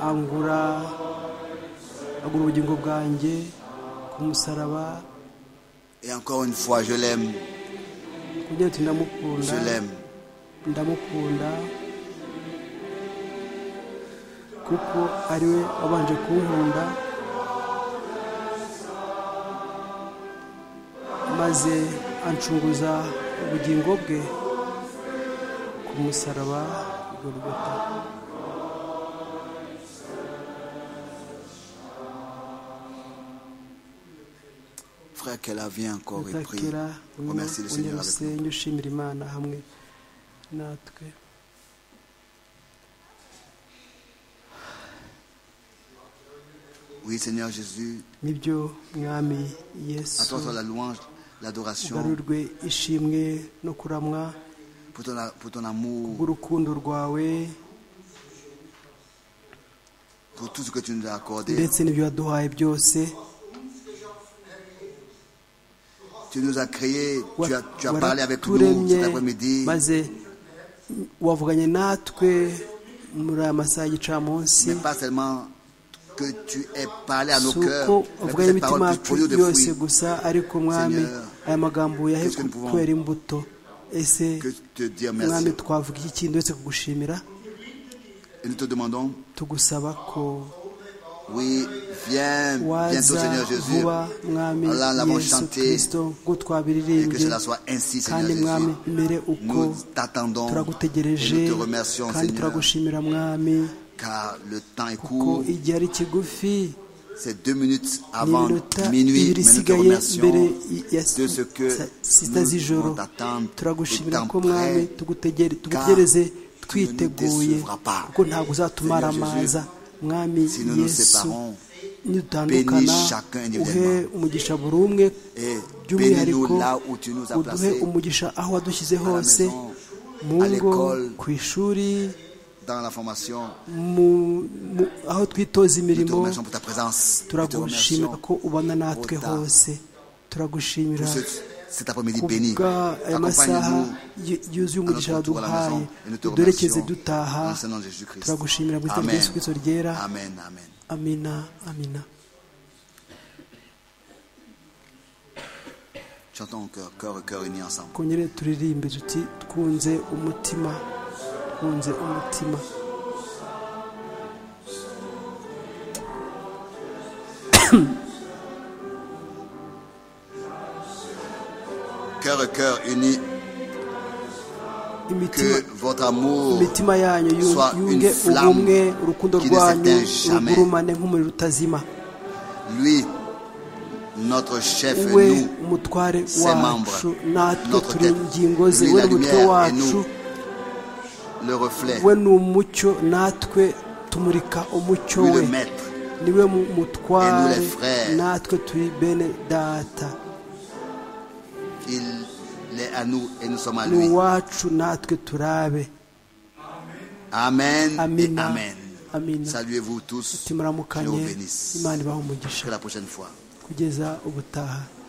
angura agura ubugingo bwanjye ku musaraba Et encore une fois, je l'aime. kugira ati ndamukunda Je l'aime. ndamukunda kuko ari we wabanje kunkunda maze ancunguza ubugingo bwe ku musaraba i Golgotha. Frère, qu'elle a vient encore et prie. utakira Remercie le Seigneur avec nous. unyarusenge ushimira imana hamwe natwe Oui, Seigneur Jésus, nibyo mwami à yesu toi soit la louange, l'adoration, ugarurwe ishimwe no kuramwa pour ton, pour ton amour, bw'urukundo rwawe pour tout ce que tu nous as accordé. ndetse n'ibyo waduhaye byose Tu nous as créés, Wa- tu as, tu as parlé avec nous waraturemye cet après-midi. maze wavuganye natwe muri aya masaha y'igicamunsi Mais pas seulement que tu aies parlé à nos si cœurs, uko mais que uvuganye cette imitima parole puisse yacu produire des yose fruits. gusa ariko mwami Seigneur, aya magambo yahe qu'est-ce que nous pouvons- kubera imbuto ese Que te dire mwami merci. twavuga iki kindi uretse kugushimira Et nous te demandons, tugusaba ko oui, viens bientôt, waza Seigneur Jésus, vuba mwami Voilà, nous l'avons yesu chanté. kirisito ngo et que twabiririmbye cela soit ainsi, Seigneur kandi mwami Jésus. mbere uko Nous t'attendons et turagutegereje nous te remercions, kandi Seigneur, turagushimira mwami car le temps est ko court. igihe ari kigufi C'est deux minutes ni avant iminota minuit, mais ibiri nous te isigaye mbere remercions i- ya de ce que sa- sita nous z'ijoro devons t'attendre. turagushimira Le temps ko mwami prêt, tugutegere- car tugutegereze tu ne twiteguye nous décevras pas. kuko ntabwo uzatumara Seigneur amaza mwami si nous nous yesu séparons nidutandukana bénis chacun uhe individuellement. umugisha buri umwe et by'umwihariko bénis-nous là où tu nous as uduhe placés, umugisha aho wadushyize la hose maison, mu à ngo l'école, ku ishuri dans la formation. mu- mu- aho twitoza Nous te imirimo remercions pour ta présence. Nous te turagushimira remercions ko ubana natwe pour ta- hose turagushimira pour ce- cet après-midi béni. kubw'aya masaha Accompagne-nous yu- yuzuye à notre umugisha retour à la waduhaye maison et nous te duherekeze remercions dutaha dans le nom de Jésus-Christ. turagushimira mu izina rya Amen. yesu kirisito ryera Amen, amen. amina amina Chantons au cœur, cœur et cœur unis ensemble. twongere turirimbe tuti twunze umutima twunze umutima Cœur et cœur unis, imitima que votre amour imitima yanyu yu- soit yunge une flamme ubumwe urukundo qui ne rwanyu s'éteint jamais. rugurumane nk'umuriro utazima lui, notre chef, et we nous, umutware ses wacu membres, natwe notre turi tête, ingingo ze lui, we la ni umutwe lumière, et wacu nous, le reflet, we ni umucyo natwe tumurika umucyo lui we le maître, niwe mu- mutware Et nous, les frères. natwe turi bene data il est à nous et nous sommes à ni lui. uwacu natwe turabe Amen et Amina. Amen. Amina. Saluez-vous tous. Dieu vous timuramukanye bénisse. imana ibaha umugisha Jusqu'à la prochaine fois. kugeza ubutaha